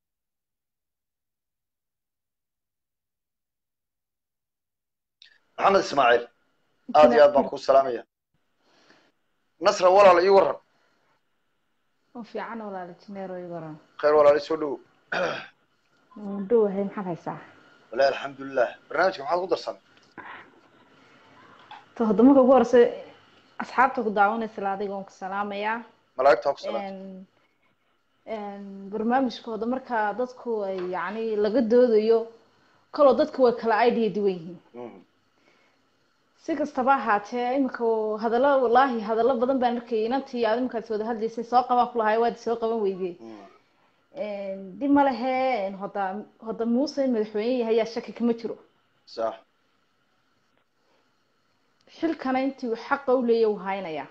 maxamed ismaaciil aad iyo aad baan kuu salaamaya nasra walaal ii waran oo fiican walaala jineero ii waran khayr walaal soo dhowo waan dhowahay maxaad haysaa walahi alxamdulilah barnaamijka maxaad ku darsan ta hadda marka ugu horeysa asxaabta ku daawanaysa la adiga oon ku salaamayaa malaa'igta ha ku salaamta barnaamijkooda marka dadku ay yacni laga doodayo kaloo dadku way kala idea duwan yihiin si kastaba ahaatee imika hadallo wallaahi hadallo badan baan arkayay inantii aad iminkaas wada hadlaysay soo qabaan ku lahay waad soo qaban weydee dib ma lehe hoda hoda muuse in madaxweyne yahay yaa shaki kama jiro sax xilkana intii uu xaqa u leeya uu haynaya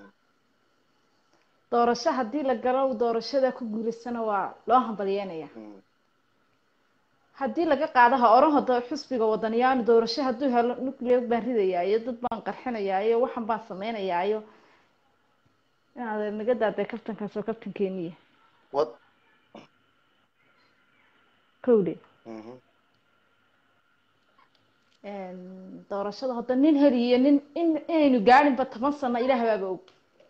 doorasho haddii la galo doorashada ku guulaysana waa loo hambalyeynaya haddii laga qaado ha oran hoda xusbiga wadaniyaanu doorasho hadduu helo nuclear baan ridayaa iyo dad baan qarxinayaa iyo waxan baan sameynayaa iyo inaad naga daadee kabtankaas oo kabtankeeniya wad kowde doorashada hadda nin heliyo nin in inaynu gaadhinba toban sano ilaah baaba og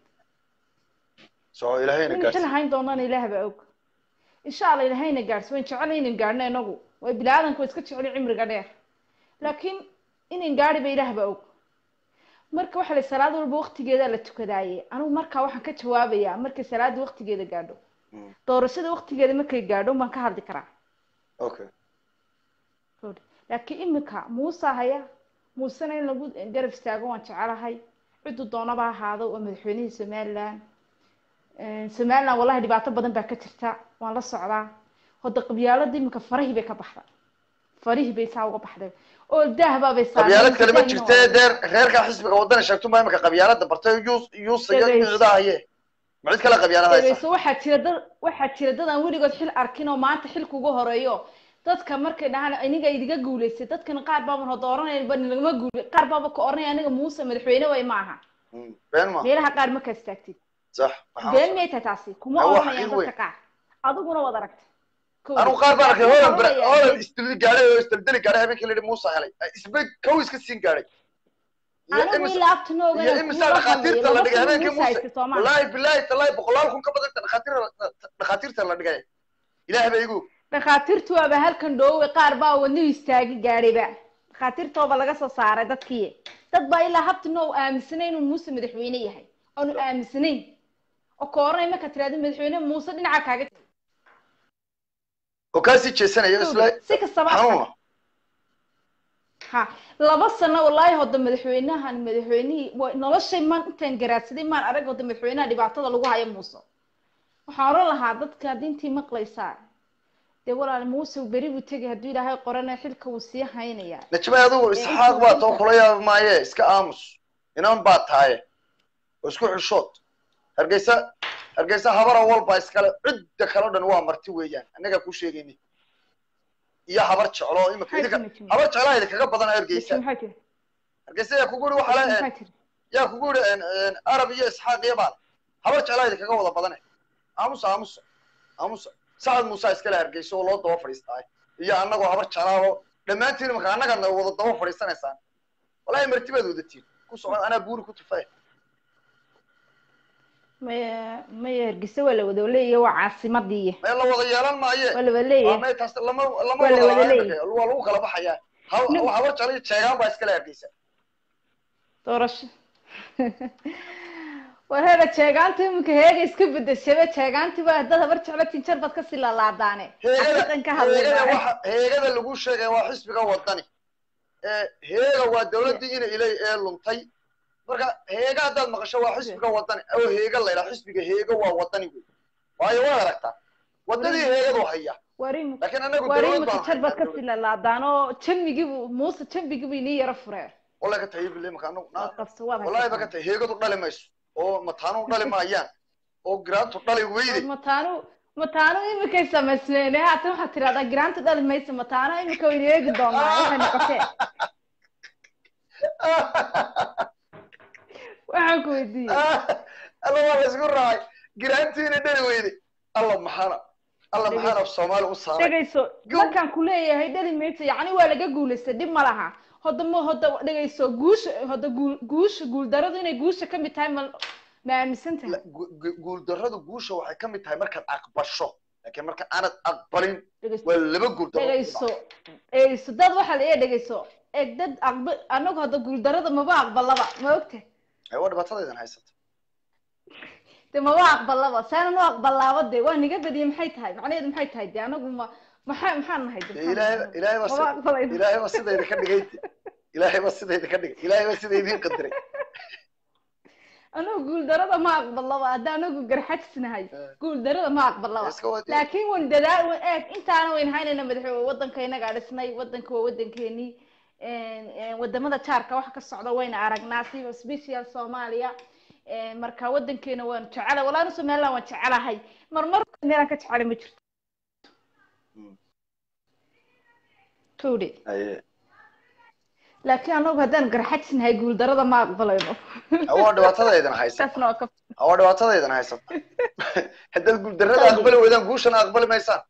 soo ilaahayna in xil gaarsi hayn doonana ilaah baa og insha allah ilaahayna gaadhsi wayn jecel inaynu gaadhno inagu way bilaadanka way iska jecel cimriga dheer laakiin inayn gaadhi ba ilaah baa og marka waxa la salaad walba waqtigeeda la tukadaaye anigu markaa waxaan ka jawaabayaa markay salaada waqtigeeda gaadho doorashada waqtigeeda markay gaadho baan ka hadli karaa okay laakiin imika muuse haya muusena in lagu garab istaago waan jecelahay ciddu doonaba ha ahaado waa madaxweynihii somaliland somaliland wallahi dhibaato badan baa ka jirta waan la socdaa hoda qabyaalada imika farihii bay ka baxday farihii bay saa uga baxday oo daahbaabay qabyaalad kale ma jirte dee reerkaa xisbiga waddana sheegtun baa imika qabyaalada bartay yuus yuusayo Dhegeyso. micdaa haye ma cid kale qabyaalad haysa dhegeyso waxaa jira dad waxaa jira dad aan weligood xil arkin oo maanta xilka uga horeeyo dadka markay dhahaan aniga idiga guuleystay dadkan qaar baaban hoda oranaya ba nagama guule qaar baaba ka oranaya aniga muuse madaxweyne way ma aha Mm, been ma meelaha qaar ma kaastaagtid sax waxaan been soo- may tahay taasi kuma Waa wax oranayaan xil weyn. dadka qaar adiguna waad aragtay Kow. anigu qaar baan arkay Waxaan holan bre oranayaa- holan isdildi gaadhay oo isdaldali gaadhay habeenkii la yidhi muusa helay isbe kow iska siin gaadhay iyo anigu imis ilaa abtinooga iyo imisa dhakhaatiirta la dhigay habeenkii muuse wallaahi bilaahi tallaahi boqolaal kun ka badan dhakhaatiir dhakhaatiirta la dhigay ilaah ba igu dhakhaatiirtu waaba halkan dhoowe qaar baa wadnihu istaagi gaadhayba dhakhaatiirtooba laga soo saaray dadkii dad baa ilaa habtino u aaminsanayn inuu muuse madaxweyne yahay oonu aaminsanayn oo ka oranay marka tiraahdo madaxweyne muuse dhinaca kaaga jiro. oo kaasii jeesanaya isla si kastaba ha xanuuna ha laba sano wallaahi hoda madaxweynahan madaxweynihii wa noloshay maan intaan garaadsaday maan arag hoda madaxweynaha dhibaatada lagu hayo muuse waxaan oran lahaa dadka diintii maqlaysaa dee walaal muuse beri buu tegay hadduu ilaahay qorana xilka wuu sii haynayaa najmay adigu isxaaq baa too kula yaaba maaye iska aamus inan baa tahaye oo isku xishood hargeysa hargeysa habara walba iskale cidda kale o dhan waa marti weeyaan annagaa ku sheegayni iyo habar jeclo oo imika idinka habar jeclaa idinkaga badan hargeysa maxaa jira hargeysa yaa kugu yidhi waxaa maxaa le jira yaa kugu yidhi arab iyo isxaaq iyo baale habar jeclaa idinkaga wada badane aamusa aamusa aamusa sacad muuse iskale hargeysa oo loo daba fadhiistaayo iyo annagoo habar jeclaao dhammaantiin imaka annagana wada daba fadhiisanaysaan walahi marti baad wadatiin ku socon anaa buuri ku tufay maya maya hargeysa waa la wada leeyahay waa caasimadii mee la wada yeelan maaye waa la wada waa leeyahay mee taas lama lama Waa la wada wada lahayn leeyahay. marka, waa lagu kala baxayaa Ha- Nin- habar jecla iyo jeegaan baa iskale hargeysa doorasho war heeda jeegaanta iminka heega iska bedeshaba jeegaantii waa dad habar jeclo tinjar baad kasii laalaadaane heegada xaqiiqan ka heegada hadlayna waxa heegada lagu sheegay waa xisbiga wadani ee heega waa dawladdii ina ilay ee luntay marka heega haddaad maqasho waa xisbiga wadani oo heega la yidhaha xisbiga heega waa wadani wey waayo waad aragtaa wadadii heegadu haya war imika laakiin anagu war dawlad imika baan jar baad haynaa kasii laalaadaan oo jambigiibu muuse jambigiibu inii yaro fureen wallahi ka tahay bile imaka anagu waad qabso waad wallahi ba ka haysataan tahay heegadu dhali mayso oo mataanu dhali maayaan oo giraantu dhali weyde mataanu mataanu imikay samaysmeen haatan waxaad tirahdaa giraanta dhali maysa mataano imika wayna eegi doonaa waxay noqotee waxaan ku weydiiyey alla waa la isku raacay giraantiina dhali weyde alla maxaana alla maxaana af soomaali u saaray dhegayso Go. markaan ku leeyahay dhali maysa yacni waa laga guulaystay dhib ma laha hodda ma hodda dhegayso guusha hodda guul guusha guuldaradu inay guusha ka mid tahay ma ma aaminsan tahay La- gu- gu- guuldarradu guusha waxay ka mid tahay markaad aqbasho laakiin marka aanad aqbalin dhegayso waa laba guuldarro dhegayso dhegayso dad waxaa la eeg dhegayso eeg dad aqba anagu hadda guuldarada maba aqbalaba ma ogta Ay, waa dhibaatadaydan haysata de maba aqbalaba saanan u aqbalaaba de waa niga badiyay maxay tahay macnaheedu maxay tahay de anagu ma maxaa maxaan nahay de Dee maxaan ilaahay nahay? ilaahay baa maba si- aqbalayno ilaahay baa sidayda ka dhigay ilaahay baa sidayda ka dhigay ilaahay baa sida idiin qadiray anagu guuldarada ma aqbalaba hadda anagu garxajisnahay guuldarada ma aqbalaba iska wadi laakiin wan dadaal wan eeg intaana wayn haynayna madaxweyne wadanka inagaa dhisnay wadanka waa wadankeenii wadamada jaarka waxa ka socda wayna aragnaa siba special soomaaliya marka wadankeena waan jecelahay walaana somaliland waan jecelahay marmar meelaan ka jecelay ma jirto kowde Aye. laakiin anagu haddaan garxajisnahay guuldarada ma aqbalayno waa dhibaatadaydan haysata taasna waa ka waa dhibaatadaydan haysata haddaad guuldarrada aqbali weydaan guushana aqbali maysaan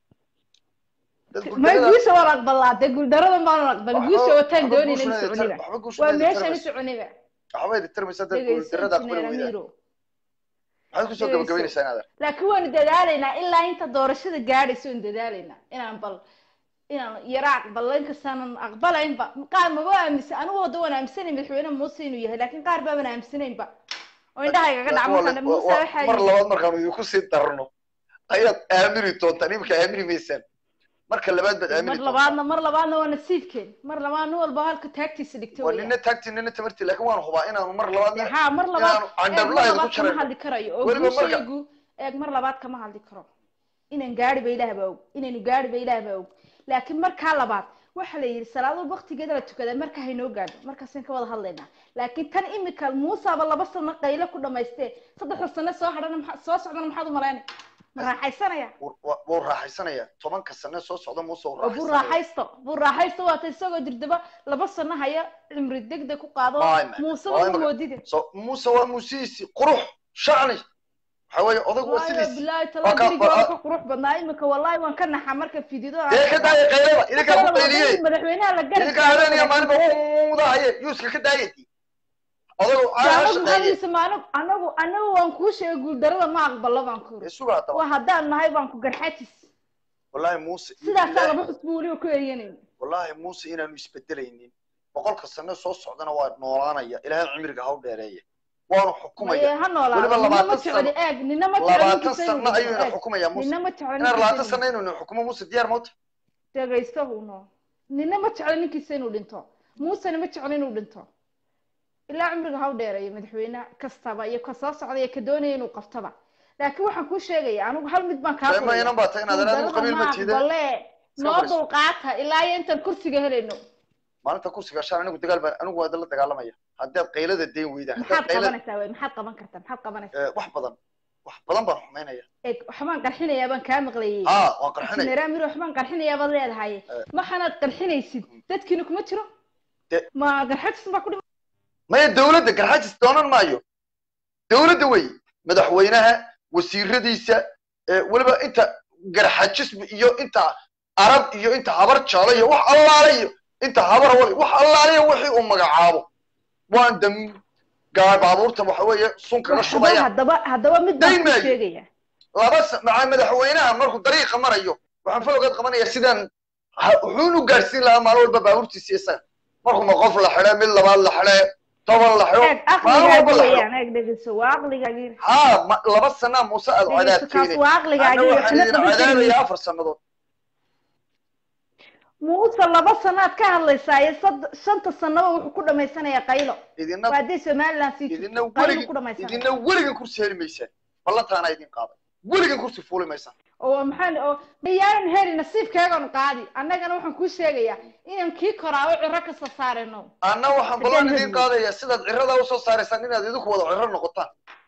dad ma guuldarrada guusha waan aqbalaa dee guuldarada maanan aqbalin guusha wataan waxba doonayna in guushana idin soconiba tar- waxba guushana waa idin meeshaan tarmayso. soconiba waxba idin tarmaysa dad dhegayso guuldarrada aqbali injineer weydaan amiiro maxaad kusoo dhegayso. gabagabaynaysaa inaad laakiin waanu dadaalaynaa ilaa inta doorashada gaadhaysa waanu dadaalaynaa inaan bal inaan yara aqbalo inkastaanan aqbalaynba qaar maba aaminsan anigu wada waan aaminsanay madaxweyne muuse inuu yahay laakiin qaar baaban aaminsanaynba oo indhahaygaga dhaca markaan muuse waxaa mar yidhi labaad markaanu idinku sii darno ayaad aamini doontaan imika aamini maysaan marka labaad baad aamini mar doontaan labaadna mar labaadna waa nasiibkeen mar labaad nin walba halka taagtiisa dhigta waa weeyaan nina taagti nina tamarti laakiin waan hubaa inaanu mar labaadna haa mar labaad inaanu eeg mar candhablaha idinku labaad kama jarayno hadli karayo oo Weliba marka- guushaygu eeg mar labaad kama hadli karo inaan gaari ba ilaah baa og inaynu gaari ba ilaah baa og laakiin markaa labaad waxa la yidhi salaado waktigeeda la tukadaa marka haynoo gaadho markaasaan ka wada hadlaynaa laakiin tan imika muusaaba laba sano qaylo ku dhamaystee saddexda sano soo hadhana maxaa- soo socdana maxaad u malaynay ma raaxaysanaya Wuu- waa- wuu raaxaysanaya tobanka sane soo socda muuse wuu oo buu raaxaysanaya raaxaysto buu raaxaysto waata isagoo dirdaba laba sano haya cimri degdeg ku qaado Waay, man. muuseba Waay, u man. moodide so muuse waa muusihiisi qurux shacni waxa weeye odaygu waa waayo sidiisi bilaahi Waa talaa ka- gurigooda waa- ka qurux badnaa imika wallahi waan ka naxaa marka fidido dee ka daaya qaylada idinkaa ku qayliyey madaxweynaha la garab idinkaa habeenaya maalinba uudahaye yuuska ka daayati odaygu aa anagu shaqeeye maxaadiisa maano anagu anagu waan kuu sheegay guuldarada ma aqbalo baan ku ee iri suga haddaba waa haddaan nahay baan ku garxajis wallaahi muuse sidaasaa laba xusbu weliba ku eryanayna wallaahi muuse inaanu isbedelaynin boqolka sane soo socdana waa noolaanaya ilaahay cimriga ha u dheereeya waanu xukumaya maye ha noolaado Weliba nina ma labaatan jecli sano- eeg nina ma jecli labaatan ninkiisa inuu sano ayuu dhinto ina eeg xukumaya muuse nina ma jecli inaan labaatan ninkiisa sano inuu inuu xukumo muuse diyaar mawta dhegaysto uno nina ma jecli ninkiisa inuu dhinto muusena ma jecli inuu dhinto ilaa cumriga ha u dheereeyo madaxweyne kastaba iyo ka soo socda iyo ka doonaya inuu qabtaba laakiin waxaan kuu sheegaya anigu hal mid baan kaa ma inan baa tahay inaad adigu qabiil ma tiida bale noo fadhiiso. dulqaata ilaa iyo intaan kursiga helayno maalinta kursiga shaan anigu dagaal baan anigu waa idinla dagaalamaya haddaad qaylada dayn weydaan maxaad haddaad qaylada qabanaysaa wey maxaad qaban kartaa maxaad qabanaysaa Eh, wax badan wax badan baan xumaynaya eeg waxbaan qarxinayaa baan kaa maqlayay haa waan qarxinaya meraamir waxbaan qarxinayaa baad leedahay maxaanaad qarxinaysid dadkiina kuma jiro De- ma garxajisan baa ku dhima maya dawladda garxajis doonan maayo dawladda wey madaxweynaha wasiiradiisa eh, weliba inta garxajis iyo inta arab iyo inta habar jaalo iyo wax allaale iyo inta habar wal wax allaale iyo wixii uu magacaabo waan dam gaa baabuurta waxa weeye sun kaga waxba shubaya haddaba haddaba mid baan Dayn ku maayo. sheegaya laba sa- maca madaxweynaha markuu dariiqa marayo waxaan falowgeed qabanaya sidaan ha- wuxuun u gaadhsiin lahaa maalin walba baabuurtiisa isaga markuu ma qof la xidhe mid labaad la xidhe toban la xidho eeg maalin walba aqligaagi la xidho weeyaan eeg dhegeyso waa aqligaagi haa ma- laba sanaa muuse aad dhegeyso cadaab kaas keenay waa ana aqligaagi waxaan waxna idin qaban karin cadaabaya afar sannadood muuse laba sanaad ka hadlaysaa iyo sad- shanta sanaba wuxuu ku dhamaysanayaa qaylo idina waa haddii somaliland sii idina jirto qaylo weligin ku dhamaysanaya idina weligan kursi heli maysaan ballantaana idin qaaday weligan kursi fuuli maysaan oo maxaan oo miyaanan heli nasiibkeegan qaadi annagana waxaan kuu sheegayaa inaan kii koraawo ciro kasta saareno anna waxaan ballan idin qaadaya sidaad cirada usoo saaraysaan inaad idinku wada ciro noqotaan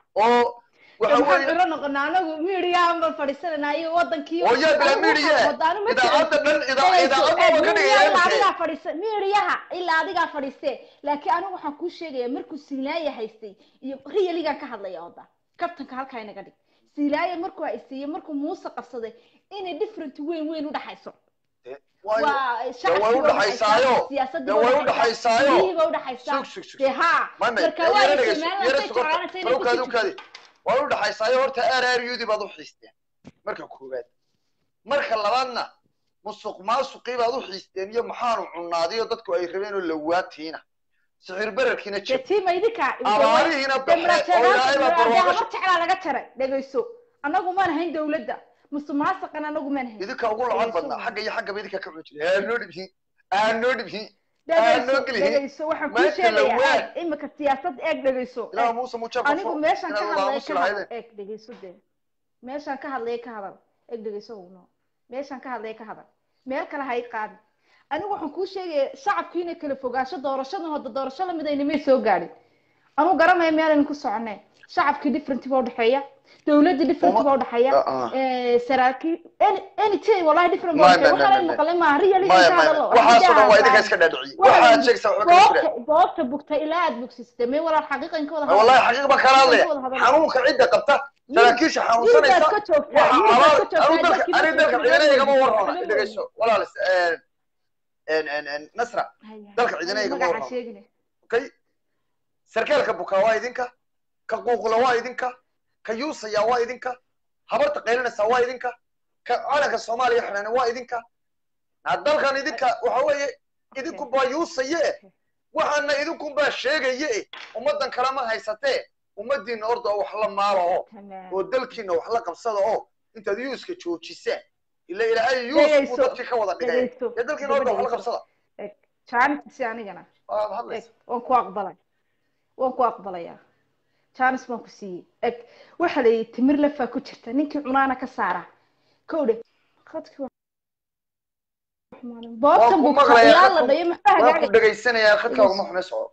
oo waxa maxaan weeye ciro noqonaa anagu miidiyahan baan fadhiisananaa iyo wadankii oo yaa bila Anigu waxaan miidiya wadaano ma idaacadda dhan ida- Dhegeyso, idaacadda eeg, waa ka miidiyaha ilaa dhigaya adigaa fadhiisa miidiyaha ilaa adigaa fadhiistee laakiin anigu waxaan kuu sheegaya markuu silaaya haystay iyo riyaligan ka hadlaya oda kabtanka halkaa inaga dhig silaaya markuu haystiiyo markuu muuse qabsaday inay different weyn weyn udhaxayso waayo waa way shacabkii u dhaxaysaayo. siyaasadii dee way u dhaxaysaayo. biyihiiba udhaxaysaa sug sug sug dee haa mame marka yara waa dhegeyso somaliland yara say sugorta jeclaanaysa inay balowkaadi kusii ukaadi waa u dhaxaysaayo horta aar aaryudi baad u xiisteen marka koowaad marka labaadna musuq maasuqii baad u xiisteen iyo maxaanu cunnaadiyo dadku ay rabeen oo lawaatiina sixir berarkiina dee jir tiima idinka abaarihiina baxe oo ilaahay baa barwaaqo habar jeclaa laga jaray dhegeyso anagu maan hayn dawladda musuqmaasuqan anagu maan hayn idinka ugu lacag Dhegeyso. badnaa xagga iyo xaggaba idinka ka cuni jiray haa noo dhibhin haa noo dhibhin dhegeyso noo gelihin. dhegeyso waxaan kuu Maanta sheegayaa lawaa. eeg imika siyaasad eeg dhegeyso ilaa eeg. muuse muujaa anigu meeshaan ka hadlaya aamusi ka hadal lahaydeen eeg dhegeyso dee meeshaan ka hadlaya ka hadal eeg dhegeyso uno meeshaan ka hadlaya ka hadal meel kale ha i qaadin anigu waxaan kuu sheegaya shacabku inay kala fogaansho doorashadan hada doorasho lamid ayna may soo gaadhin anuu garanaya meelaynu ku soconeen shacabkii different baa udhexeeya dawladii different Uma- baa udhexeeya Ah, ah. Eh, saraakiil any anything wallahi different baa Maya, udhexeeya maya, waxaa maya, maqlay maaha really maya ka maya hadalo waxaasoo dhan waa idinka Waxaan iska dhaadhiciyey Waxaa waxaad sheegaysaa wax kala jira goobta goobta bugta ilaa aad bogsisatay may walaal xaqiiqan ka wada Ma wallahi xaqiiq baan kala hadlaya xanuunka cidda qabta saraakiisha xanuunsanaysa ka joogtaa waxa yurbaad abaal ka anu joogtaa dalka dadkii ani dalka markii ciidana igama hore warrama weeyey. dhegeyso walaalis en en en nasra Haya, dalka ciidana haya, igama magaca warrama sheegine. okay sarkaalka bukaa waa idinka ka quuqla waa idinka ka yuusaya waa idinka habarta qaylinaysa waa idinka ka calanka soomaaliya xidhana waa idinka na dalkan idinka waxa weeye idinku baa yuusaye waxaana idinku baa sheegaye ummadan kale ma haysatee ummadiina orda oo wax la maalaho Tamam. oo dalkiina wax la qabsada oo intaad yuuska joojisaan ila ilaahay yuus buu Dhegeyso, dadkii ka wada dhigay dhegeyso, dee dalkiina orda wax la dhegeyso. qabsada Eg, Jaanis si anigana waad eg hadlaysa waan ku aqbalay waan ku aqbalayaa jaanis baan ku siiyey eg waxa la yidhi timir lafaa ku jirta ninkii cunaana ka saara kowdhe khadkii waa- boobta Waan ku bugta maqlayaa, ilaa la khadku- dhayo maxaa waan ku hagaagay dhegaysanayaa khadkaaguma xume soco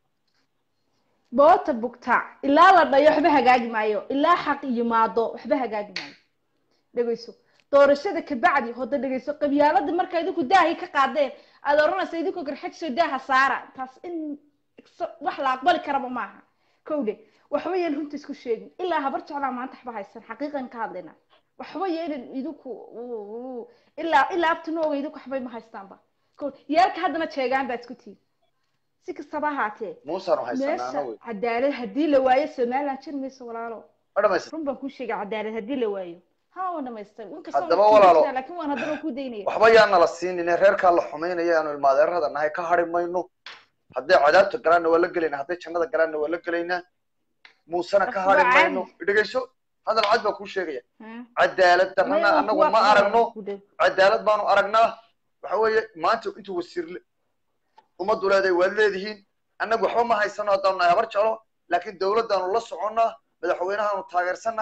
boota bugta ilaa la dhayo waxba hagaagi maayo ilaa xaq yimaado waxba hagaagi maayo dhegeyso doorashada kabacdi hoda dhegeyso qabyaalada marka idinku daahay ka qaadeen aad oranaysa idinku garxajso daaha saara taas in exa- wax la aqbali karaba maaha kowdhe waxba yeel runta isku sheegin ilaa habar jeclaa maanta waxba haysan xaqiiqan ka hadlayna waxba yeelin idinku uu- uu- ilaa ilaa abtinooga idinku waxbay ma haystaanba kowdhe yeelka haddana jeegaan baa isku tihin si kastaba ahaatee muusaanu haysanaa meesha ana wey cadaalad haddii la waayo somaliland jir mayso walaalo ma dhamaysa run baan kuu sheegay cadaalad haddii la waayo ha waan dhamaystay inkastoo Haddaba waan walaalo. kuudaynaa, laakiin waan haddana ku daynaya waxba yaan nala siinine reerkaa la xumaynaya aanu ilmaadeerada nahay ka hari mayno hadday cadaabta galaanna waa la gelaynaa hadday jannada galaanna waa la gelaynaa muusena ka hari Asbaab mayno dhegeyso hadal cad baa kuu sheegaya Hmm. cadaalad darrana Maya, waan anagu kuwa ma aqbalaya, aragno ku dhow. cadaalad baanu aragnaa waxa weeye maanta intuu wasiirle ummaddu leedahay waad leedihiin annagu waxba ma haysano haddaanu nahay habar jeclo laakiin dawladdaanu la soconnaa madaxweynahaanu taageersannahay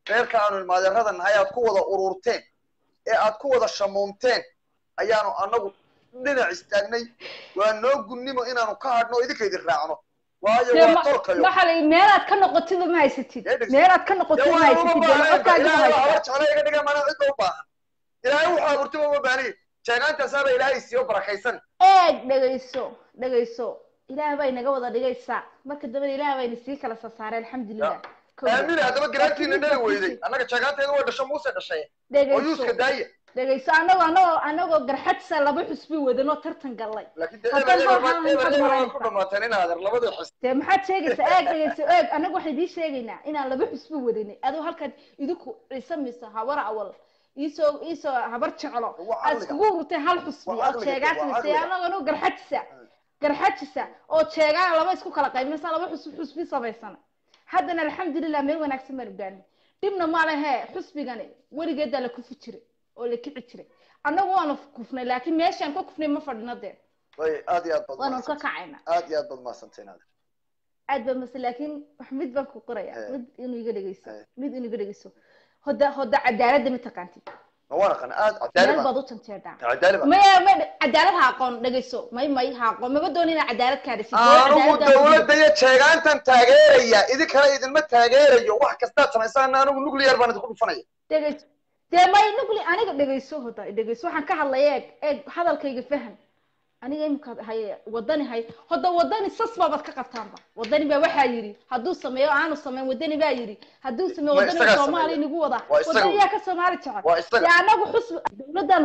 reerka aanu ilmaadeerada nahay aad ku wada ururteen ee aad ku wada shamuumteen ayaanu anagu dhinac istaagnay waa noo gunnimo inaanu ka hadhno oo idinka idin raacno waayo dee waa ma- tolkayo maxaa la meelaad ka noqotida ma haysatid Dee dhegeyso. meelaad ka dee noqotida ma waa uma haysatid dee baahneenba codkaaga ma ilaahay baa habar haysataa jecla iga dhiga mana cidda u baahan ilaahay wuxuu abuurtay uma baahniye jeegaantaasaaba ilaahay siiyo barakaysan eeg dhegayso dhegayso ilaah bay naga wada dhigaysaa marka dambena ilaah bayna sii kala sasaareen alxamdulilah Kowda. aamina haddaba garaantiina Laakiin dhali midda weyday fiican- annaga jeegaanteeda way dhasho muuse dhashay oo dhegayso yuuska daaya dhegayso anagoo anagoo anagoo garxadsa laba xusbi wadanoo tartan gallay laakiin dee Haddaan eber eber waxaan eber maxaad eber way malaynaysaa? ku dhamaateen in adeer labadii xis dee maxaad sheegaysaa eeg dhegayso eeg anagu waxaan idiin sheegaynaa inaan laba xusbi wadanay adoo halkaad idinku ciise mise habar awal iisoo iisoo habar jeclo Waa aad caqliga. iskugu ururteen hal xusbi Waa oo caqliga, sheegaa waa samaysay caqliga. anagoo garxadsa garxajisa oo jeegaan laba isku kala qaybinaysa laba xusbi xusbi samaysana haddana alxamdulilah meel wanaagsan baan gaarnay dhibna ma lehe xusbigani weligeedaa la kufi jiray oo la kici jiray annagu waanu kufnay laakiin meeshaan ka kufnay ma fadhino dee way aad iyo aad baad waanu ka mahadsantahay kacayna aad iyo aad baad mahadsantahin adeer aad baa mase laakiin wax mid baan ku qoraya Eh. mid inuu iga dhegeyso Eh. mid inuu iga dhegeyso hoda hoda cadaaladda ma taqaantid ma waan aqaan aad cadaali meel baan baad u janjeedhaa cadaali baan maya may cadaalad ha aqoon dhegeyso may may ha aqoon maba doon inaa cadaalad kaa dhisid anugu dawladda iyo jeegaantan taageeraya idinkana idinma taageerayo wax kastaad samaysaan anigu nuclear baan idinku dhufanaya dhegeyso dee may nugli aniga dhegeyso hoda dhegeyso waxaan ka hadlaya eeg eeg hadalkayga faham aniga imika hay wadani hay hoda wadani sas baabaad ka qabtaanba wadani baa waxaa yidhi hadduu sameeyo aanu sameyn wadani baa yidhi hadduu sameeyo Ma wadani isagaa soomaali sameeya. nagu wada Waa isaga wadani wey. yaa ka soomaali jecel waa isaga dee anagu xusbi dawladdaanu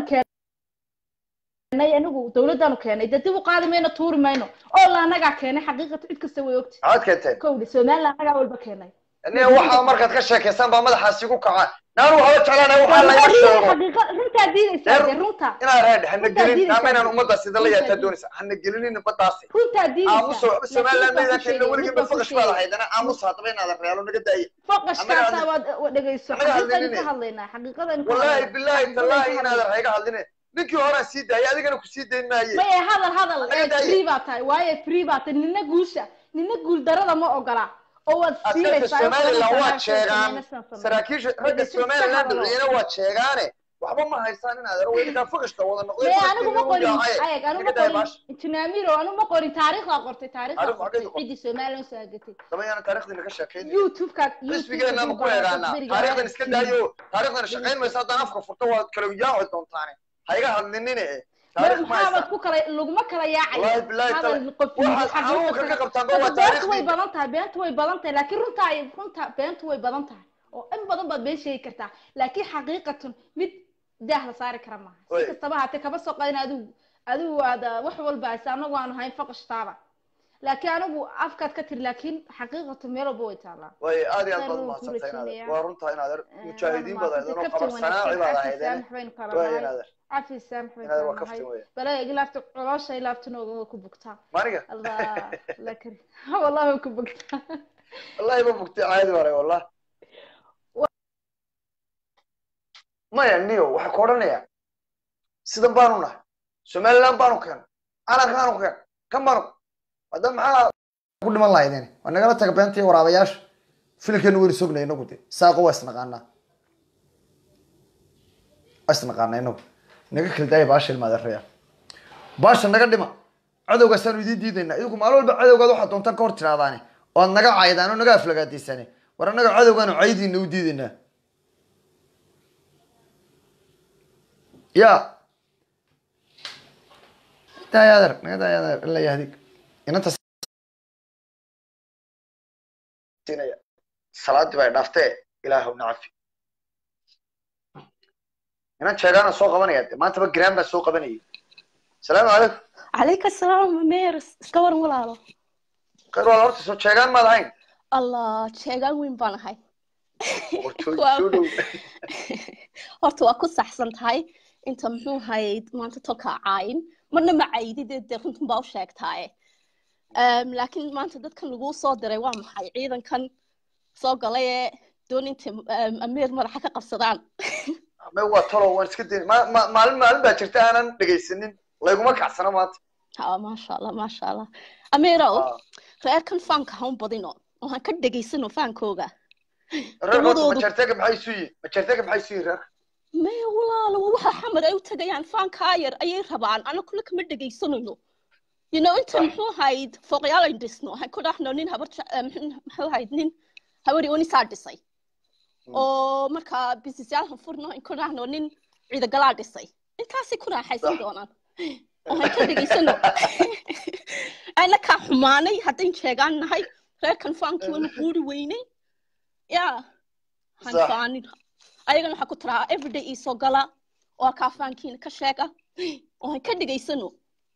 keenay anigu dawladdaanu keenay dee dib u qaadi mayno tuuri mayno oo la anagaa keenay xaqiiqata cid kasta way ogti maxaad keenteen kowdhi somaliland anagaa walba keenay aniga waxaa markaad ka sheekaysaan baa madaxaasi ku kaca naanu haba jeclaanay waxaa laga sheego xaqiiqa runtaa diidaysaa dee runta inaa reedhe hana Runtaa gelin diidaysaa. ama inaan ummadda sida la Runtaa yaataa diidaysaa. doonaysa hana gelinin badaasi runtaa aamuso diidaysaa somaliland maydaan keenna mid weligin baan ba ku faqash baad sheegay. ahaydana aamusa haddaba inaadan realo naga daaya faqashkaasaa Annaga waad waad dhegeyso annaga xaqiiqaynu hadlinine. ka hadlaynaa xaqiiqadaynu ka wallaahi hadlaynaa. bilaahi Xaqiiqadaynu tallaahi ka inaadan hadlaynaa. hayga hadline ninkii horaan sii daayay adigana ku sii dayn maaye maya hadal hadal Annaga ee daaye. free baa tahay waayo free baa tahay nina guusha nina guul darada ma ogola oo waad askarta siinaysaa somaliland waad Somaliland sheegaan samayna sidan samayna. saraakiisha ragga Dhegeyso, somaliland iska hadalo. dhiciyana waad sheegaane waxba ma haysaan in adeer weydinkaa faqashka wada noqday maya anigu ma qorin faqashkiina ayag anigu naga ma daaya qorin baasha injineamiro anigu ma qorin taariikhdaa qortay taariikhdaa Taariikh qortay xageed u qortay? ciddii somaliland soo agatay daba yaana taarikhdiina ka sheekayn youtube-ka xisbigeena ma ku eegaanaa taarikhdan iska daayo taarikhdan shaqayn maysa haddaan afka furto waad kala yaaci doontaane ha iga hadlinine e taarikh ma maxaabad haysaa ku kala laguma kala yaacayo Wallaahi bilaahi hadal tala- qof waxaad xanuunka ka qabtaan ba waa beentu way taariikhdii badan tahay beentu way badan tahay laakiin runta ay runta beentu way badan tahay oo in badan baad been sheegi kartaa laakiin xaqiiqatan mid daah la saari kara maaha Way. si kastaba haatee kaba soo qadin adigu adigu aad ah, wax walba haysa anagu aanu hayn faqashtaaba laakiin anigu afkaad ka tiri laakiin xaqiiqatan meel walba way taalaa way aad iyo aad baad Saan mahadsantahay ku inaad rajaynayaa. waa runtaa inaad Eh, mujaahidiin baad ahaydeen oo kaftan qabar sanaaci baad wanaagsan, ahaydeen cafi saamax baynu kala way nahay inaader cafi saamax baynu inaad kala waa nahay kaftan weya balaa ilaafta coloosha ilaafta nooga ku bugtaa maaniga الله لا كريم والله ما كنت بقتها wallahi ma bugtay caadi hore wallah maya niyo waxay ku odhanayaan sidan baanu nahay somaliland baanu keenay calankaanu keenay kan baanu hadda maxaa ku dhiman lahaydeen waa nagala taga beenta iyo waraabayaasha filimkeenu weynu sognay inagu de saaqo waa isnaqaanaa waa isnaqaanaa inagu naga kala daaya baasha ilmaadeeraya baasha naga dhima cadowgaasaanu idiin diidaynaa idinku maalin walba cadowgaad waxaad doontaan ka hor tiraadaane oo aad naga caydaan oo naga aflagaadiisaane war annaga cadowgaanu caydiina u diidaynaa ya daaya adeer naga daaya adeer ila yahdig inanta siinaya salaadii baa dhaaftee ilaahu nacafi inan sheegaana soo qabanaya de maantaba graan baa soo qabanayay salaamu calaykum عليك السلام مير اسكور ولاalo khayr waa horta soo sheegaan maad ahayn allah sheegaan weyn baan ahay wartooy Waa- soo dhow horta waa ku saxsan tahay inta muxuu hayd maanta tolka caayin marna ma caydide dee runtan baa u sheegtaaye Em, laakiin maanta dadkan laguu soo diray waa maxay ciidankan soo galay ee doon inta em, amiir madaxa ka qabsadaan me waa talo waan iska dayn ma- ma- maalin maalin baa jirta aanan dhegaysanin layguma kacsana maanta ha maasha allah maasha allah amiirow Ah, reerkan faanka ha un badino oo han ka dhegaysano faankooga reerka horta dawadoodu majartega maxay isu yihiin majartega maxay isu yihiin reerka maya walaalo waa waxa xamar ay u tagayaan faankaa yar ayay rabaan ana kule kama dhegaysanayno you know inta Sax. muxuu ahayd fooqyaal ay dhisno waxaan ku dhahno nin habar je- eh, muxuu muxuu ahayd nin hawari unisaa dhisay oo markaa bisisyaal furno in ku dhahno nin ciidagalaa dhisay intaasay ku raaxaysan Sax. doonaan waxaan ka dhegaysano ayna kaa xumaanay haddayn sheegaan nahay reerkan faankii waynu quuri weynay ya han Sax. faanin ayagana waxaa ku tiraa everyday iisoo gala oo kaa faankiina ka sheega oo han ka dhegaysano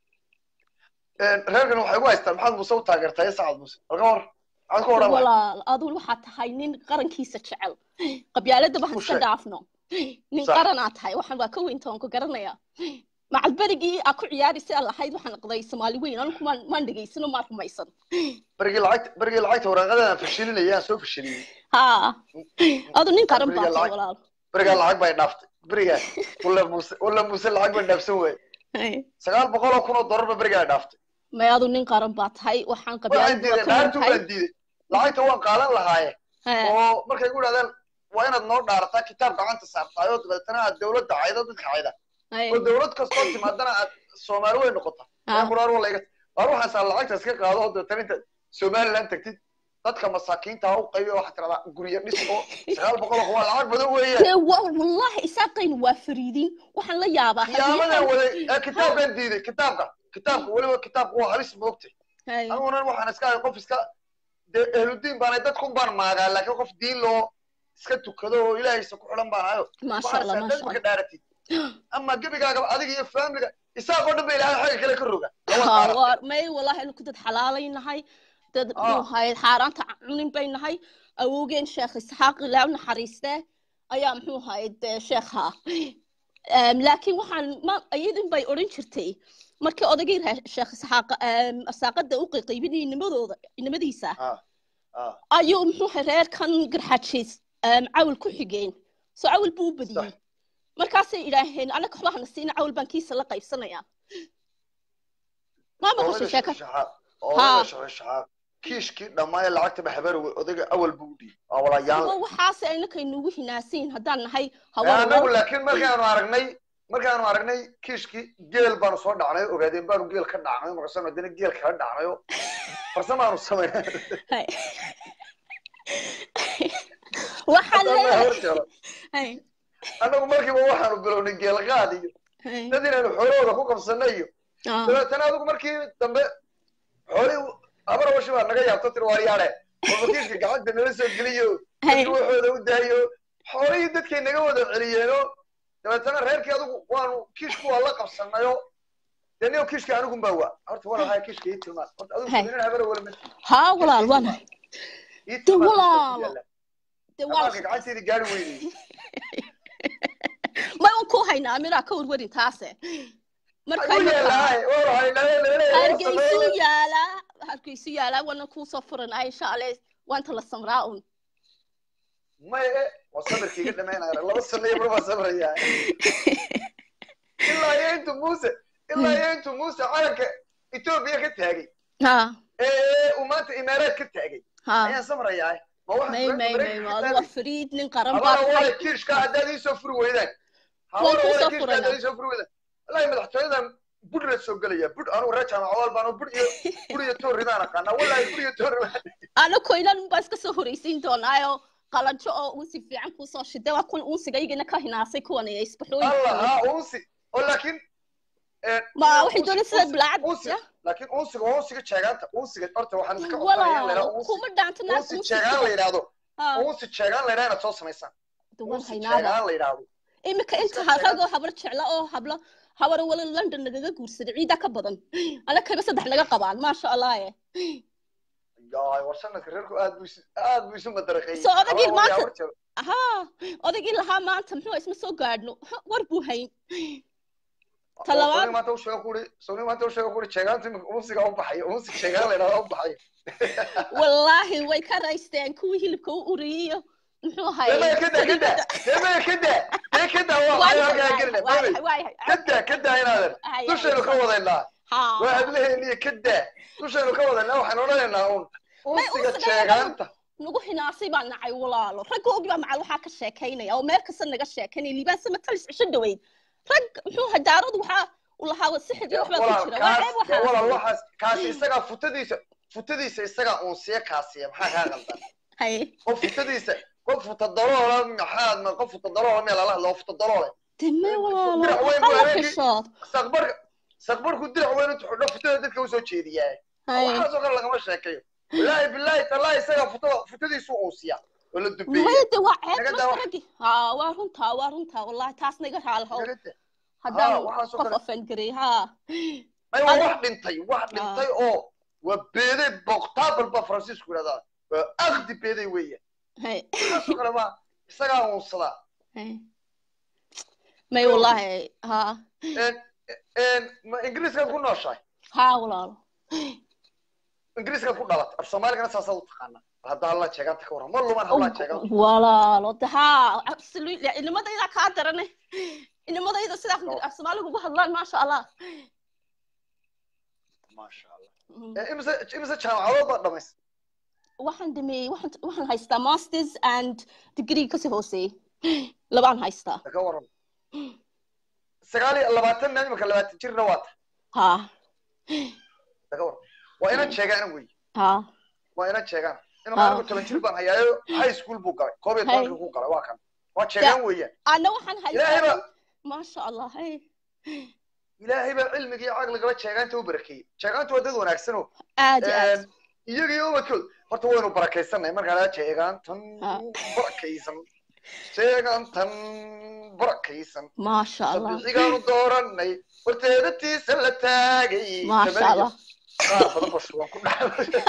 reerkan waxay ugu haystaan maxaad muuse u taageertaa iyo sacad muuse halka war maxaad ku odhan lahay walaal aduu waxaa tahay nin qarankiisa jecel qabyaaladaba han Ku iska sheeg. dhaafno nin Sax. qaranaa tahay waxaan waa ka weynta waan ku garanaya macalberigii aa ku ciyaarisa aan lahayd waxaan aqday soomaali weyn anigu maan maan dhegaysano maan rumaysan berigii lacagta berigii lacagta waraaqadan fashilinaya aan soo fashiliyey ha adu nin qaran baa Beriga tahay lacag- walaal berigaa lacag bay dhaaftay berigaa walla muuse walla muuse lacag bay dhaafsan waaye sagaal boqol oo kun oo dollar ba berigaa dhaaftay may adu nin qaran baa tahay waxaan waxaan qabyaalada diiday waa ka dhaartu tahay waan diiday lacagta waan qaadan lahaaye oo markay ku idhahdeen waa inaad noo dhaarataa kitaab gacanta saartaay oo dabeetana aad dowladda caydo dadka cayda oo dowlad kastoo timaadana aad soomaali way noqota quraar waa layga waar waxaas aad lacagta iska qaado oo dabeetana intaad somaliland tagtid dadka masaakiinta ha u qaybi waxaa tiradaa guryo dhis oo sagaal boqol oo waa lacag badan weeyaan dee wa wallahi isaaqaynu waa fariidin waxaan la yaabaa qiyaamadan waday ee kitaabkan diiday kitaabka kitaabka weliba kitaabka waa halis moogtay anigunan waxaan iska ahay qof iska dee ehludiin baanay dadkun baan maagaa laakiin qof diin loo iska tukado oo ilaahaysa ku xidhan baan ahayo maasha allah waxaas maasha dadka allah dhaaratid ama gebigaagaba adiga iyo faamiliga isaaqoo dhan ba ilaahay xagga kale ka roga Ha, waa- may wallahi anu ku dad xalaalay nahay dad Ah. muxuu ahayd xaaraanta cunin bay nahay awowgeen sheekh isxaaq ilaa u naxariiste ayaa muxuu ahayd dee sheekha Em, laakiin waxaan ma iyadin bay odhan jirtay markii odagii reer sheekh isxaaq em, asaaqada u qiiqaybinayay nimadooda nimadiisa ayuu muxuu ahay reerkan garxajiis em, cawl ku xigeen soo cawl buu u badiyey markaasay idhaaheen anaga waxba hana siina cawl baan kiisa la qaybsanayaa maa maqashay sheeka odaga shaxaaq kiishkii dhammaaya lacagtaba habar odaga awal buu u dhiibay waa walayaan kuwa waxaase aynakaynugu hinaasayn haddaan nahay anagu haweenwal laakiin markaanu aragnay markaanu aragnay kiishkii geel baanu soo dhacnay oo ogaadeen baanu geel ka dhacnay markaasaan haddana geel kala dhacnay oo farsamaanu samaynay waxaa Haddaan leeyahay hor jaro. annagu markiiba waxaanu bilownay geel qaad iyo dad inaanu xoolahooda ku qabsanay iyo dabeetana adigu markii dambe xoolihii habar washi baa naga yaabto tiri waar yaale oo kiishka gacanta nala soo geliyo dadka waxooda u daayo xoolihii dadkay naga wada celiyeenoo dabeetana reerkii adigu waanu kiishku waa la qabsanayo dee niyo kiishka anigun baa waa horta walaalahay kiishka ii tilmaan horta adigu Hay. nin habara wala ma haa walaal waa nahay ii de tilmaan walaalo de waa amaanka gacanteedii gaari weynay ma un ku haynaa miraa ka warwarin taase marka ayuu yeelahay walahay naleeleele hargeysu yaalaa hargeysu yaalaa wana kuusoo furanaa insha alle waanta la samraa un maye waa sabirka iga dhamaynaya laba sano iyo mar baa sabraya ilaa iyo intu muuse ilaa iyo intu muuse calanka etoobiya ka taagay ha ee uu maanta imaaraad ka taagay ha ayaan samrayaa ma waxa may may may maad waa fariid nin qaran baa habara tahay wala kiishka haddaad iisoo furi weydaan Waan habara kuu wala soo kiishka furaynaa. haddaad iisoo furi weydaan wallahi madaxtooyadan budh la soo gelaya budh anugu reer jaamacawaal baan budh iyo budh iyo toori baan aqaanaa wallahi budh iyo toori baan ana koynan baa iska soo horeysiin doonaayo qalanjo oo unsi fiican kuusoo shiday waa kun unsiga iyagana ka hinaasay kuwan iyo allah isbaxooyinka haa unsi oo laakiin ee, ma unsi- waxay doonay sida unsi- bilaacad unsi ya laakiin unsiga waa unsiga jeegaanta unsiga horta waxaan iska codsanaya in la walaal yidhahdo unsi kuma dhaanta naag unsi unsi jeegaan la yidhahdo ha unsi jeegaan la yidhahdo inaad soo samaysaan duwan unsi haynaaba jeegaan la yidhahdo imika inta Iska ragoo habar jecla oo hablo habar wala london nagaga guursaday ciida ka badan ana kaba saddex naga qabaan maasha allah eh yaay war sanadka reerku aad buu isu aad buu isu madaraqeeyey Soo odagii Habara wali maanta- habar jiro. ha odaygii lahaa maanta muxuu isma soo gaadhno Ha, war buu hayn oo talabaad- Soonig maanta u sheego kuri Soonig maanta u sheego kuri jeegaanta imika unsiga u baxayo unsi jeegaan la yidhahdo u baxayo wallaahi way ka raysteen kuwii hilibka u uriyiyo muxuu demaya hayay kada kada demaya kada dee kada waa waxay halkaa gelina demay kada kada inaadan dushaynu ka wadaynaa waa hablaheeniyo kada dushaynu ka wadaynaa waxaan odhanaynaa un unsiga unsiga jeegaanta nagu hinaasay baa nacay walaalo raggoogii baa macal waxaa ka sheekaynaya oo meel kasta naga sheekaynaya liibaan sama talis cisho dhaweyd rag muxuu hadaaradu waxaa u lahaa sixir iyo waxbaa ku jira waa ceeb waxaa walaal waxaas kaasi isagaa futadiisa futadiisa isagaa uun siya kaasiya maxaa kaa qaldan haye qof futadiisa qof futa daloola maxaad ma qof futa daloola meel ala hadlo futa daloole deme walaalo Dirac weyn buu hala habeenkii- xishood saqbarka saqbarku dirac weyn intu xidho futada dadka usoo jeediyaa haye waxaasoo kale lagama sheekayo wallaahi bilaahi tallaahi isagaa futada futadiisu uun siya oo la dubeeya maya de waa ceeb Naga marka daawa- raggi ha waa runtaa waa runtaa wallahi taas naga raalahow Nagada. haddaan Haa, waxaasoo qof kale- ofan garay ha ay waa Adi- wax dhintay wax dhintay oo waa beeday boqtaabal baa faransiisku yidhahdaa waa akdi beeday weeye haye waxaasoo kale waa isagaa uunsadaa haye may wallahi ha Een- een, ma ingiriiskaad ku nooshahay ha walaalo ingiriiskaad ku dhalatay af soomaaligana saasaad u taqaanaa haddaa alla jeegaanta ka warran ma luman hallaa jeegan walaalo de ha absolutely inimadayda kaa darane inimadayda sidaa af soomaaliga ugu hadlaan maasha allah maasha allah Mm. Ee, imise imise jaamacadood baad dhamaysay waxaan dhameeyey waxaan waxaan haystaa masters and degree kasii hooseeyey labaan haystaa ka warran sagaal iyo labaatan na imika labaatan jirna waa tahay ha ka warran waa inan jeegaana wey ha waa inan jeegaana Ah. inuu anigu toban jir baan hayaayo high school buu galay koob iyo Hey. tobankii ku galay waa kan waa jeegaan weeyaan ana waxaan ilaahay haystaa baa maasha allah hey ilaahay baa cilmigii caqligaba jeegaanta u barakeeyey jeegaantu waa dad wanaagsanoo aad iyo aad iyaga iyo ubadkood horta waynu barakaysanay markaa jeegaantan Ah. barakaysan jeegaantan barakaysan maasha allah sabixigaanu dooranay horteedatiisa la taagay maasha allah qaar badan ba shuban ku dhacay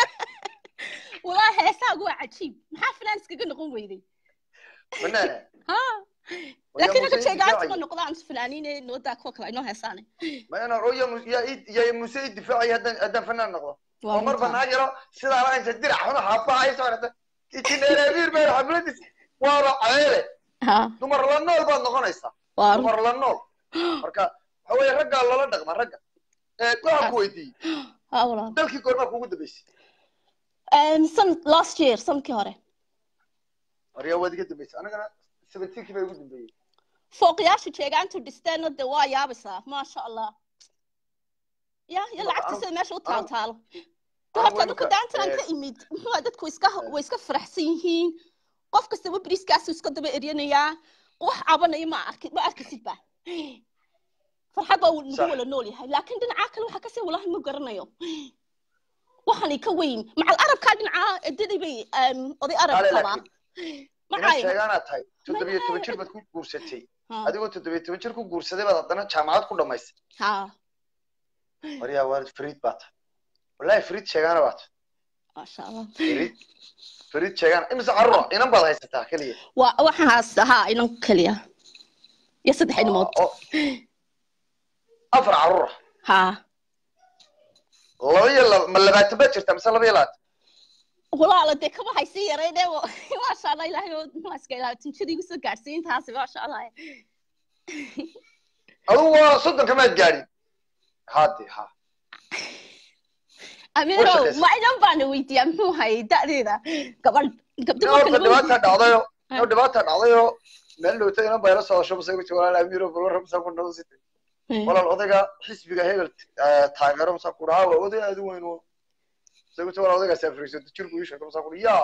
walaa heesaagu waa cajiib maxaa filaan iskaga noqon weyday banaana ha Waa laakiin yaa ragga Muuse jeegaanta ma difaacaya. noqdaan fanaaniine noodaa kuwa kale inoo heesaane ma inaan oo yaa Mu- yaa ii- yaa muse i difaacaya haddaan haddaan fanaan noqdo waa oo mar runtaa. banaan yaro sidaa la inta dirac xuna xaabahaya soo dhata ijineerabiir baa xafladis waaba ceele ha dumar la nool baad noqonaysaa waa run dumar la nool marka waxa weeye raggaa lala dhaqma ragga ee waxaan ku weydiiyey ha walaal dalkii goormaa kugu dambeysay Um, some last year sanadkii hore horyaa waad iga dambeysay anigana seventeenkii baa igu dambeeyey fooqyaasha jeegaantu dhisteenna de waa yaabaysaa maasha allah ya ya Marka lacagta anu- sida meesha u taal anu- taalo de anu horta waynu dadku ka- daantanan eh, ka imid muxuu dadku iska way iska faraxsan yihiin qof kastaba beriiskaasu iska daba eryanayaa wax cabanaya ma arki ma arkisid ba farxad baa nagu Sax. wala nool yahay laakiin dhinacaa kale waxaa kasii walahi ma garanayo waxaanay ka weyn macal arabkaa dhinacaa edaday bay um, oday arab Kale qabaa laakiin ma inaad caayo sheegaanaad tahay toddobiyo toban jir baad ku guursatay adigoo toddobiyo toban jir ku guursaday baad haddana jaamacad ku dhamaysay ha waryaa waalid fariid baa tahay wallaahi fariid sheegaana baa tahay maasha allah fariid fariid sheegaana imise carruur ah inan baad haysataa keliya waa waxaan haystaa ha inan keliya iyo saddex ilmood oo afar carruur ha ah laba iyo laba ma labaatan baad jirtaa mise laba iyo labaatan walaala dee kama haysii yarayne maasha allah ilaahay oo maaska ilaahay tinjada igu soo gaadhsiin taasi maasha allah adugu waa soddonka maad gaadhin hade ha ameerow shaqaysa. ma inan baana weydiiyaa muxuu hayay da'deeda gabadh gabdho nin marka horta laga dhibaata weydiiyo dhacdayo Ah. nin dhibaata dhacdayo meel dhowta inan bayla socdasho mase ku walaal amiiro balwar masa ku dhawo sita walaal odayga xisbiga hebel eh, taageero masa ku dhaha waa oday aad u weyn oo mase ku walaal odaygaas afriiso jir buu ii sheegay masa ku yaa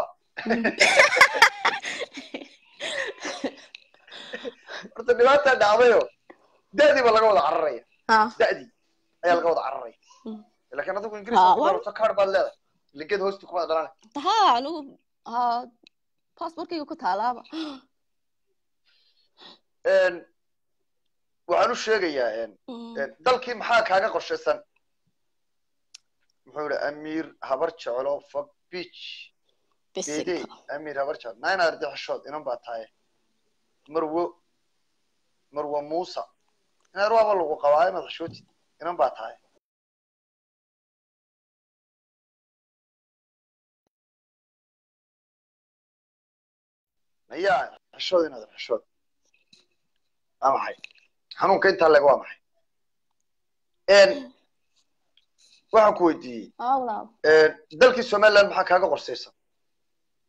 horta dhibaata dhacdayo da'dii baa laga wada cararaya ha da'dii ayaa laga wada cararaya Mm. laakiin adigu Ah, ingiriiska ku waa- darato kaar baad leedahay liged hoosti kuma dhalan ha anigu ha passportkayga ku taalaaba waxaan u sheegayaa een, Mm. een, dalkii maxaa kaaga qorshaysan muxuu yihi amiir habar jeclo fog beach geedey bisinka amiir habar jeclo nine ardi xishood inan baa tahay marwo marwo muusa inaad waaba lagu qabaa inaad xishootid inan baa tahay maya xishood inaad xishood waa maxay xanuunka intaa leg waa maxay een waxaan ku weydiiyey ha walaal dalkii somaliland maxaa kaaga qorsaysan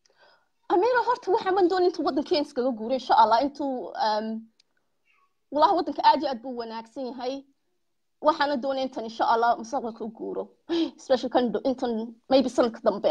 amina horta waxaan man doon intuu waddankeena iskaga guuro insha allah intuu um, walahi waddanka aad iyo aad buu wanaagsan yahay waxaana doonaya intan insha allah mustaqbalka u guuro especially kan do- intan maybe sanadka dambe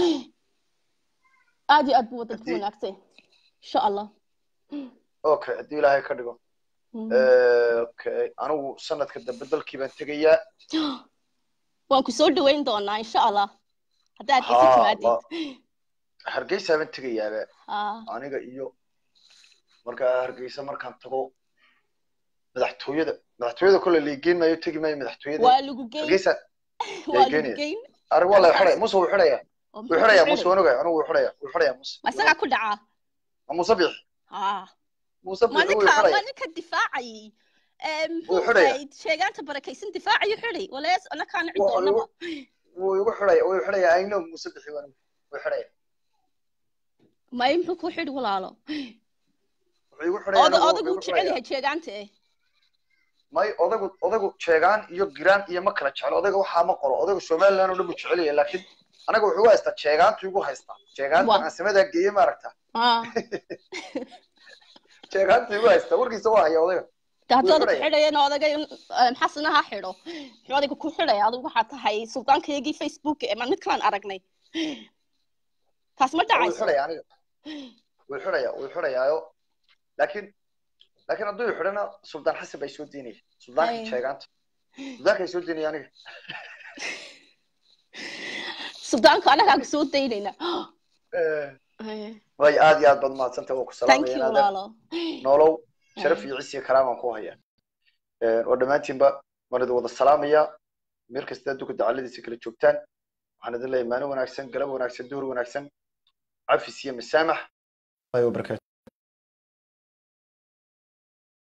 aad iyo aad buu waddanka u Haddii- wanaagsan yahay insha allah okay haddii ilaahay ka dhigo Mm. okay anigu sanadka dambe dalkii baan tegayaa waan ku soo dhaweyn doonaa insha allah haddaad Ha, isi timaadid ma- hargeysa baan tegayaaba Ah, aniga iyo markaa hargeysa markaan tago madaxtooyada madaxtooyada kole liigeyn maayo tegi maayo madaxtooyada waa lagu geyn hargeysa waa lagu geynaya. geyn arag waa la xidhaya muse wuu xidhaya oo wuu muxuu xidhaya ku muse xidhay? wanuga anigu wuu xidhaya wuu xidhaya muse ma isagaa ku dhacaa Ma muse bixi Ah. muse ma bixi wuu ninka ma xidhaya ninka difaacayay Ee, muxuu Wuu xidhaya. ahayd sheegaanta barakaysan difaacayu xidhay walees anakaana cid Wuu- doonaba wuu igu xidhaya wuu xidhaya I know muse bixi wanuga wuu xidhaya may muxuu ku xidhi walaalo wuxuu igu xidhaya Oda- anigu odagu wuu wuu igu jecel xidhaya yahay sheegaanta eh may odagu odagu jeegaan iyo giraan iyo ma kala jeclo odayga waxaa ma qoro odayga somaliland oo dhan buu jecel yahay laakiin anaga wuxuu haystaa jeegaantu igu haystaa jeegaanta Waa. aan samadaa geeye maaragta Ah. jeegaantu igu haystaa warkiisa waa haya odayga de haddii Wuu odagu xidhaya. xidhayana odaga xasana ha xidho muxuu odayga ku xidhaya adigu waxaa tahay suldaankaygii facebook ee ma mid kalaan aragnay taas ma wuu dhacayso xidhaya aniga wuu xidhaya wuu xidhayaayo laakiin laakiin hadduu i xidhana suldaan xasan bay soo deynaya suldaanka Ay. jeegaanta suldaanka ay soo deynaya aniga suldaanka anagaa ku soo daynayna way aad iyo aad baad mahadsantay waa ku thank salaamaya you inaadan walaalo nolow sharaf iyo cisi iyo karaamaan ku haya oo dhammaantiinba waan idin wada salaamaya meel kasta adduunka dacaladiisa kala joogtaan waxaan idin leeyahay maalin wanaagsan galab wanaagsan duhur wanaagsan cafis iyo masaamax wabarakaatu